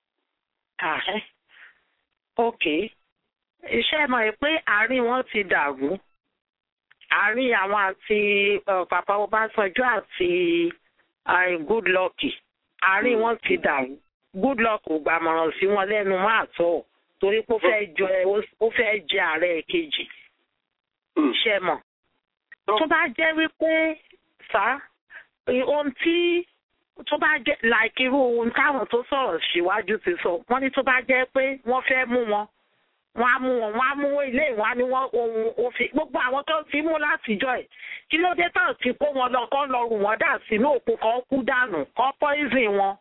Ààrẹ. Ok. Iṣẹ́ mọ̀ ẹ́ pé àárín wọn ti dàrú. Àárín àwọn àti uh, Papa Ọbásanjọ́ àti uh, Goodluck. Àárín wọn ti dàrú. Goodluck ò gbàmọ̀ràn sí wọn lẹ́nu máa tọ̀ torí pé ó fẹ́ jọ ẹ ó fẹ́ jẹ ààrẹ kejì. Iṣẹ́ mọ̀. Tó bá jẹ́ wípé sá ohun tí tó bá jẹ́ like irú ohun táwọn tó sọ̀rọ̀ síwájú ti sọ wọ́n ní tó bá jẹ́ pé wọ́n fẹ́ mú wọn wọ́n á mú wọn wọ́n á mú ilé ìwọ́n á ní wọ́n ohun òfin gbogbo àwọn tó ti mú látijọ́ ẹ̀ kí ló dé tán ti kó wọn lọ kán lọ rù wọ́n dà sínú òkú kan kú dànù kán poison wọn.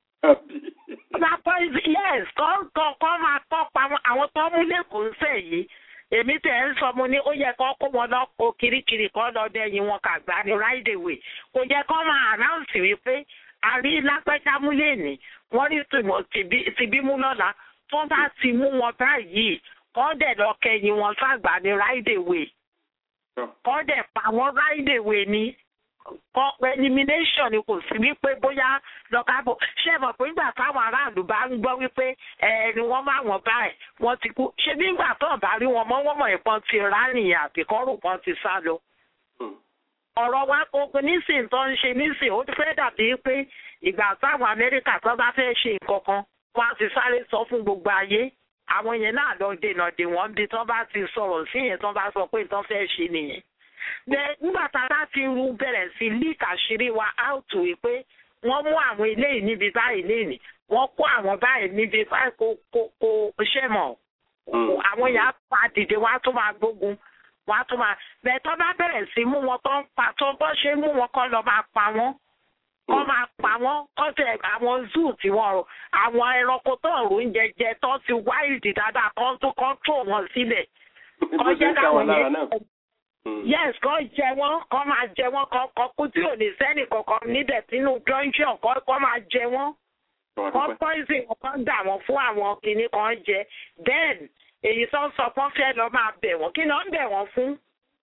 Bá poison yes kán kán kán máa kọ́ pa wọn àwọn tó mú lẹ́kọ̀ọ́ sẹ̀ yìí èmi tẹ̀ ń sọ mo ní ó yẹ kán kó wọn lọ kó kirikiri kán lọ dẹ́yìn wọn kàgbá ní right away kò yẹ kán máa announce wípé àrí lápẹ́jámú lẹ́ni wọ́n rí tìmọ̀ tìbí mú lọ́la tó bá ti mú wọn báyìí kán dẹ̀ lọ kẹyìn wọn sàgbà ní right away kán dẹ̀ pa wọn right away ní kọ́ elimination ni kò sí wípé bóyá lọ́kàbọ̀ ṣé ẹ mọ̀ pé nígbà táwọn aráàlú bá ń gbọ́ wípé ẹni wọ́n máa wọ̀n báyìí wọ́n ti kú ṣé nígbà tó bá rí wọn mọ́ wọ́n mọ̀ ìpọ́n ti rárìn àbíkọ́rù kan ti sá lọ ọ̀rọ̀ wa kókó nísìn tó ń ṣe nísìn ó ti fẹ́ dàbí pé ìgbà táwọn amẹ́ríkà tó bá fẹ́ ṣe nǹkan kan wọ́n á ti sáré sọ fún gbogbo ayé àwọn yẹn náà lọ dènà dè wọ́n bí tó bá ti sọ̀rọ̀ sí yẹn tó bá sọ pé tó fẹ́ ṣe nìyẹn. bẹ́ẹ̀ nígbà tá a bá ti ru bẹ̀rẹ̀ sí lík àṣírí wa out wí pé wọ́n mú àwọn eléyìí níbi báyìí lénìí wọ́n kó àwọn báyìí níbi báyìí kó kó kó ṣẹ́ mọ̀ àwọn yẹn á pa dìde wọ́n á tún máa gbógun wọ́n á tún máa bẹ́ẹ̀ tó bá bẹ̀rẹ̀ sí mú wọn tó ń pa tó bọ́ ṣe mú wọn kọ́ lọ máa pa wọ́n kọ́ máa pa wọ́n kọ́ tẹ̀ àwọn zoo tí wọ́n rò àwọn ẹranko tó ń rò ń jẹjẹ tó ti wáìdì dáadáa kọ́ tó kọ́ tó wọn sílẹ̀ kọ́ jẹ́ káwọn yẹn yes kọ́ jẹ wọ́n kọ́ máa jẹ wọ́n kọ́ kọ́ kú tí ò ní sẹ́nì kankan níbẹ̀ sínú dungeon kọ́ kọ́ máa jẹ wọ́n kọ́ poison kọ́ dà wọ́n fún àwọn kìnnì kan jẹ then èyí tó ń sọ pọ́n fẹ́ lọ máa bẹ̀ wọ́n kí ló ń bẹ̀ wọ́n fún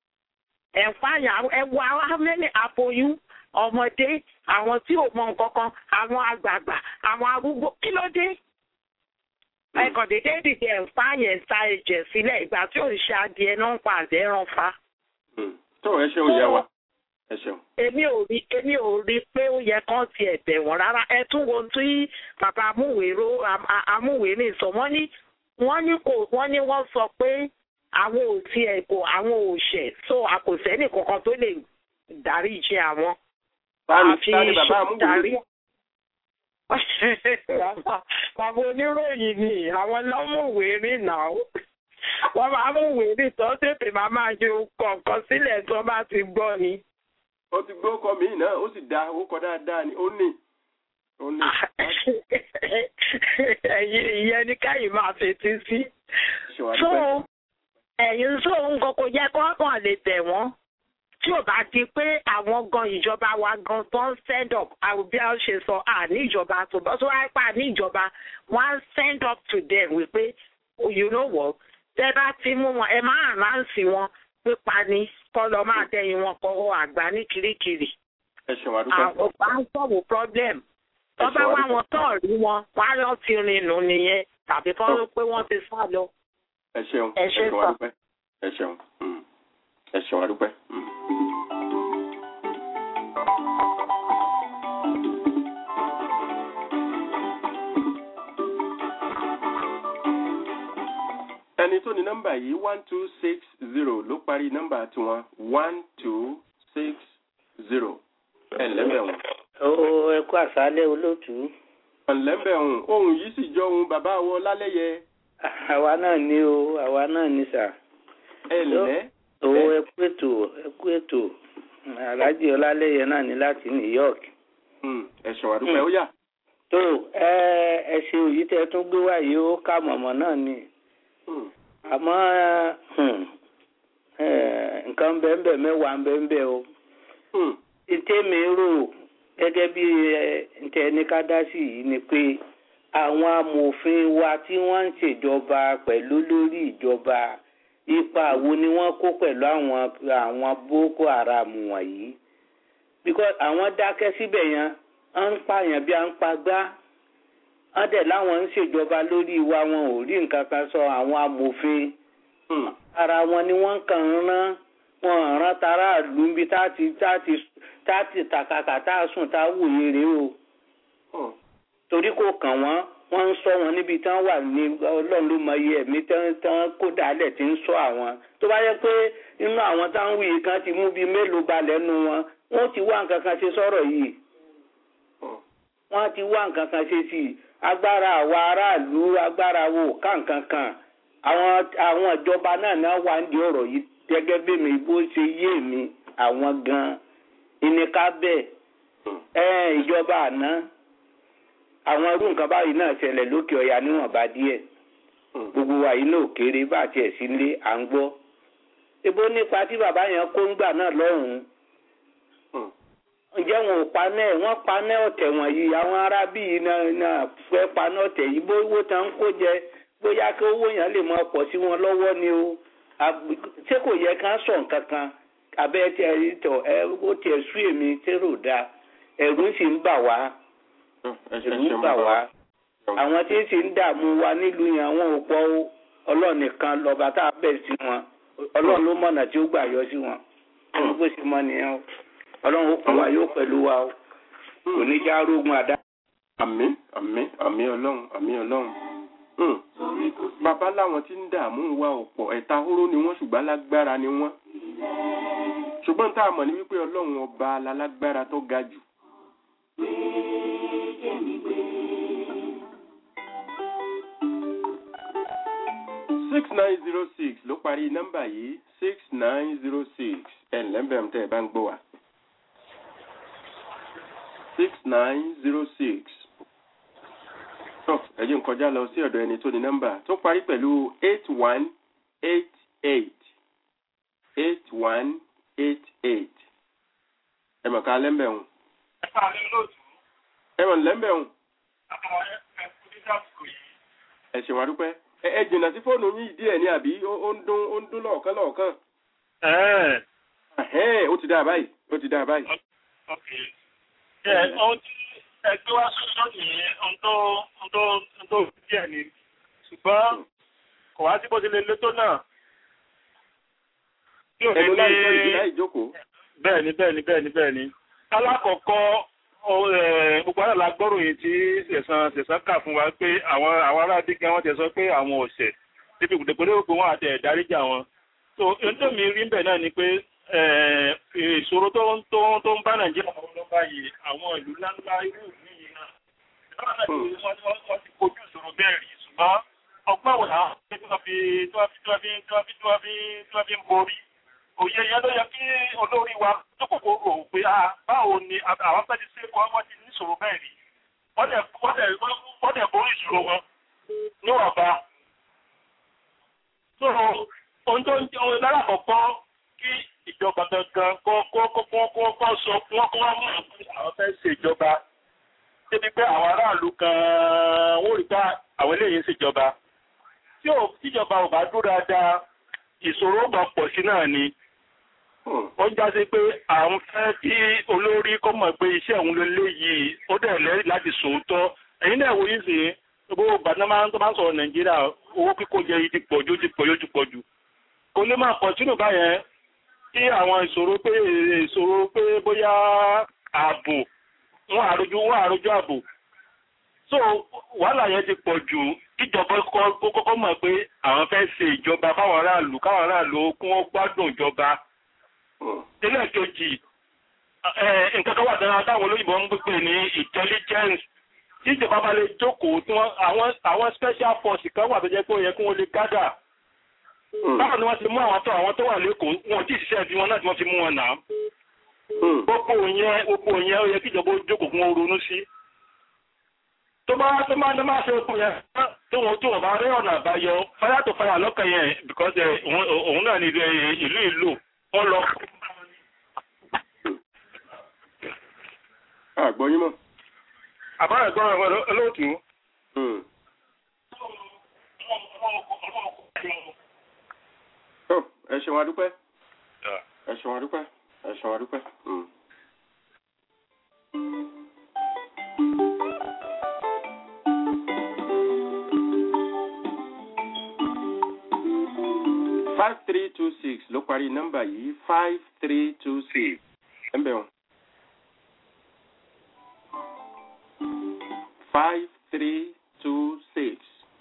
ẹ̀fáyà ẹwà amẹ́lẹ̀ àpòyún ọmọdé àwọn tí ò mọ nǹkan kan àwọn àgbààgbà àwọn arúgbó kí ló dé ẹkàn dédé dìde ẹ̀fáyà ẹ̀ta ẹ̀jẹ̀ sílẹ̀ ìgbà tí ò ń ṣe adìẹ náà ń pa àdé ràn fa. tó ẹ ṣeun yẹ wa ẹ ṣeun. èmi ò rí èmi ò rí pé ó yẹ kán ti ẹ̀bẹ̀ wọ́n rárá ẹ tún wo tí bàbá amúwèrò amúwèrè sọ wọ́n ní wọ́n ní kò wọ́n ní wọ́n sọ pé àwọn ò tiẹ̀ kò àwọn ò ṣẹ̀ so àkòsẹ́nì kankan tó lè dárí iṣẹ́ àwọn. Táni bàbá amúwèrè. Bàbá oníròyìn ni àwọn lọ́mùwèrè náà. Wọ́n máa mú wèrè tó tètè máa máa ṣe kọ̀ọ̀kan sílẹ̀ tó bá ti gbọ́ ni. Ó ti gbọ́ ọkọ mi náà, ó sì da ó kọ dáadáa ni, ó ní. Ó ní. Ẹ̀yin ìyẹn ní káyìn máa fetí sí. So ẹ̀yin tó ń kọ́kọ́ jẹ́ kọ́kàn lè tẹ̀ wọ́n tí ò bá di pé àwọn gan ìjọba wa gan tó ń send up àwọn bí a ṣe sọ àní ìjọba tó bọ́ tó wáyé pa ní ìjọba wọ́n á send up to them wípé you know what tẹ́ bá ti mú wọn ẹ máa ránsì wọn pípa ni kọ́ lọ máa tẹ̀yìn wọn kọ́ àgbà ní kirikiri. ẹ ṣe wàá dúpẹ́. àwọn bá ń sọ̀rọ̀ problem tó bá wá wọn tó rí wọn wọ́n á lọ ti rìn nù nìyẹn tàbí kọ́ ló pé wọ́n ti sá lọ. ẹ ṣeun ẹ ṣe wàá dúpẹ́ ẹ ṣeun ẹ ṣeun wàá dúpẹ́. ẹni tó ní nọ́mbà yìí one two six zero ló parí nọ́mbà tiwọn one two six zero ẹ lẹ́bẹ̀rún. ó ẹ kú àṣálẹ́ olóòtú. ọ̀lẹ́bẹ̀rún ohun yìí sì jọ ohun bàbá wọ lálẹ́yẹ. àwa náà ní o àwa náà ní sà. ẹ lẹ́ owó ẹ kú ètò ẹ kú ètò aláàjì ọlálẹyẹ náà ní láti new york. ẹ̀sùn àdúpẹ́ ó yà. tó ẹ ẹ ṣe òyì tẹ tún gbé wá yìí ó ká mọ̀mọ́ náà ni àmọ́ nǹkan bẹ́ẹ̀ mẹ́wàá bẹ́ẹ̀ o. ìtẹ́mi rò gẹ́gẹ́ bí ntẹ́ ní ká dá sí yìí ni pé àwọn amòfin wa tí wọ́n ń ṣèjọba pẹ̀lú lórí ìjọba ipa wo ni wọ́n kó pẹ̀lú àwọn àwọn boko haram wọ̀nyí because àwọn dákẹ́ síbẹ̀ yẹn wọ́n ń pààyàn bí wọ́n ń pagbá wọ́n dẹ̀ láwọn ń ṣèjọba lórí wa wọn ò rí nǹkan kan sọ àwọn amòfin ara wọn ni wọ́n kàn ń rán wọn rán tara ìlú bí táti táti táti tàkàkà tá a sùn tá a wòye rèé o torí kò kàn wọ́n wọ́n ń sọ wọn níbi tí wọ́n wà ní ọlọ́run ló mọ iye ẹ̀mí tí wọ́n kó dálẹ̀ tí ń sọ àwọn tó bá yẹ pé inú àwọn táwọn wuyì kan ti mú bíi mélòó balẹ̀ nu wọn wọ́n ti wá nǹkan kan ṣe sọ̀rọ̀ yìí wọ́n ti wá nǹkan kan ṣe sí i agbára àwa aráàlú agbára wo ká nǹkan kan àwọn àwọn ìjọba náà náà wà ń di ọ̀rọ̀ yìí gẹ́gẹ́ bí mi bó ṣe yé mi àwọn gan-an ìníká bẹ́ẹ̀ ìjọba àná àwọn irú nǹkan báyìí náà ṣẹlẹ̀ lókè ọ̀yà níwọ̀nba díẹ̀ gbogbo wa yìí náà kéré bá tiẹ̀ sí lé à ń gbọ́ ebo nípa tí bàbá yẹn kó ń gbà náà lọ́hùn-ún ǹjẹ́ wọn ò paná ẹ̀ wọ́n paná ọ̀tẹ̀ wọ̀nyí àwọn ará bíi náà fẹ́ paná ọ̀tẹ̀ yìí bó owó tán ń kó jẹ bóyá kí owó yẹn lè máa pọ̀ sí wọn lọ́wọ́ ni o ṣé kò yẹ ká sọ̀ nǹkan kan abẹ́ tí ẹ tọ̀ ẹ ó tiẹ̀ sú èmi tẹ́rò da ẹ̀rù sì ń bà wá ẹ̀rù ń bà wá àwọn tí ń sì ń dààmú wa nílùú yẹn àwọn ò pọ̀ ọlọ́run nìkan lọ́ba tá a bẹ̀ sí wọn ọlọ́run ló mọ̀nà tí ó gbà yọ sí wọn ẹni bó ṣe mọ nìyẹn o ọlọ́run ó kún wa yóò pẹ̀lú wa o kò ní já rógun àdá. àmì àmì àmì ọlọ́run àmì ọlọ́run bàbá láwọn tí ń dààmú wa ọ̀pọ̀ ẹ̀ta hóró ni wọ́n ṣùgbọ́n alágbára ni wọ́n ṣùgbọ́n tá a mọ̀ ní wípé ọlọ́run ọba alágbára tó ga jù. six nine zero six ló parí nọ́mbà yìí six nine zero six ẹ̀ ǹlẹ́mbẹ̀rún tẹ́ ẹ bá ń gbọ́ wa. six nine zero six tọ́ ẹ jẹ́ n kọjá lọ sí ọ̀dọ̀ ẹni tó ní nọ́mbà tó parí pẹ̀lú eight one eight eight eight one eight eight ẹ mọ̀ ká lẹ́mbẹ̀rún. ẹ mọ̀ lẹ́mbẹ̀rún. ẹ ṣe wá dúpẹ́ ẹ ẹ jìnnà sí fóònù yín díẹ̀ ní àbí ó ń dún ó ń dún lọ́ọ̀kan lọ́ọ̀kan. ó ti dáa báyìí ó ti dáa báyìí. ẹ ohun tí ẹgbẹ́ wa sọ́sọ́ nìyẹn ohun tó ohun tó ohun tó díẹ̀ ni ṣùgbọ́n kò wá sí bó ti lè lé tó náà. ẹnu láì sọ ìdí láì jókòó. bẹ́ẹ̀ni bẹ́ẹ̀ni bẹ́ẹ̀ni bẹ́ẹ̀ni alákọ̀ọ́kọ́ gbogbo àlọ́ agbọ́rò yìí tí ṣẹ̀sán ṣẹ̀sán kà fún wa pé àwọn àwọn ará bí gan wọ́n ti sọ pé àwọn ọ̀sẹ̀ níbi ìgbòdògbòdò pé wọ́n àti ẹ̀dáríjà wọn. so ohun tó mi rí bẹ̀ náà ni pé ìṣòro tó ń tó tó ń bá nàìjíríà wọn lọ báyìí àwọn ìlú ńláńlá irú ìlú yìí náà ìjọba náà ti wọ́n ti kojú ìṣòro bẹ́ẹ̀ rí ṣùgbọ́n ọgbọ́n wò náà tí wọ́n fi tí wọ́n fi tí wọ́n fi tí wọ́n fi tí wọ́n fi tí wọ́n fi ń borí òye yẹn ló yẹ kí olórí wa tó kòkó rò pé a báwo ni àwọn fẹ́ẹ́ ti ṣe kọ́ wọ́n ti ní ìṣòro bẹ́ẹ̀ rí wọ́n dẹ̀ wọ́n dẹ̀ wọ́n dẹ̀ borí ìṣòro wọn níwọ̀nba. so ohun tó ń jẹ́ ohun lára àkọ́kọ́ kí ìjọba gangan kọ́ kọ́ kọ́ kọ́ kọ́ sọ fún wọn kọ́ wọn mọ̀ pé àwọn fẹ́ ṣèjọba débi pé àwọn aráàlú gan-an wọ́n rí bá àwọn eléyìí ń ṣèjọba tí ò tíjọba ò bá dúró dáadáa ìṣòro ó máa pọ̀ sí náà ni ó ń jásí pé àwọn fẹ́ kí olórí kọ́ mọ̀ pé iṣẹ́ òun ló léyìí ó dẹ̀ lẹ́rìí láti sòótọ́ ẹ̀yin náà wòye sí gbogbo gbàdá máa ń tó máa ń sọ̀rọ̀ nàìjíríà owó kíkó jẹ yìí ti pọ̀ jù ti pọ̀ jù ti pọ̀ jù kò lè máa pọ̀ sínú báyẹn kí àwọn ìṣòro pé ìṣòro pé bóyá ààbò wọn àrojú wọn àrojú ààbò so wàhálà yẹn ti pọ̀ jù kíjọba kọ́kọ́ mọ̀ pé àwọn fẹ́ ṣe ìjọba fáwọn aráàlú káwọn aráàlú kún ó gbádùn ìjọba tẹ́lẹ̀ kejì nǹkan tó wà dára táwọn olóyìnbó ń gbé ní intelligence tí ìjọba bá lè jókòó tí wọ́n àwọn àwọn special force kan wà tó jẹ́ pé ó yẹ kí wọ́n lè gádà báwo ni wọ́n ti mú àwọn tó àwọn tó wà lẹ́kọ̀ọ́ wọn ò tí ì ṣiṣẹ́ bí wọn náà tí wọ́n fi mú wọn náà gbogbo yẹn gbogbo yẹn ó yẹ kí ìjọba ó jókòó fún wọn ronú sí tó bá tó máa tó máa ṣe okùn yẹn tó wọn tó wọn bá rí ọ̀nà àbáyọ fáyà tó fáyà lọ́kàn yẹn because òun náà ní ìlú ìlú wọn lọ. àgbọ̀yìn mọ̀. àbáyọ̀ gbọ́dọ̀ olóòtú. ẹ ṣeun adúpẹ́ ẹ ṣeun adúpẹ́ ẹ ṣeun adúpẹ́. five three two six ló parí nọ́mbà yìí five three two six ẹ ń bẹ̀ wọ́n. five three two six.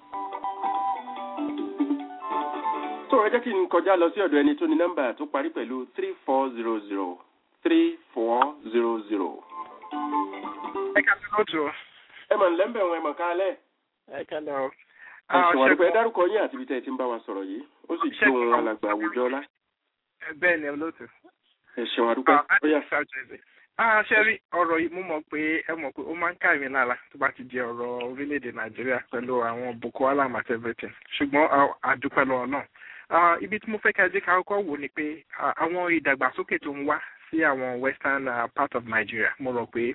tó ẹ jẹ́ kí n kọjá lọ sí ọ̀dọ̀ ẹni tó ní nọ́mbà tó parí pẹ̀lú three four zero zero three four zero zero. ẹ ká ló tó. ẹ mọ̀ nílẹ̀ ń bẹ̀ wọ́n ẹ mọ̀ kálẹ̀. ẹ ká lọ. ẹ̀sùn àdúgbò ẹ dárúkọ yín àti ibi tẹ́ ẹ ti ń bá wa sọ̀rọ̀ yìí ó sì jó ohun alàgbà àwùjọ lá. bẹ́ẹ̀ ni olóòtú. ẹ ṣeun àdúgbò ó yà. Ah, ṣe rí ọ̀rọ̀ yìí mo mọ̀ pé ẹ mọ̀ pé ó máa ń ká mi lára tó bá ti di ọ̀rọ̀ orílẹ̀-èdè Nàìjíríà pẹ̀lú àwọn Boko Haram àti everything ṣùgbọ́n àdúpẹ́ lọ́wọ́ náà. Ibi tí mo fẹ́ ká jẹ́ ká kọ́kọ́ wò ni pé àwọn ìdàgbàsókè tó ń wá sí àwọn western uh, part of Nigeria mo rò pé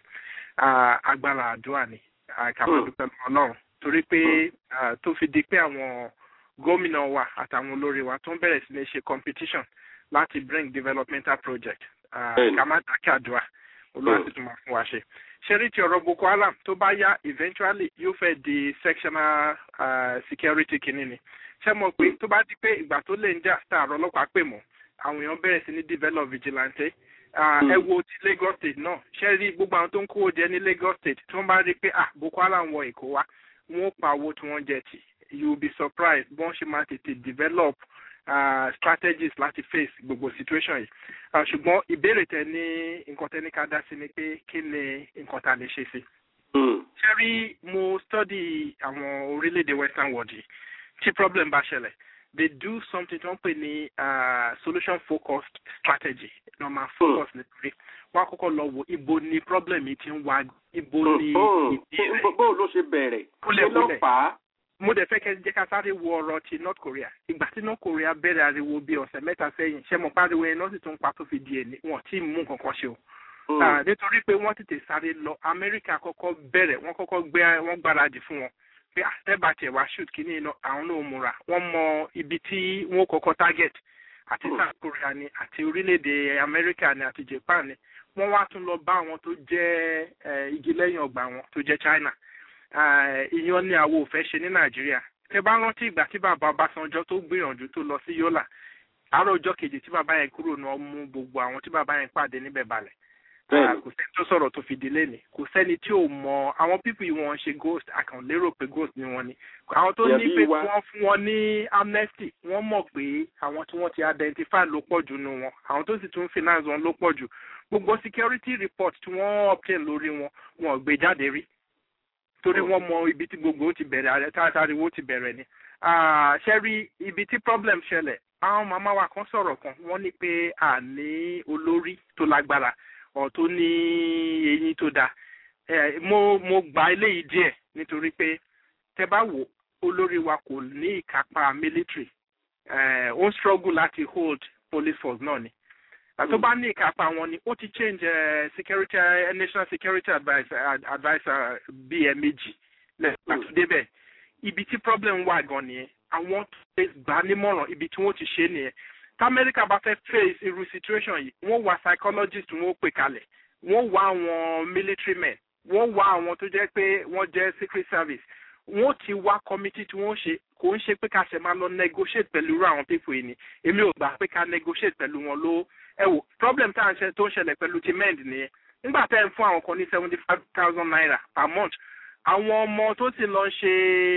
agbára àdúrà ni kàmá dúpẹ́ lọ́wọ́ náà torí pé tó fi di pé àwọn gómìnà wa àtàwọn olórí wa tó ń bẹ̀rẹ̀ sí ní ṣe competition láti bring developmental project kàmá dákẹ́ àdúrà olúwa sì tún máa fún wa ṣe ṣẹ́rí ti ọ̀rọ̀ boko haram tó bá yá eventually yóò fẹ́ di sectional uh, security kìíní ni ṣé mo pé tó bá di pé ìgbà tó lè ń jà tààrọ̀ ọlọ́pàá pè mọ́ àwọn èèyàn bẹ̀rẹ̀ sí ní develop vigilante ẹ wo ti Lagos state náà ṣé rí gbogbo àwọn tó ń kówó jẹ ní Lagos state tí wọ́n bá rí pé ah boko haram wọ èkó wá wọ́n pa owó tí wọ́n jẹ tì you will be surprised bọ́n ṣe máa tètè develop uh, strategies láti face gbogbo situation yìí uh, ṣùgbọ́n ìbéèrè tẹ ní nǹkan tẹ ní ká dá sí ni pé kí ni nǹkan tá a lè ṣe sí. ṣé rí mo study àwọn orílẹ̀-èdè western world yìí tí problem bá ṣẹlẹ̀ they do something tí wọ́n pè ní solution focused strategy lọ́ máa focus nítorí wọ́n á kọ́kọ́ lọ wo ibo ni problem yìí ti ń wá ibo ni ìdí rẹ̀. bó ló ṣe bẹ̀rẹ̀ kúlẹ̀ kí ló fà á mo dẹ̀ fẹ́ kẹ́ jẹ́ ká sáré wo ọ̀rọ̀ ti North Korea ìgbà tí North Korea bẹ̀rẹ̀ ariwo bíi ọ̀sẹ̀ mẹ́ta sẹ́yìn ṣé mo pariwo yẹn náà sì tún pa tó fi di ẹni wọn tí mú nǹkan kan ṣe o. nítorí pé wọ́n tètè sáré lọ Amẹ́ríkà kọ́kọ́ bẹ̀rẹ̀ wọ́n kọ́kọ́ gbé wọ́n gbáradì fún wọn pé àtẹ́bà tẹ̀ wá shoot kínní iná àwọn náà múra wọ́n mọ ibi tí wọ́n kọ́kọ́ target àti South Korea ni àti orílẹ̀-èdè Amẹ́ríkà ni àti Japan ni wọ́n wá tún lọ bá àwọn tó jẹ́ igi lẹ́yìn ọgbà wọn tó jẹ́ China ìyan ni àwọn ò fẹ́ ṣe ní nàìjíríà tẹ bá rántí ìgbà tí bàbá Ọbásanjọ́ tó gbìyànjú tó lọ sí Yólà àárọ̀ ọjọ́ kejì tí bàbá yẹn kúrò náà mú gbogbo àwọn tí bàbá yẹn pàdé níbẹ̀ balẹ̀ kò sẹ́ni tó sọ̀rọ̀ tó fi délé ni kò sẹ́ni tí ò mọ àwọn pípù yìí wọ́n ṣe ghost àkàn lérò pé ghost ni wọ́n ni àwọn tó ní pé wọ́n fún wọn ní amnesty wọ́n mọ̀ pé àwọn tí wọ́n ti identify ló pọ̀ jù nù wọn àwọn tó sì tún finance wọn ló pọ̀ jù gbogbo security report tí wọ́n obtain lórí wọn wọn ò gbé jáde rí torí wọ́n mọ ibi tí gbogbo ti bẹ̀rẹ̀ àrẹ táriwo ti bẹ̀rẹ̀ ni ṣe rí ibi tí problem ṣẹlẹ̀ àwọn màmá wa kan sọ̀rọ̀ kan wọ́n ní pé a ní olórí tó lágbára ọ̀ tó ní eyín tó dáa mo mo gba eléyìí díẹ̀ nítorí pé tẹ bá wò olórí wa kò ní ìkápá military ó ń struggle láti hold police force náà ni tó bá ní ìkápá wọn ni ó ti change uh, security uh, national security adviser uh, adviser bíi ẹ méjì lẹ́yìn tó débẹ̀ ibi tí problem wà gan nìyẹn àwọn tó gbà nímọ̀ràn ibi tí wọ́n ti ṣe nìyẹn tamẹ́ríkà bá fẹ́ face irú situation yìí wọ́n wá psychologist wọ́n pè kalẹ̀ wọ́n wá àwọn military men wọ́n wá àwọn tó jẹ́ pé wọ́n jẹ́ secret service wọ́n ti wá committee tí wọ́n ṣe kò ń ṣe pé ká ṣe máa lọ negotiate pẹ̀lú irú àwọn people yìí ni èmi ò gbà pé ká negotiate pẹ̀lú wọn ló ẹ wò problem tá à ń ṣe tó ń ṣẹlẹ̀ pẹ̀lú ti mend nìyẹn nígbà tẹ́ ń fún àwọn kan ní seventy five thousand naira per month àwọn ọmọ tó sì lọ ṣe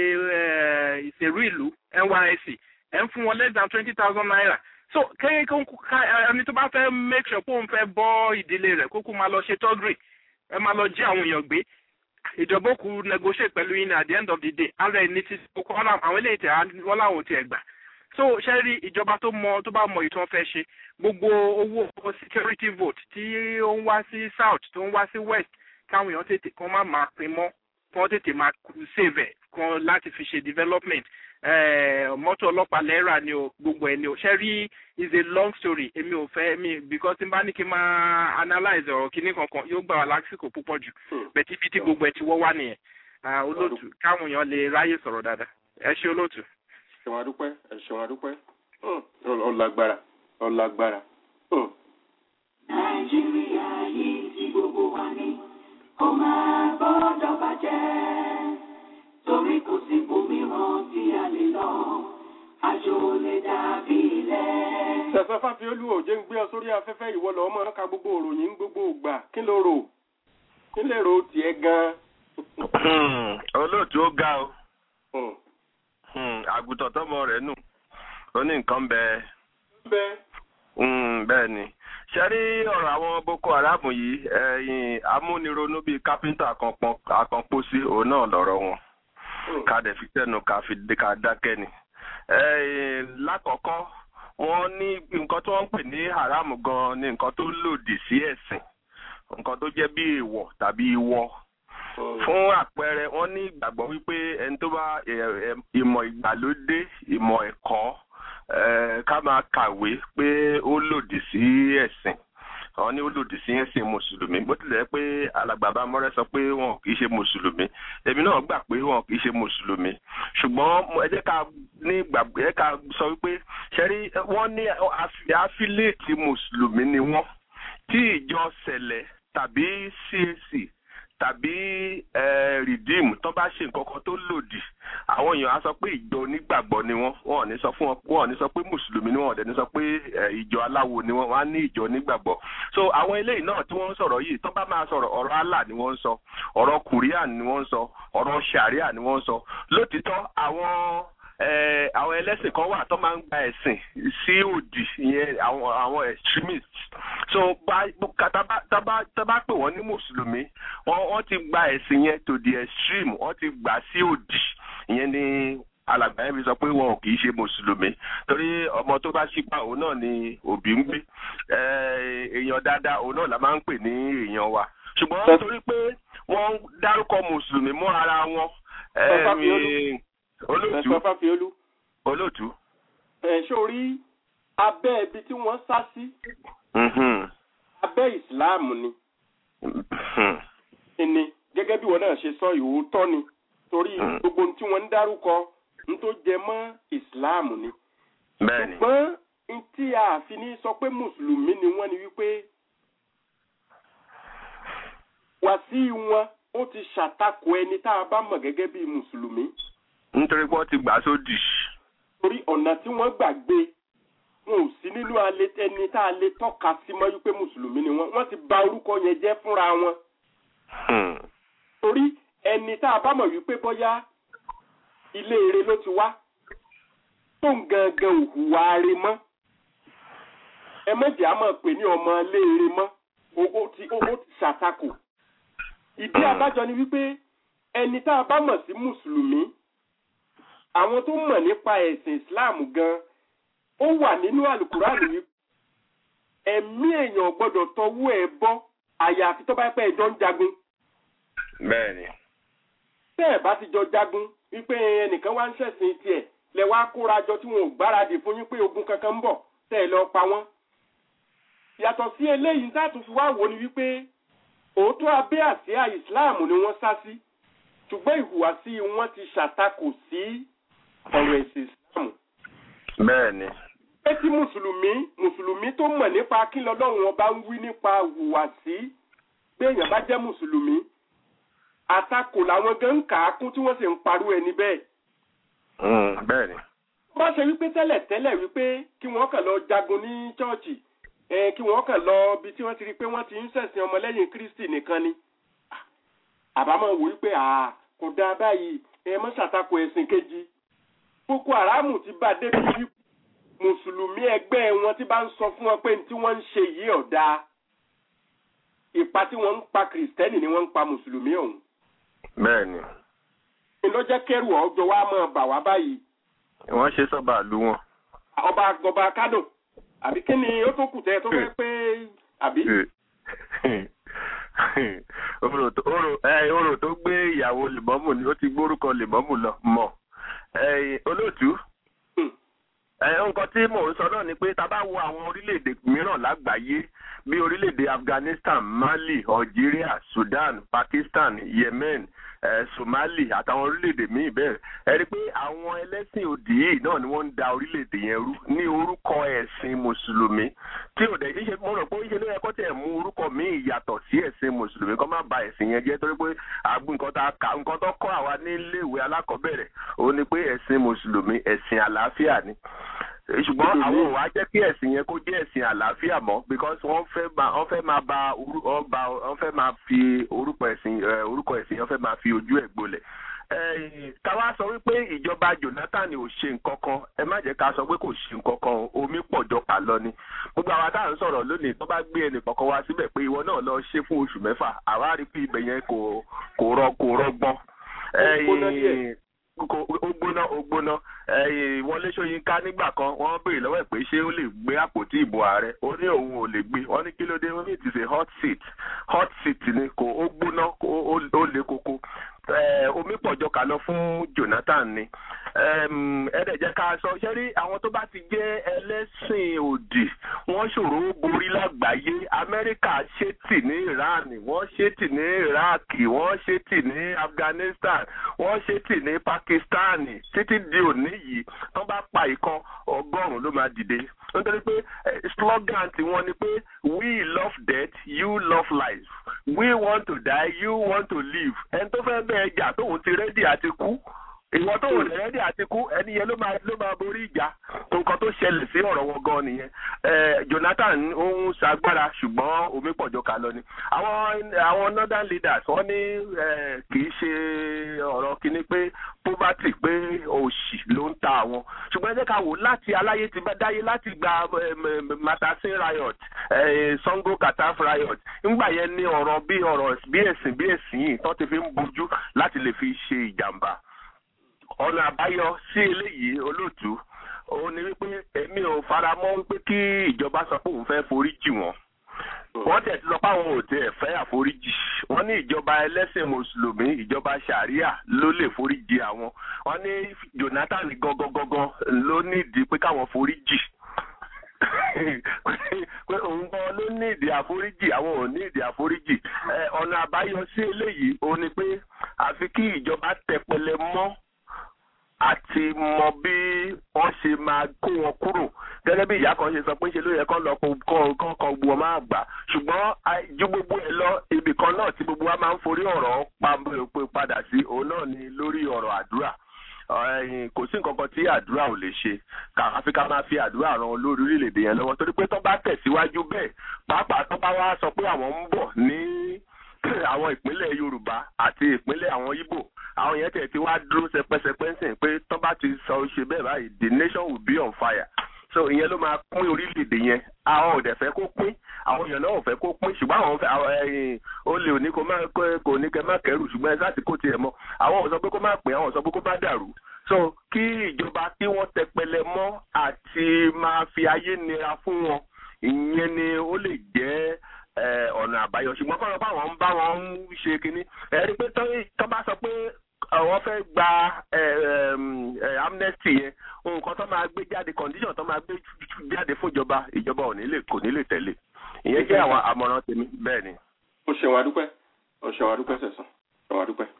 ìṣèrú ìlú NYSC ẹ̀ ń fún wọn less than twenty thousand naira so kéyìn kó ẹni tó bá fẹ́ make sure pé òun fẹ́ bọ́ ìdílé rẹ̀ kókó máa lọ ṣe tọ́gìrì ẹ máa lọ jí àwọn èèyàn gbé ìjọba kù negotiate pẹ̀lú yín at the end of the day ara ẹni tí kókó àwọn eléyìí tẹ̀ wọ́n láwọn ò tiẹ̀ gbà so ṣe rí ìjọba tó mọ tó bá mọ ìtàn fẹ́ ṣe gbogbo owó security vote tí ó ń wá sí south tó ń wá sí west káwọn èèyàn tètè kán má máa pin mọ́ kán tètè máa save ẹ̀ kán láti fi ṣe development mọ́tò ọlọ́pàá lẹ́rà ni o gbogbo ẹ̀ ni o ṣe rí is a long story èmi ò fẹ́ mi because tí n bá ní kí n máa analyse ọ̀rọ̀ kìíní kankan yóò gbà wá lásìkò púpọ̀ jù bẹ̀tí bí tí gbogbo ẹ̀ ti wọ́ wá nìyẹn olóòtú káwọn èèyàn lè ráyè sọ̀rọ̀ dáadáa ẹ ṣe olóòtú. ṣèwọ̀n adúpẹ́ ẹ ṣèwọ̀n adúpẹ́ ọ̀làgbára ọ̀làgbára. nàìjíríà yìí tí gbogbo wa ní kó máa gbọ́dọ̀ bàjẹ́ torí kò sí ibòmíràn tí a lè lọ àjò lè dàbí ilẹ̀. sẹ̀sẹ̀ fáfiolú ò jẹ́ ń gbé ọ sórí afẹ́fẹ́ ìwọ lọ́wọ́ máa ń ka gbogbo òròyìn gbogbo ògbà kí ló rò kí lè rò tiẹ̀ gan-an. olóòtú ó ga o àgùntàn tọmọ rẹ̀ nù ó ní nǹkan bẹ́ẹ̀. bẹ́ẹ̀. bẹ́ẹ̀ ni ṣe rí ọ̀rọ̀ àwọn boko haram yìí ẹ̀yìn amúnironú bíi kápẹ́ńtà àkànpọ̀sí òun náà lọ́rọ̀ wọn ká dẹ̀ fi tẹnu ká fi ká dákẹ́ ni. lákọ̀ọ́kọ́ wọ́n ní nǹkan tí wọ́n ń pè ní haram gan ni nǹkan tó lòdì sí ẹ̀sìn nǹkan tó jẹ́ bí èèwọ̀ tàbí ìwọ fún àpẹẹrẹ wọ́n ní ìgbàgbọ́ wípé ẹni tó bá ìmọ̀ ìgbàlódé ìmọ̀ ẹ̀kọ́ ká máa kàwé pé ó lòdì sí ẹ̀sìn àwọn ní ó lòdì sí ẹ̀sìn mùsùlùmí bó tilẹ̀ pé alàgbàbá mọ́rẹ́ sọ pé wọn kì í ṣe mùsùlùmí èmi náà gbà pé wọn kì í ṣe mùsùlùmí ṣùgbọ́n ẹ jẹ́ ká ní gbàgbé ẹ ká sọ wípé ṣẹ́rí wọ́n ní àfílẹ̀tì mùsùlùmí ni wọ́n tí ìjọ sẹ̀lẹ̀ tàbí CAC tàbí rìdíìmù tó bá ṣe nǹkan kan tó lòdì àwọn èèyàn á sọ pé ìjọ onígbàgbọ́ ni wọ́n wọn ò ní sọ fún wọn wọn ò ní sọ pé mùsùlùmí ni wọn ò dẹ̀ ní sọ pé ìjọ aláwo ni wọ́n wọ́n á ní ìjọ onígbàgbọ́ so àwọn eléyìí náà tí wọ́n ń sọ̀rọ̀ yìí tó bá máa sọ̀rọ̀ ọ̀rọ̀ Allah ni wọ́n ń sọ ọ̀rọ̀ kùríà ni wọ́n ń sọ ọ̀rọ̀ sharia ni wọ́n ń sọ lótìtọ́ àwọn àwọn ẹlẹ́sìn kan wà tó máa ń gba ẹ̀sìn sí òdì ìyẹn àwọn àwọn extremists so tábà pè wọ́n ní mùsùlùmí wọ́n ti gba ẹ̀sìn yẹn to the extreme wọ́n ti gbà sí òdì ìyẹn ni alàgbà yẹn fi sọ pé wọn kì í ṣe mùsùlùmí torí ọmọ tó bá ṣípa òun náà ni òbí ń gbé èèyàn dáadáa òun náà la máa ń pè ní èèyàn wa ṣùgbọ́n torí pé wọ́n dárúkọ mùsùlùmí mọ́ ara wọn olóòtú olóòtú. ẹ sórí abẹ́ ibi tí wọ́n sá sí abẹ́ ìsìláàmù ni ni gẹ́gẹ́ bí wọn náà ṣe sọ ìwòótọ́ ni torí gbogbo tí wọ́n ń dárúkọ n tó jẹ mọ́ ìsìláàmù ni. ṣùgbọ́n n tí a fi ní sọ pé mùsùlùmí ni wọ́n ni wípé wàsí wọn ó ti ṣàtakò ẹni tá a bá mọ̀ gẹ́gẹ́ bí mùsùlùmí nítorí pé wọ́n ti gbà sódì. torí ọ̀nà tí wọ́n gbàgbé wọn ò sí nínú ẹni tá a lè tọ́ka sí mọ́ wípé mùsùlùmí ni wọ́n wọ́n ti bà orúkọ yẹn jẹ́ fúnra wọn. torí ẹni tá a bá mọ̀ wípé bóyá ilé ire ló ti wá tó ń gangan òhùwà re mọ́ ẹ méjì á máa pè ní ọmọ ilé ire mọ́ ó ti ṣàtakò. ìdí abájọ ni wípé ẹni tá a bá mọ̀ sí mùsùlùmí àwọn tó mọ̀ nípa ẹ̀sìn islam gan ó wà nínú àlùkùránì wípé ẹ̀mí èèyàn gbọ́dọ̀ tọwọ́ ẹ̀ bọ́ àyàfi tó bá pẹ́ ẹjọ́ ń jagun. bẹ́ẹ̀ni. tẹ́ ẹ̀ bá ti jọ jagun wípé ẹnìkan wá ń ṣẹ̀sìn tiẹ̀ lẹ wá kóra jọ tí wọn ò gbáradì fún yín pé ogun kankan ń bọ̀ tẹ́ ẹ lọ pa wọ́n. yàtọ̀ sí eléyìí sátún fi wá wò ni wípé òótọ́ abẹ́ àsíá islam ni wọ́n sá sí ṣùgbọ́n ìhùwàsí wọn ti ṣàtakò sí ọ̀rọ̀ ẹ̀sìn ìsìlámù. bẹ́ẹ̀ni. pé tí mùsùlùmí mùsùlùmí tó mọ̀ nípa kí lọ́lọ́run ọba ń wí nípa ìhùwàsí pé èèyàn bá jẹ́ mùsùlùmí àtakò làwọn gan ń kà á kún tí wọ́n sì ń parú ẹni bẹ́ẹ̀. bẹ́ẹ̀ni. wọ́n bá ṣe wípé tẹ́lẹ̀ tẹ́lẹ̀ wípé kí wọ́n kàn lọ jagun ní chọ́ọ̀chì kí wọ́n kàn lọ bí tí wọ́n ti rí pé wọ́n ti ń ṣẹ̀sìn ọmọlẹ́yìn kristi nìkan ni àbámọ̀ wò wípé kò dáa báyìí ẹ mọ́ ṣàtakò ẹ̀sìn kejì boko haram ti bá débi wípé mùsùlùmí ẹgbẹ́ wọn ti bá ń sọ fún wọn pé tí wọ́n ń ṣe yìí ọ̀dà ipa tí wọ́n ń pa kìrìsìtẹ́nì ni wọ́n ń pa mùsùlùmí ọ̀hún. bẹ́ẹ̀ni. ìlọ́jẹ́ kẹrù ọjọ́ wa máa bà wá báyìí. wọ́n ṣe sọ́ba àlú wọn. ọba ọba kádò àbí kí ni ó tó kù tẹ tó fẹ́ pé àbí. orò tó orò ẹ orò tó gbé ìyàwó lèmọ́mù ni ó ti gbórúkọ lèmọ́mù lọ mọ̀ ẹ olóòtú ẹ nǹkan tí mò ń sọ náà ni pé tá a bá wo àwọn orílẹ̀-èdè mìíràn lágbàáyé bí orílẹ̀-èdè Afghanistan Mali Algeria Sudan Pakistan Yemen eh, Somali àtàwọn orílẹ̀-èdè míì bẹ́ẹ̀ ẹ rí i pé àwọn ẹlẹ́sìn òdì yìí náà ni wọ́n ń da orílẹ̀-èdè yẹn rú ní orúkọ ẹ̀sìn mùsùlùmí tí ò dẹ̀ ṣe mo rò pé ṣe ló yẹ kó tẹ̀ mú orúkọ míì yàtọ̀ sí ẹ̀sìn mùsùlùmí kó má ba ẹ̀sìn yẹn jẹ́ torí pé àgbo nǹkan tá a kà nǹkan tó kọ́ àwa nílé ìwé alákọ̀ọ́bẹ̀rẹ̀ òun ni pé ẹ̀sìn mùsùlùmí ẹ̀sìn àlàáfíà ni ṣùgbọ́n àwọn ò wá jẹ́ kí ẹ̀sìn yẹn kó jẹ́ ẹ̀sìn àlàáfíà mọ́ because wọ́n fẹ́ máa wọ́n fẹ́ máa ba wọ́n fẹ́ máa fi orúkọ ẹ̀sìn orúkọ ẹ̀sìn yẹn fẹ́ máa fi ojú ẹ̀ gbolẹ̀ káwá sọ wípé ìjọba Jonathan ò ṣe nǹkan kan ẹ má jẹ́ ká sọ pé kò ṣe nǹkan kan omi pọ̀ jọ kà lọ ni gbogbo àwa tá à ń sọ̀rọ̀ lónìí tó bá gbé ẹnì kọ̀ọ̀kan wá síbẹ̀ pé ìwọ náà lọ ṣe fún oṣù mẹ́fà àwa rí pé ibẹ̀ yẹn kò kò rọ kò rọgbọ́n ó gbóná ó gbóná Wọlé Ṣóyínká nígbà kan wọ́n béèrè lọ́wọ́ ẹ̀ pé ṣé ó lè gbé àpótí ìbò ààrẹ ó ní òun ò lè gbé wọ́n ní kí ló dé wọ́n ní it is a hot seat hot seat ni kò ó gbóná ó le koko omi pọ̀jọ kà lọ fún Jonathan ni ẹ̀ẹ́dẹ̀ jẹ́ ká sọ ṣé rí àwọn tó bá ti jẹ́ ẹlẹ́sìn òdì wọ́n ṣòro borí lágbàáyé Amẹ́ríkà ṣètì ní Iran wọ́n ṣètì ní Iraq wọ́n ṣètì ní Afghanistan wọ́n ṣètì ní Pakistan títí di òní yìí tó bá pa ìkan ọgọ́rùn-ún ló máa dìde nítorí pé slogan tiwọn ni pé we love death you love life we want to die you want to live ẹni tó fẹ́ bẹ́ẹ̀ jà tóun ti rẹ́dì àti kú ìwọ tó wò lẹ́rẹ́dì àti kú ẹni yẹn ló máa ló máa borí ìjà nǹkan tó ṣẹlẹ̀ sí ọ̀rọ̀ wọn gan nìyẹn Jonathan ó ń ṣagbára ṣùgbọ́n omi pọ̀jọ kà lọ ni àwọn àwọn northern leaders wọ́n ní kì í ṣe ọ̀rọ̀ kínní pé poverty pé òṣì ló ń ta àwọn ṣùgbọ́n ẹ jẹ́ ká wò láti aláyé ti bá dáyé láti gba matasin riot Sango Kataf riot ńgbà yẹn ní ọ̀rọ̀ bí ọ̀rọ̀ bí ẹ̀sìn bí ẹ̀sìn yìí tó ti fi ń bojú láti lè fi ṣe ìjàmbá ọ̀nà àbáyọ sí eléyìí olóòtú òun ni wípé èmi ò fara mọ́ wípé kí ìjọba sọ pé òun fẹ́ foríjì wọn wọ́n tẹ̀ ti sọ pé àwọn ò tẹ̀ fẹ́ àforíjì wọ́n ní ìjọba ẹlẹ́sìn mùsùlùmí ìjọba sàríà ló lè foríjì àwọn wọ́n ní Jonathan gangan gangan ló nídìí pé káwọn foríjì pé òun gan ló ní ìdí àforíjì àwọn ò ní ìdí àforíjì ọ̀nà àbáyọ sí eléyìí òun ni pé àfi kí ìjọba tẹpẹlẹ mọ́ àti mọ bí wọ́n ṣe máa kó wọn kúrò gẹ́gẹ́ bí ìyá kan ṣe sọ pé ṣe ló yẹ kán lọ kán kan gbọ́ máa gbà ṣùgbọ́n ju gbogbo ẹ̀ lọ ibì kan náà tí gbogbo wa máa ń forí ọ̀rọ̀ padà sí òun náà ni lórí ọ̀rọ̀ àdúrà kò sí nǹkan kan tí àdúrà ò lè ṣe àfi ká máa fi àdúrà ran olórí orílẹ̀-èdè yẹn lọ́wọ́ torí pé tó bá tẹ̀síwájú bẹ́ẹ̀ pàápàá tó bá wá sọ pé àwọn ń bọ̀ ní àwọn ìpínlẹ̀ Yorùbá àti ìpínlẹ̀ àwọn Ìgbò àwọn yẹn tẹ̀ tí wá dúró sẹpẹsẹpẹ ń sìn pé tó bá ti sọ ṣe bẹ́ẹ̀ báyìí the nation will be on fire so ìyẹn ló máa pín orílẹ̀-èdè yẹn àwọn ò dẹ̀ fẹ́ kó pín àwọn èèyàn náà ò fẹ́ kó pín ṣùgbọ́n àwọn ẹ̀yìn ó lè òní kó má kó ní kẹ́ má kẹ́rù ṣùgbọ́n ẹ sáàtì kó tiẹ̀ mọ́ àwọn ò sọ pé kó má pín àwọn ò sọ pé kó má dàrú so kí ìjọba kí wọ́n tẹpẹlẹ mọ́ àti máa fi ayé nira fún wọn ìyẹn ni ó lè jẹ́ ọ̀nà àbáyọ ṣùgbọ́n kọ́ lọ́pọ̀ àwọn ń bá wọn ń ṣe kínní ẹ̀rí pé tó bá sọ pé àwọn fẹ́ gba amnesty yẹn nǹkan tó máa gbé jáde condition tó máa gbé jáde fún ìjọba ìjọba ò ní lè kò ní lè tẹ̀lé ìyẹn jẹ́ àwọn àmọ̀ràn tèmi bẹ́ẹ̀ ni. o ṣe wàá dúpẹ́ o ṣe wàá dúpẹ́ sẹ̀sán ṣe wàá dúpẹ́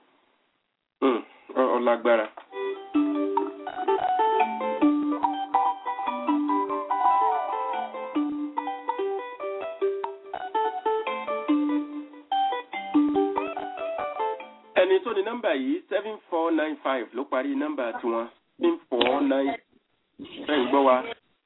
ọlágbára. ẹni tó ní nọ́mbà yìí seven four nine five ló parí nọ́mbà tiwọn seven four nine ẹ ń gbọ́ wa.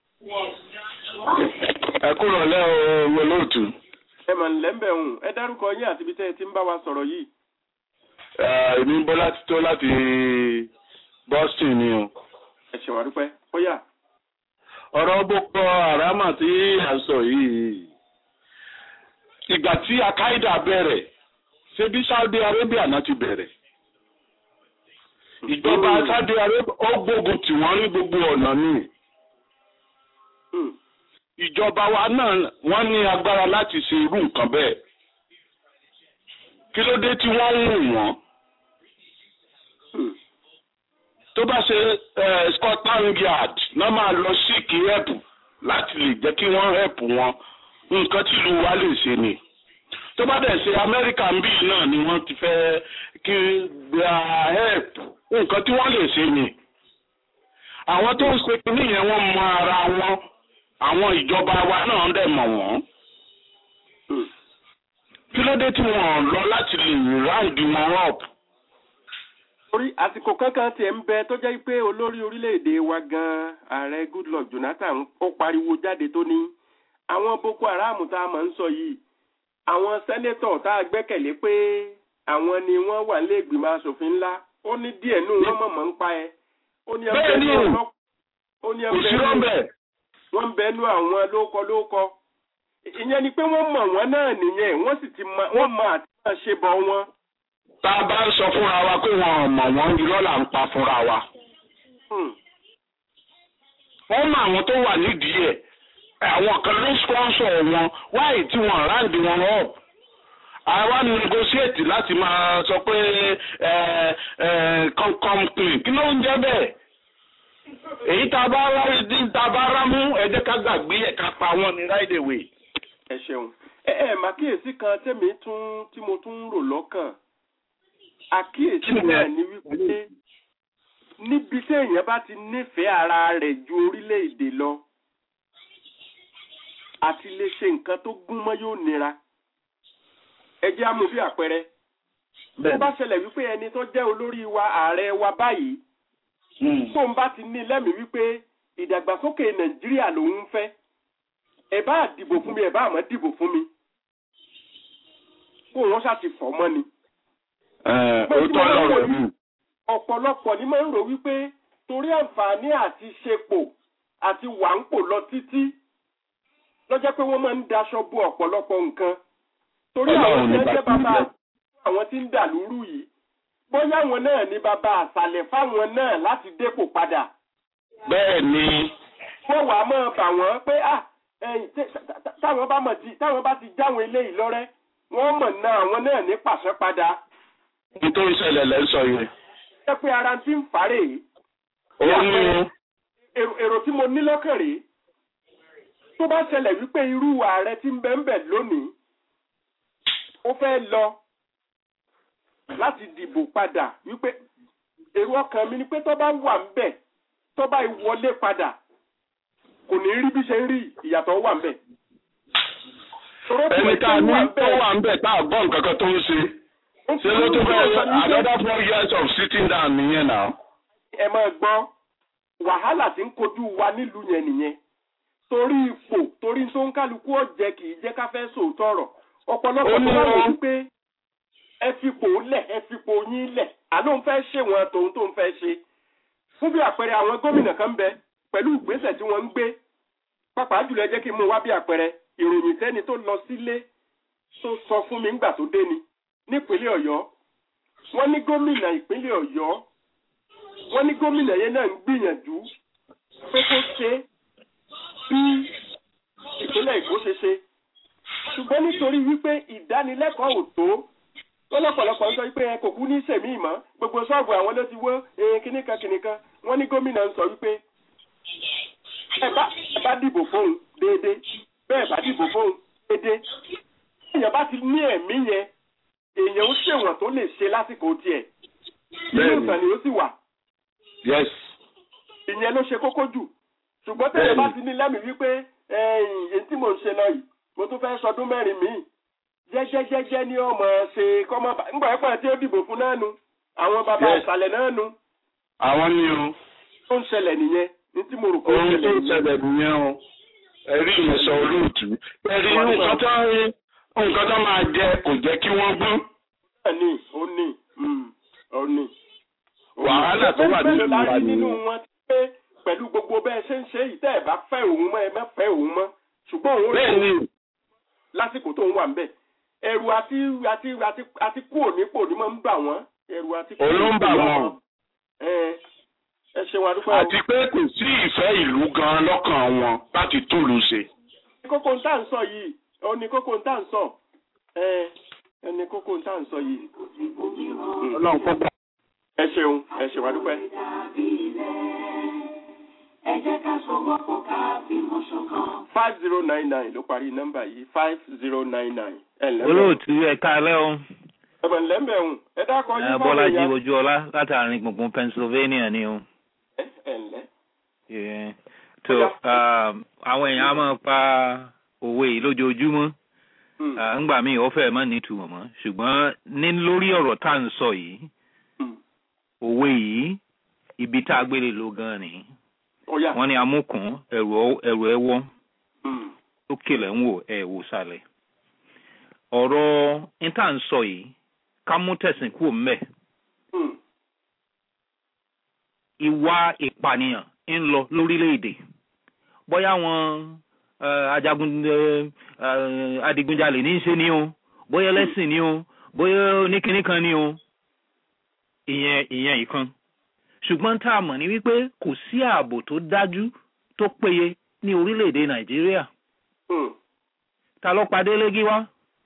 ẹ kúrò lẹ́ o mo lóòtú. ẹ mà ń lẹ́ńbẹ̀ hùn ẹ dárúkọ yín àti ibi tẹ́ ẹ ti ń bá wa sọ̀rọ̀ yìí. èmi ń bọ́ láti tó láti Boston ni o. ẹ ṣe wà dúpẹ́ ó yá. ọ̀rọ̀ Boko Haram tí à ń sọ yìí ìgbà tí Al-Qaeda bẹ̀rẹ̀ ṣé bí Saudi Arabia náà ti bẹ̀rẹ̀ ìjọba Saudi Arabia ó gbógun tì wọ́n ní gbogbo ọ̀nà ni ìjọba wa náà wọ́n ní agbára láti ṣe irú nǹkan bẹ́ẹ̀ kí ló dé tí wọ́n ń wù wọ́n tó bá ṣe Scotland Yard náà máa lọ síkì help láti lè jẹ́ kí wọ́n help wọn nǹkan tí ìlú wa lè ṣe ni tó bá dẹ̀ ṣe Amẹ́ríkà ń bí náà ni wọ́n ti fẹ́ kí gba help nǹkan tí wọ́n lè ṣe ni àwọn tó ń ṣe kínní yẹn wọ́n mọ ara wọn àwọn ìjọba wa náà dẹ̀ mọ̀ wọ́n kí ló dé tí wọ́n lọ láti lè round wọn up orí àsìkò kankan tiẹ̀ ń bẹ tó jẹ́ pé olórí orílẹ̀-èdè wa gan ààrẹ Goodluck Jonathan ó pariwo jáde tó ní àwọn Boko Haram tá a máa ń sọ yìí àwọn sẹ́nétọ̀ tá a gbẹ́kẹ̀lé pé àwọn ni wọ́n wà nílé ìgbìmọ̀ asòfin ńlá ó ní díẹ̀ nù wọ́n mọ̀mọ́ ń pa ẹ́ ó ní ẹgbẹ́ ní ọlọ́pàá ó ní ẹgbẹ́ ní wọ́n ń bẹnu àwọn lóko lóko ìyẹn ni pé wọ́n mọ̀ wọ́n náà nìyẹn wọ́n sì ti mọ wọ́n mọ àti máa ṣe bọ̀ wọn tá a bá ń sọ fúnra wa pé wọn ò mọ̀ wọ́n irọ́ là ń pa fúnra wa. wọ́n mọ àwọn tó wà nídìí ẹ̀ àwọn kan ló sponsor wọn wáyé tí wọ́n ráǹdì wọn up. àwa negotiate láti máa sọ pé come clean kí ló ń jẹ́ bẹ́ẹ̀. èyí tá a bá rárí tá a bá rámú ẹ jẹ́ ká gbàgbé ẹ̀ ká pa wọn ní right away. ẹ ṣeun ẹ ẹ màkíyèsí kan tẹ́mi tún tí mo tún ń rò lọ́kàn àkíyèsí náà ni wípé níbi tí èèyàn bá ti nífẹ̀ẹ́ ara rẹ̀ ju orílẹ̀-èdè lọ àti lè ṣe nǹkan tó gún mọ́ yóò nira ẹ jẹ́ àmú bí àpẹẹrẹ tó bá ṣẹlẹ̀ wípé ẹni tó jẹ́ olórí wa ààrẹ wa báyìí tó ń bá ti ní lẹ́mìí wípé ìdàgbàsókè nàìjíríà lòun ń fẹ́ ẹ bá dìbò fún mi ẹ bá àmọ́ dìbò fún mi kó wọ́n ṣáà ti fọ́ mọ́ ni òótọ́ lọ́rọ̀ mi. ọ̀pọ̀lọpọ̀ ni máa ń rò wípé torí àǹfààní àti ṣepò àti wà ń pò lọ títí lọ́jọ́ pé wọ́n máa ń daṣọ bo ọ̀pọ̀lọpọ̀ nǹkan torí àwọn tí wọ́n jẹ́ bàbá àwọn tí ń dà lúrú yìí bóyá àwọn náà ní bàbá àṣàlẹ̀ fáwọn náà láti dépò padà. bẹ́ẹ̀ ni. wọ́n wàá máa bà wọ́n pé táwọn bá ti jáwọn eléyìí lọ́rẹ́ wọ́n mọ̀ náà àwọn náà ní pàṣẹ padà ní tó ń ṣẹlẹ̀ lẹ́ sọ yẹn. ṣé pé ara ti ń fàárẹ̀ yìí. ó ní. èrò tí mo ní lọ́kàn rèé tó bá ṣẹlẹ̀ wípé irú ààrẹ tí ń bẹ ń bẹ lónìí ó fẹ́ lọ láti dìbò padà wípé èrò ọkàn mi ni pé tó bá wà ń bẹ tó bá wọlé padà kò ní rí bí ṣe ń rí ìyàtọ̀ wà ń bẹ. ẹni tá a ní tó wà ń bẹ tá a gbọ́ nǹkan kan tó ń ṣe ṣe ló tó fẹ́ another four years of sitting down nìyẹn náà. ẹ máa gbọ́ wàhálà tí ń kojú wa nílùú yẹn nìyẹn torí ipò torí tó ń kálukú ọ̀jẹ̀ kì í jẹ́ ká fẹ́ sòótọ́ ọ̀rọ̀ ọ̀pọ̀lọpọ̀ tó bá wọ̀ wípé ẹ fipò lẹ̀ ẹ fipò yín lẹ̀ àló ń fẹ́ ṣe wọn tòun tó ń fẹ́ ṣe fún bí àpẹẹrẹ àwọn gómìnà kan bẹ pẹ̀lú ìgbésẹ̀ tí wọ́n ń gbé pàápàá jùlọ ẹ jẹ́ kí n mú wá bí àpẹẹrẹ ìròyìn tẹ́ni tó lọ sílé tó sọ fún mi ńgbà tó dé ni nípínlẹ̀ ọ̀yọ́ wọ́n ní gómìnà ìpínlẹ̀ ọ̀yọ́ wọ́n ní gómìnà yẹn náà ń gbìyànjú pé kó ṣe bí ìpínlẹ̀ èkó ṣe ṣe ṣùgbọ́n nítorí wípé ìdánilẹ́kọ̀ọ́ ò tó lọ́lọ́pọ̀lọpọ̀ ń sọ wípé ẹ kò kú ní sẹ̀mí ìmọ̀ gbogbo ṣọ́ọ̀bù àwọn ló ti wó kíníkan kíníkan wọ́n ní gómìnà ń sọ wípé ẹ bá dìbò fóun déédéé bẹ́ẹ̀ bá dìbò fóun déédéé èèyàn bá ti ní ẹ̀mí yẹn èèyàn ó ṣèwọ̀n tó lè ṣe lásìkò tiẹ̀ inú ìtàn ni ó sì wà. yes. ìyẹn ló ṣe kókó jù ṣùgbọ́n tẹ̀lé bá ti ní lẹ́mìí wípé èyí tí mò ń ṣe lọ yìí mo tún fẹ́ sọdún mẹ́rin míì jẹ́jẹ́jẹ́jẹ́ ni ọmọ ṣe kọ́mọ ńgbà ẹ̀pọ̀ tí ó dìbò fún náà nu àwọn bàbá ìsàlẹ̀ náà nu. àwọn ni o. tó ń ṣẹlẹ̀ nìyẹn ní tí mo rò pé ó ohun tó ń ṣẹlẹ̀ nìyẹn o ẹ̀rí ìyẹ̀sọ̀ olóòtú ẹ̀rí nǹkan tó ń nǹkan tó máa jẹ kò jẹ́ kí wọ́n gbọ́n. bẹ́ẹ̀ni ó ní ó ní. wàhálà tó wà nínú wa ni. nínú wọn ti pé pẹ̀lú gbogbo bẹ́ẹ̀ ṣe ń ṣe yìí tẹ́ ẹ̀ bá fẹ́ òun mọ́ ẹ má fẹ́ òun mọ́ ṣùgbọ́n òun rẹ̀ lásìkò tó ń wà ń bẹ̀ ẹ̀rù àti àti àti àti kú ònípò ni máa ń bà wọ́n ẹ̀rù àti kú òun ló ń bà wọ́n. ẹ ṣe wà dúpẹ́ o. àti pé kò sí ìfẹ́ ìlú gan lọ́kàn wọn láti túlù ṣe. kókó ń tà ń sọ yìí ó ní kókó ń tà ń sọ ẹ ẹ ní kókó ń tà ń sọ yìí. ọlọ́run kọ́ gbà. ẹ ṣeun ẹ ṣe wà dúpẹ́. ẹ jẹ́ ká sọ̀wọ́pọ̀ ká fìmọ̀ ṣọ̀kan. five zero nine nine ló parí nọ́mbà yìí five zero nine nine. ẹ ǹlẹ́ olóòtú ẹ káalẹ́ o ẹ̀bẹ̀ ńlẹ́ mbẹ̀hùn ẹ dákọ̀ yín ẹ bọ́lájí ojúọlá látàrin gbùngbùn pennsylvania ni o. ẹ ǹlẹ́. Yeah. tó um, àwọn èèyàn á máa pa òwe yìí lójoojúmọ́ Ah, ńgbà míì ó fẹ́ẹ̀ má nítumọ̀ mọ́ ṣùgbọ́n ní lórí ọ̀rọ̀ tá à ń sọ yìí òwe yìí ibi tá a gbélé ló gan ni wọ́n ní amúkùn ẹ̀rù ọ- ẹ̀rù ẹ̀wọ́ lókè lẹ̀ ń wò ẹ̀ wò sàlẹ̀ ọ̀rọ̀ ní tá à ń sọ yìí ká mú tẹ̀sìn kúrò mbẹ̀ ìwà ìpànìyàn ń lọ lórílẹ̀‐èdè bóyá wọn eh, ajagun eh, eh, adigunjalè ní í ṣe ni o bóyá ẹlẹ́sìn ni o bóyá oníkíní kan ni o ìyẹn ìyẹn ìkan ṣùgbọ́n tá a mọ̀ ní wípé kò sí ààbò tó dájú tó péye ní orílẹ̀‐èdè nàìjíríà ta ló padé lẹ́gí wá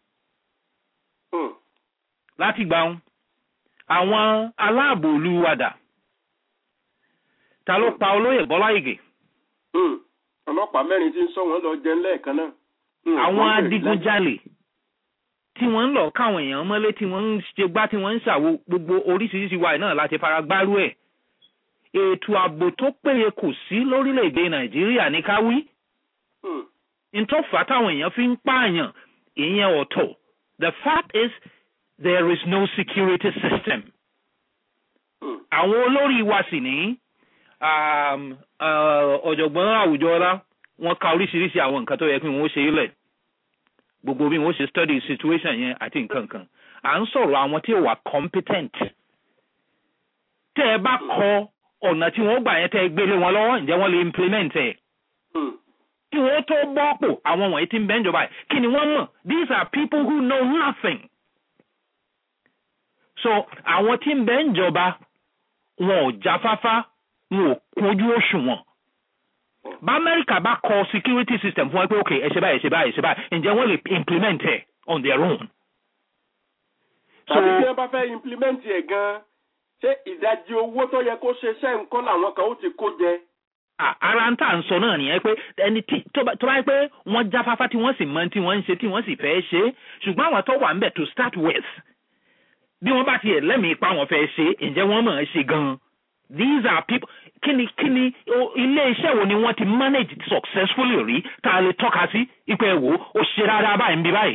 láti gbà wọn àwọn aláàbò ìlú wa dà ta ló pa olóyè bọ́lá ìgè ọlọ́pàá mẹ́rin tí ń sọ wọ́n lọ jẹun lẹ́ẹ̀kan náà. àwọn adigunjalè tí wọ́n ń lọ káwọn èèyàn mọ́lé tí wọ́n ń ṣe gbá tí wọ́n ń ṣàwo gbogbo oríṣiríṣi wa náà láti fara gbárù ẹ̀ ètò ààbò tó péye kò sí lórílẹ̀‐èdè nàìjíríà ní ká wí ntọ́fà táwọn èèyàn fi ń pààyàn ìyẹn ọ̀tọ̀ the fact is there is no security system àwọn olórí wa sì ní um, uh, ọ̀jọ̀gbọ́n àwùjọ ọlá wọ́n ka oríṣiríṣi àwọn nǹkan tó yẹ kí wọ́n ṣe ilẹ̀ gbogbo bí wọ́n ṣe study situation yẹn àti nǹkan kan à ń sọ̀rọ̀ àwọn tí ò wà competent tẹ́ ẹ bá kọ ọ̀nà tí wọ́n gbà yẹn tẹ́ ẹ gbélé wọn lọ́wọ́ ǹjẹ́ wọ́n lè implement ẹ̀ kí wọ́n tó bọ́pò àwọn wọ̀nyí tí ń bẹ́ ń jọba ẹ̀ kí ni wọ́n mọ̀ these are people who know nothing so àwọn tí ń bẹ́ ń jọba wọn ò jáfáfá wọn ò kúnjú òṣùwọ̀n bá amẹ́ríkà bá kọ security system fún ẹ pé ok ẹ ṣe báyìí ẹ ṣe báyìí ẹ ṣe báyìí ǹjẹ́ wọ́n lè implement ẹ̀ on their own. tàbí tí wọ́n bá fẹ́ implement ẹ̀ gan-an ṣé ìdajì owó tó yẹ kó ṣe iṣẹ́ nǹkan làwọn kan ó ti kó jẹ. À- ara ń tà ń sọ náà nìyẹn pé ẹni tí tó bá tó bá yẹ pé wọ́n jáfáfá tí wọ́n sì mọ tí wọ́n ń ṣe tí wọ́n sì fẹ́ ṣe ṣùgbọ́n àwọn tó wà ń bẹ̀ to start with bí wọ́n bá tiẹ̀ lẹ́mìí pa wọ́n fẹ́ ṣe ǹjẹ́ wọ́n mọ̀ ẹ́ ṣe gan-an these are people kíni kíni o- ilé iṣẹ́ wo ni wọ́n ti manage successfully rí tá a lè tọ́ka sí ipò ẹ̀wò ó ṣe rárá báyìí ń bí báyìí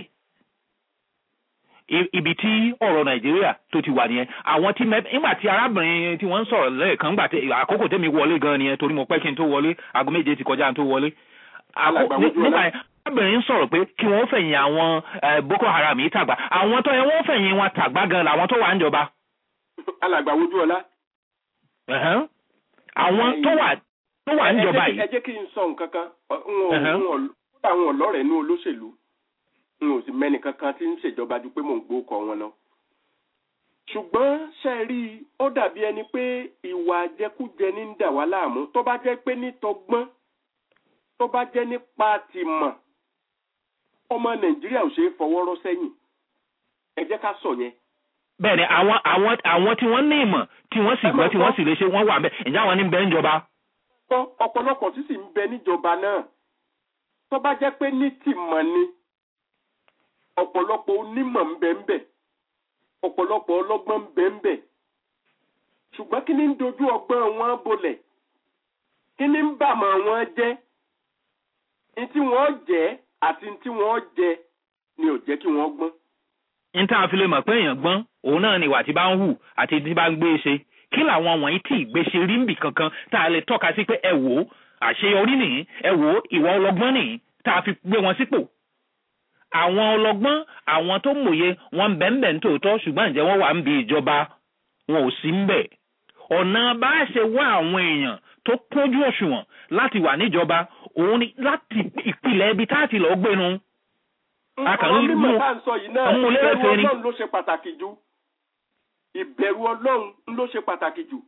I- ibi tí ọ̀rọ̀ nàìjíríà tó ti wà nìyẹn àwọn tí mẹ nígbà tí arábìnrin tí wọ́n ń sọ̀rọ̀ lẹ́ẹ̀kan nígbà tí àkókò tẹ́mi wọlé gan nìyẹn torí mo pẹ́ kí n tó wọlé aago méje ti kọjá n tó wọlé Àkó- Alàgbà ní- Mojú nígbà Ọlá. yẹn arábìnrin ń sọ̀rọ̀ pé kí wọ́n fẹ̀yìn àwọn eh, boko haram yìí tàgbà àwọn tó yẹ wọ́n fẹ̀yìn wọn tàgbà gan làwọn tó wà ń jọba alàgbà wojú ọlá. Ẹ̀hẹ́n. àwọn tó wà tó wà ń Ẹ- ẹ jọba jẹ́ kí- yìí ẹ jẹ́ kí n sọ nǹkan kan Ọ- n ò Ẹ̀hẹ́n. n ò kódà àwọn ọlọ́rẹ̀ inú olóṣèlú n ò sì mẹ́ni kankan tí ń ṣèjọba ju pé mò ń gbó kọ wọn lọ. ṣùgbọ́n ṣe é rí i ó dàbí ẹni pé ìwà àjẹkújẹ ní ń dà wá láàmú tó bá jẹ́ pé nítọgbọ́n tó bá jẹ́ nípa tìmọ̀ ọmọ nàìjíríà ò ṣeé fọwọ́ rọ́ sẹ́yìn ẹ jẹ́ ká sọ yẹn. bẹ́ẹ̀ ni àwọn àwọn àwọn tí wọ́n ní ìmọ̀ tí wọ́n sì gbọ́ tí wọ́n sì lè ṣe wọ́n wà bẹ́ẹ̀ ǹjẹ́ àwọn ní bẹ́ẹ̀ ń jọba. kọ́ ọ̀pọ̀lọpọ̀ tí sì ń bẹ níjọba náà tó bá jẹ́ pé ní tìmọ̀ ni ọ̀pọ̀lọpọ̀ onímọ̀ ń bẹ ń bẹ ọ̀pọ̀lọpọ̀ ọlọ́gbọ́n ń bẹ ń bẹ ṣùgbọ́n kí ni ń dojú ọgbọ́n wọn bolẹ̀ kí ni ń bàmọ̀ wọn jẹ́ ní tí wọ́n jẹ́ àti ní tí wọ́n jẹ ni ò jẹ́ kí wọ́n gbọ́n. n tá a fi lè mọ̀ pé èèyàn gbọ́n òun náà ni ìwà tí bá ń hù àti tí bá ń gbé ṣe kí làwọn wọ̀nyí tí ìgbésẹ̀ rí nbì kankan tá a lè tọ́ka sí pé ẹ wò ó àṣeyọrí nìyí ẹ wò ó ìwà ọlọ́gbọ́n nìyí tá a fi gbé wọn sípò. àwọn ọlọ́gbọ́n àwọn tó mòye wọn bẹ́ẹ̀nbẹ́ẹ̀ ń tòótọ́ ṣùgbọ́n ǹjẹ́ wọ́n wà ń bi ìjọba wọn ò sí ń bẹ̀. ọ̀nà bá a ṣe wá àwọn èèyàn tó kúnjú òṣùwọ̀n láti wà níjọba òun ni láti ìpìlẹ̀ ibi tá a ti lọ́ọ́ gbénu. a kàn àwọn ń mímọ̀ mú tá à ń sọ yìí náà mú lérè ìbẹ̀rù fèrè. ọlọ́run ló ṣe pàtàkì jù ìbẹ̀rù ọlọ́run ló ṣe pàtàkì jù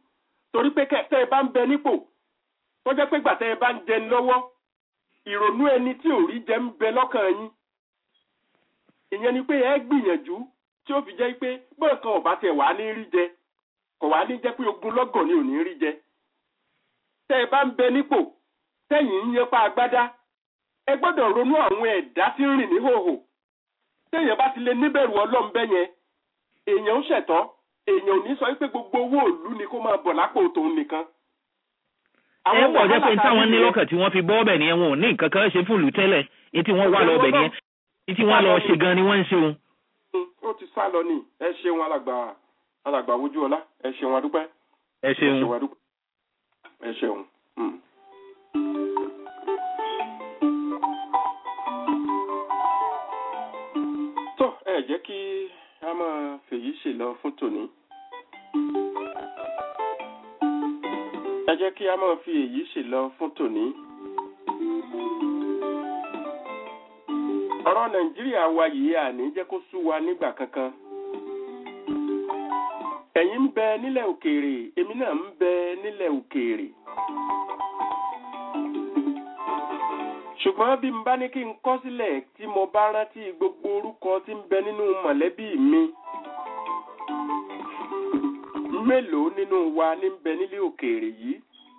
torí pé tẹ́ ẹ bá ń bẹ nípò tó jẹ́ pé gbàtẹ́ ẹ bá ń jẹni lọ́wọ́ ìrònú ẹni tí ò rí jẹ ń bẹ lọ́kàn yín ìyẹn ni pé ẹ gbìyànjú tí ó fi jẹ́ pé bọ́ọ̀ kan ọ̀bá tẹ̀ wá ní rí jẹ kò wá ní jẹ́ pé ogun lọ́gọ̀ ni ò ní rí jẹ tẹ́ ẹ bá ń bẹ nípò tẹ́yìn ń yẹpa agbádá ẹ gbọ́dọ̀ ronú àwọn ẹ̀dá tí ń rìn ní hòhò téèyàn bá ti lè níbẹ̀rù ọlọ́run bẹ́ yẹn èèyàn ń ṣẹ̀tọ́ èèyàn ò ní sọ pé gbogbo owó òlu ni kó máa bọ̀ lápò tòun nìkan. ẹ pọ̀ jẹ́ pé táwọn ní lọ́kàn tí wọ́n fi bọ́ ọbẹ̀ nìyẹn wọn ò ní nǹkan kan ṣe fún ìlú tẹ́lẹ̀ ní tí wọ́n wá lọ ọbẹ̀ nìyẹn ní tí wọ́n lọ ṣe gan ni wọ́n ń ṣe òun. ó ti sá lọ ní ẹ ṣeun alàgbà alàgbà wojú ọlá ẹ ṣeun adúpẹ́. ẹ ṣeun ẹ ṣeun. tó ẹ jẹ́ kí a máa fèyí ṣe lọ fún tòní. ẹ jẹ́ kí a máa fi èyí ṣe lọ fún tòní. ọ̀rọ̀ nàìjíríà wa yìí àní jẹ́ kó sú wa nígbà kankan. ẹ̀yin ń bẹ nílẹ̀ òkèèrè èmi náà ń bẹ nílẹ̀ òkèèrè. ṣùgbọ́n bí n bá ní kí n kọ́ sílẹ̀ tí mo bá rántí gbogbo orúkọ tí ń bẹ nínú mọ̀lẹ́bí mi mélòó nínú wa ní ń bẹ nílé òkèèrè yìí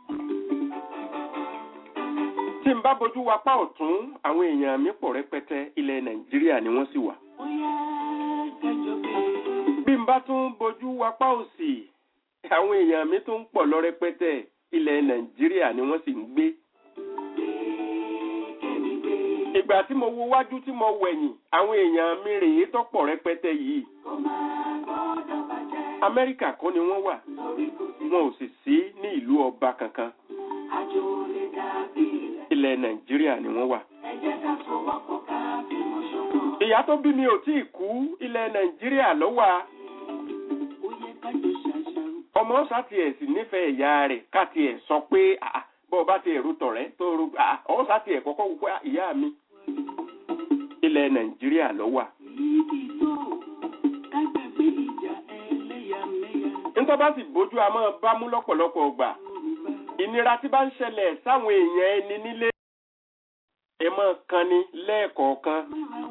tí n bá bojú wa pa ọ̀tún àwọn èèyàn mi pọ̀ rẹpẹtẹ ilẹ̀ nàìjíríà ni wọ́n sì wà bí n bá tún bojú wa pa òsì àwọn èèyàn mi tún pọ̀ lọ rẹpẹtẹ ilẹ̀ nàìjíríà ni wọ́n sì ń gbé ìgbà tí mo wo wájú tí mo wẹ̀yìn àwọn èèyàn mi rèé tọ́pọ̀ rẹpẹtẹ yìí. amẹ́ríkà kọ́ ni wọ́n wà wọn ò sì sí ní ìlú ọba kankan. ilẹ̀ nàìjíríà ni wọ́n wà. ìyá tó bí mi ò tí ì kú ilẹ̀ nàìjíríà ló wà. ọmọ sátìẹ̀ sì nífẹ̀ẹ́ ìyá rẹ̀ ká tiẹ̀ sọ pé bọ́ ọ bá ti ẹ̀rù tọ̀rẹ́ tó ru ọ̀ sáti ẹ̀ kọ́kọ́ wípé ìyá mi ilẹ̀ nàìjíríà ló wà. nítorí bá sì bójú a máa bá mú lọ́pọ̀lọpọ̀ ọgbà ìnira tí bá ń ṣẹlẹ̀ sáwọn èèyàn ẹni nílé ẹ máa kan ni lẹ́ẹ̀kọ̀ọ̀kan.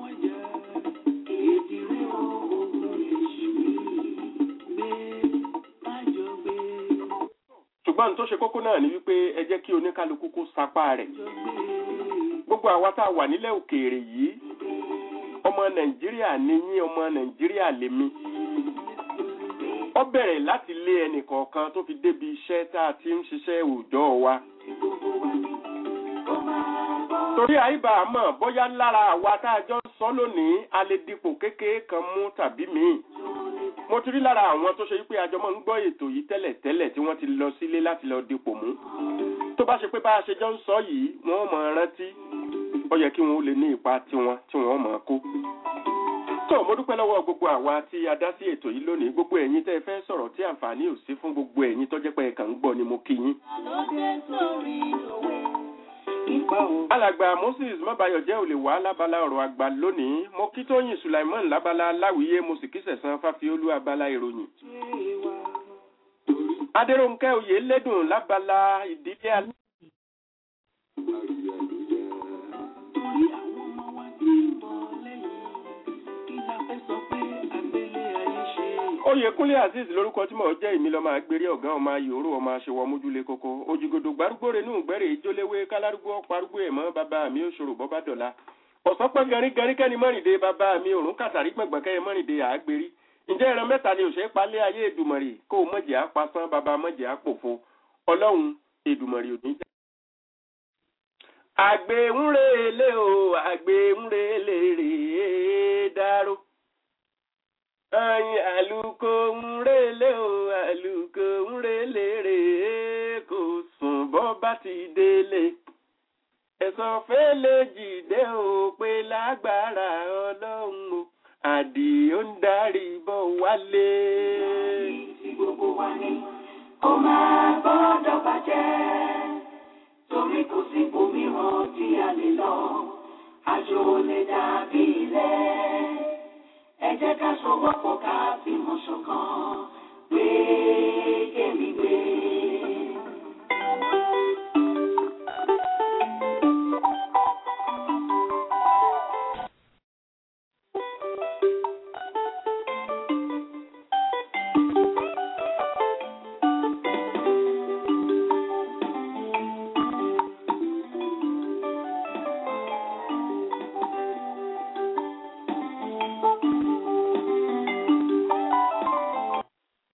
ṣùgbọ́n tó ṣe kókó náà ni wípé ẹ jẹ́ kí oníkálukú kó sapá rẹ̀. gbogbo àwa tá a wà nílẹ̀ òkèèrè yìí ọmọ nàìjíríà ni yín ọmọ nàìjíríà lèmi. ó bẹ̀rẹ̀ láti lé ẹnì kọ̀ọ̀kan tó fi débi iṣẹ́ tá a ti ń ṣiṣẹ́ òòjọ́ wa. torí àyíbá àmọ́ bóyá lára àwa tá a jọ ń sọ lónìí a lè dipò kékeré kan mú tàbí míì mo ti rí lára àwọn tó ṣe wípé àjọmọ́ ń gbọ́ ètò yìí tẹ́lẹ̀ tẹ́lẹ̀ tí wọ́n ti lọ sílé láti lọ dipò mú tó bá ṣe pé bá a ṣe jọ ń sọ yìí wọ́n mọ̀ ọ́n rántí ó yẹ kí wọ́n lè ní ipa tiwọn tí wọ́n mọ̀ ọ́n kó. tó mo dúpẹ́ lọ́wọ́ gbogbo àwa tí a dá sí ètò yìí lónìí gbogbo ẹ̀yin tẹ́ ẹ fẹ́ sọ̀rọ̀ tí àǹfààní ò sí fún gbogbo ẹ̀yin tó jẹ́ pé ẹ kàn ń gbọ́ ni mo kí yín. alàgbà moses mọ́bayọ̀jẹ́ ò lè wá lábala ọ̀rọ̀ àgbà lónìí mo kí tóyìn sulaiman lábala láwìyé mo sì kí sẹ̀sán fáfiolú abala ìròyìn. adéròǹkẹ́ oyè lédùn lábala ìdílé alẹ́. oyèkúnlé azeez lórúkọ tí mò ń jẹ́ ìmí lọ́mọ agbèrè ọ̀gá ọmọ ayòrò ọmọ aṣèwọ̀ mójúlé koko òjìgòdò gbárùgbòrè nù gbẹ́rẹ̀ ìjóléwé kálárúgbó parúgbó ẹ̀mọ́ bàbá mi òṣòro bọ́bá dọ̀la ọ̀sán pẹ́ garí garí kẹ́ni mọ́rìndé bàbá mi òrùn kàtàrí gbọ̀ngbọ̀n kẹ́ni mọ́rìndé àgbèrí ǹjẹ́ ẹran mẹ́ta ni òṣèré palẹ́ ayé èdùmọ̀rì kó o mọ̀jẹ̀ apasán bàbá mọ̀jẹ̀ apòfo ọlọ́run èdùmọ̀rì òní jẹ́. àgbèǹrèlè o àgbèǹrèlè rèé dáró ayin àlùkò ńrèlè o àlùkò ńrèlè rèé kò sùn bọ́ bá ti délé ẹ̀sán fẹ́lẹ́ jìdẹ́ o pé lágbára ọlọ́run o àdìó ń darí bọ̀ wálé. tí gbogbo wa ní kó máa gbọ́dọ̀ bàjẹ́ torí kò sí ibòmíràn tí a lè lọ àjò lè dàbí ilé ẹ jẹ́ ká sọwọ́pọ̀ ká fìmọ̀ ṣọ̀kan gbé kémi gbé.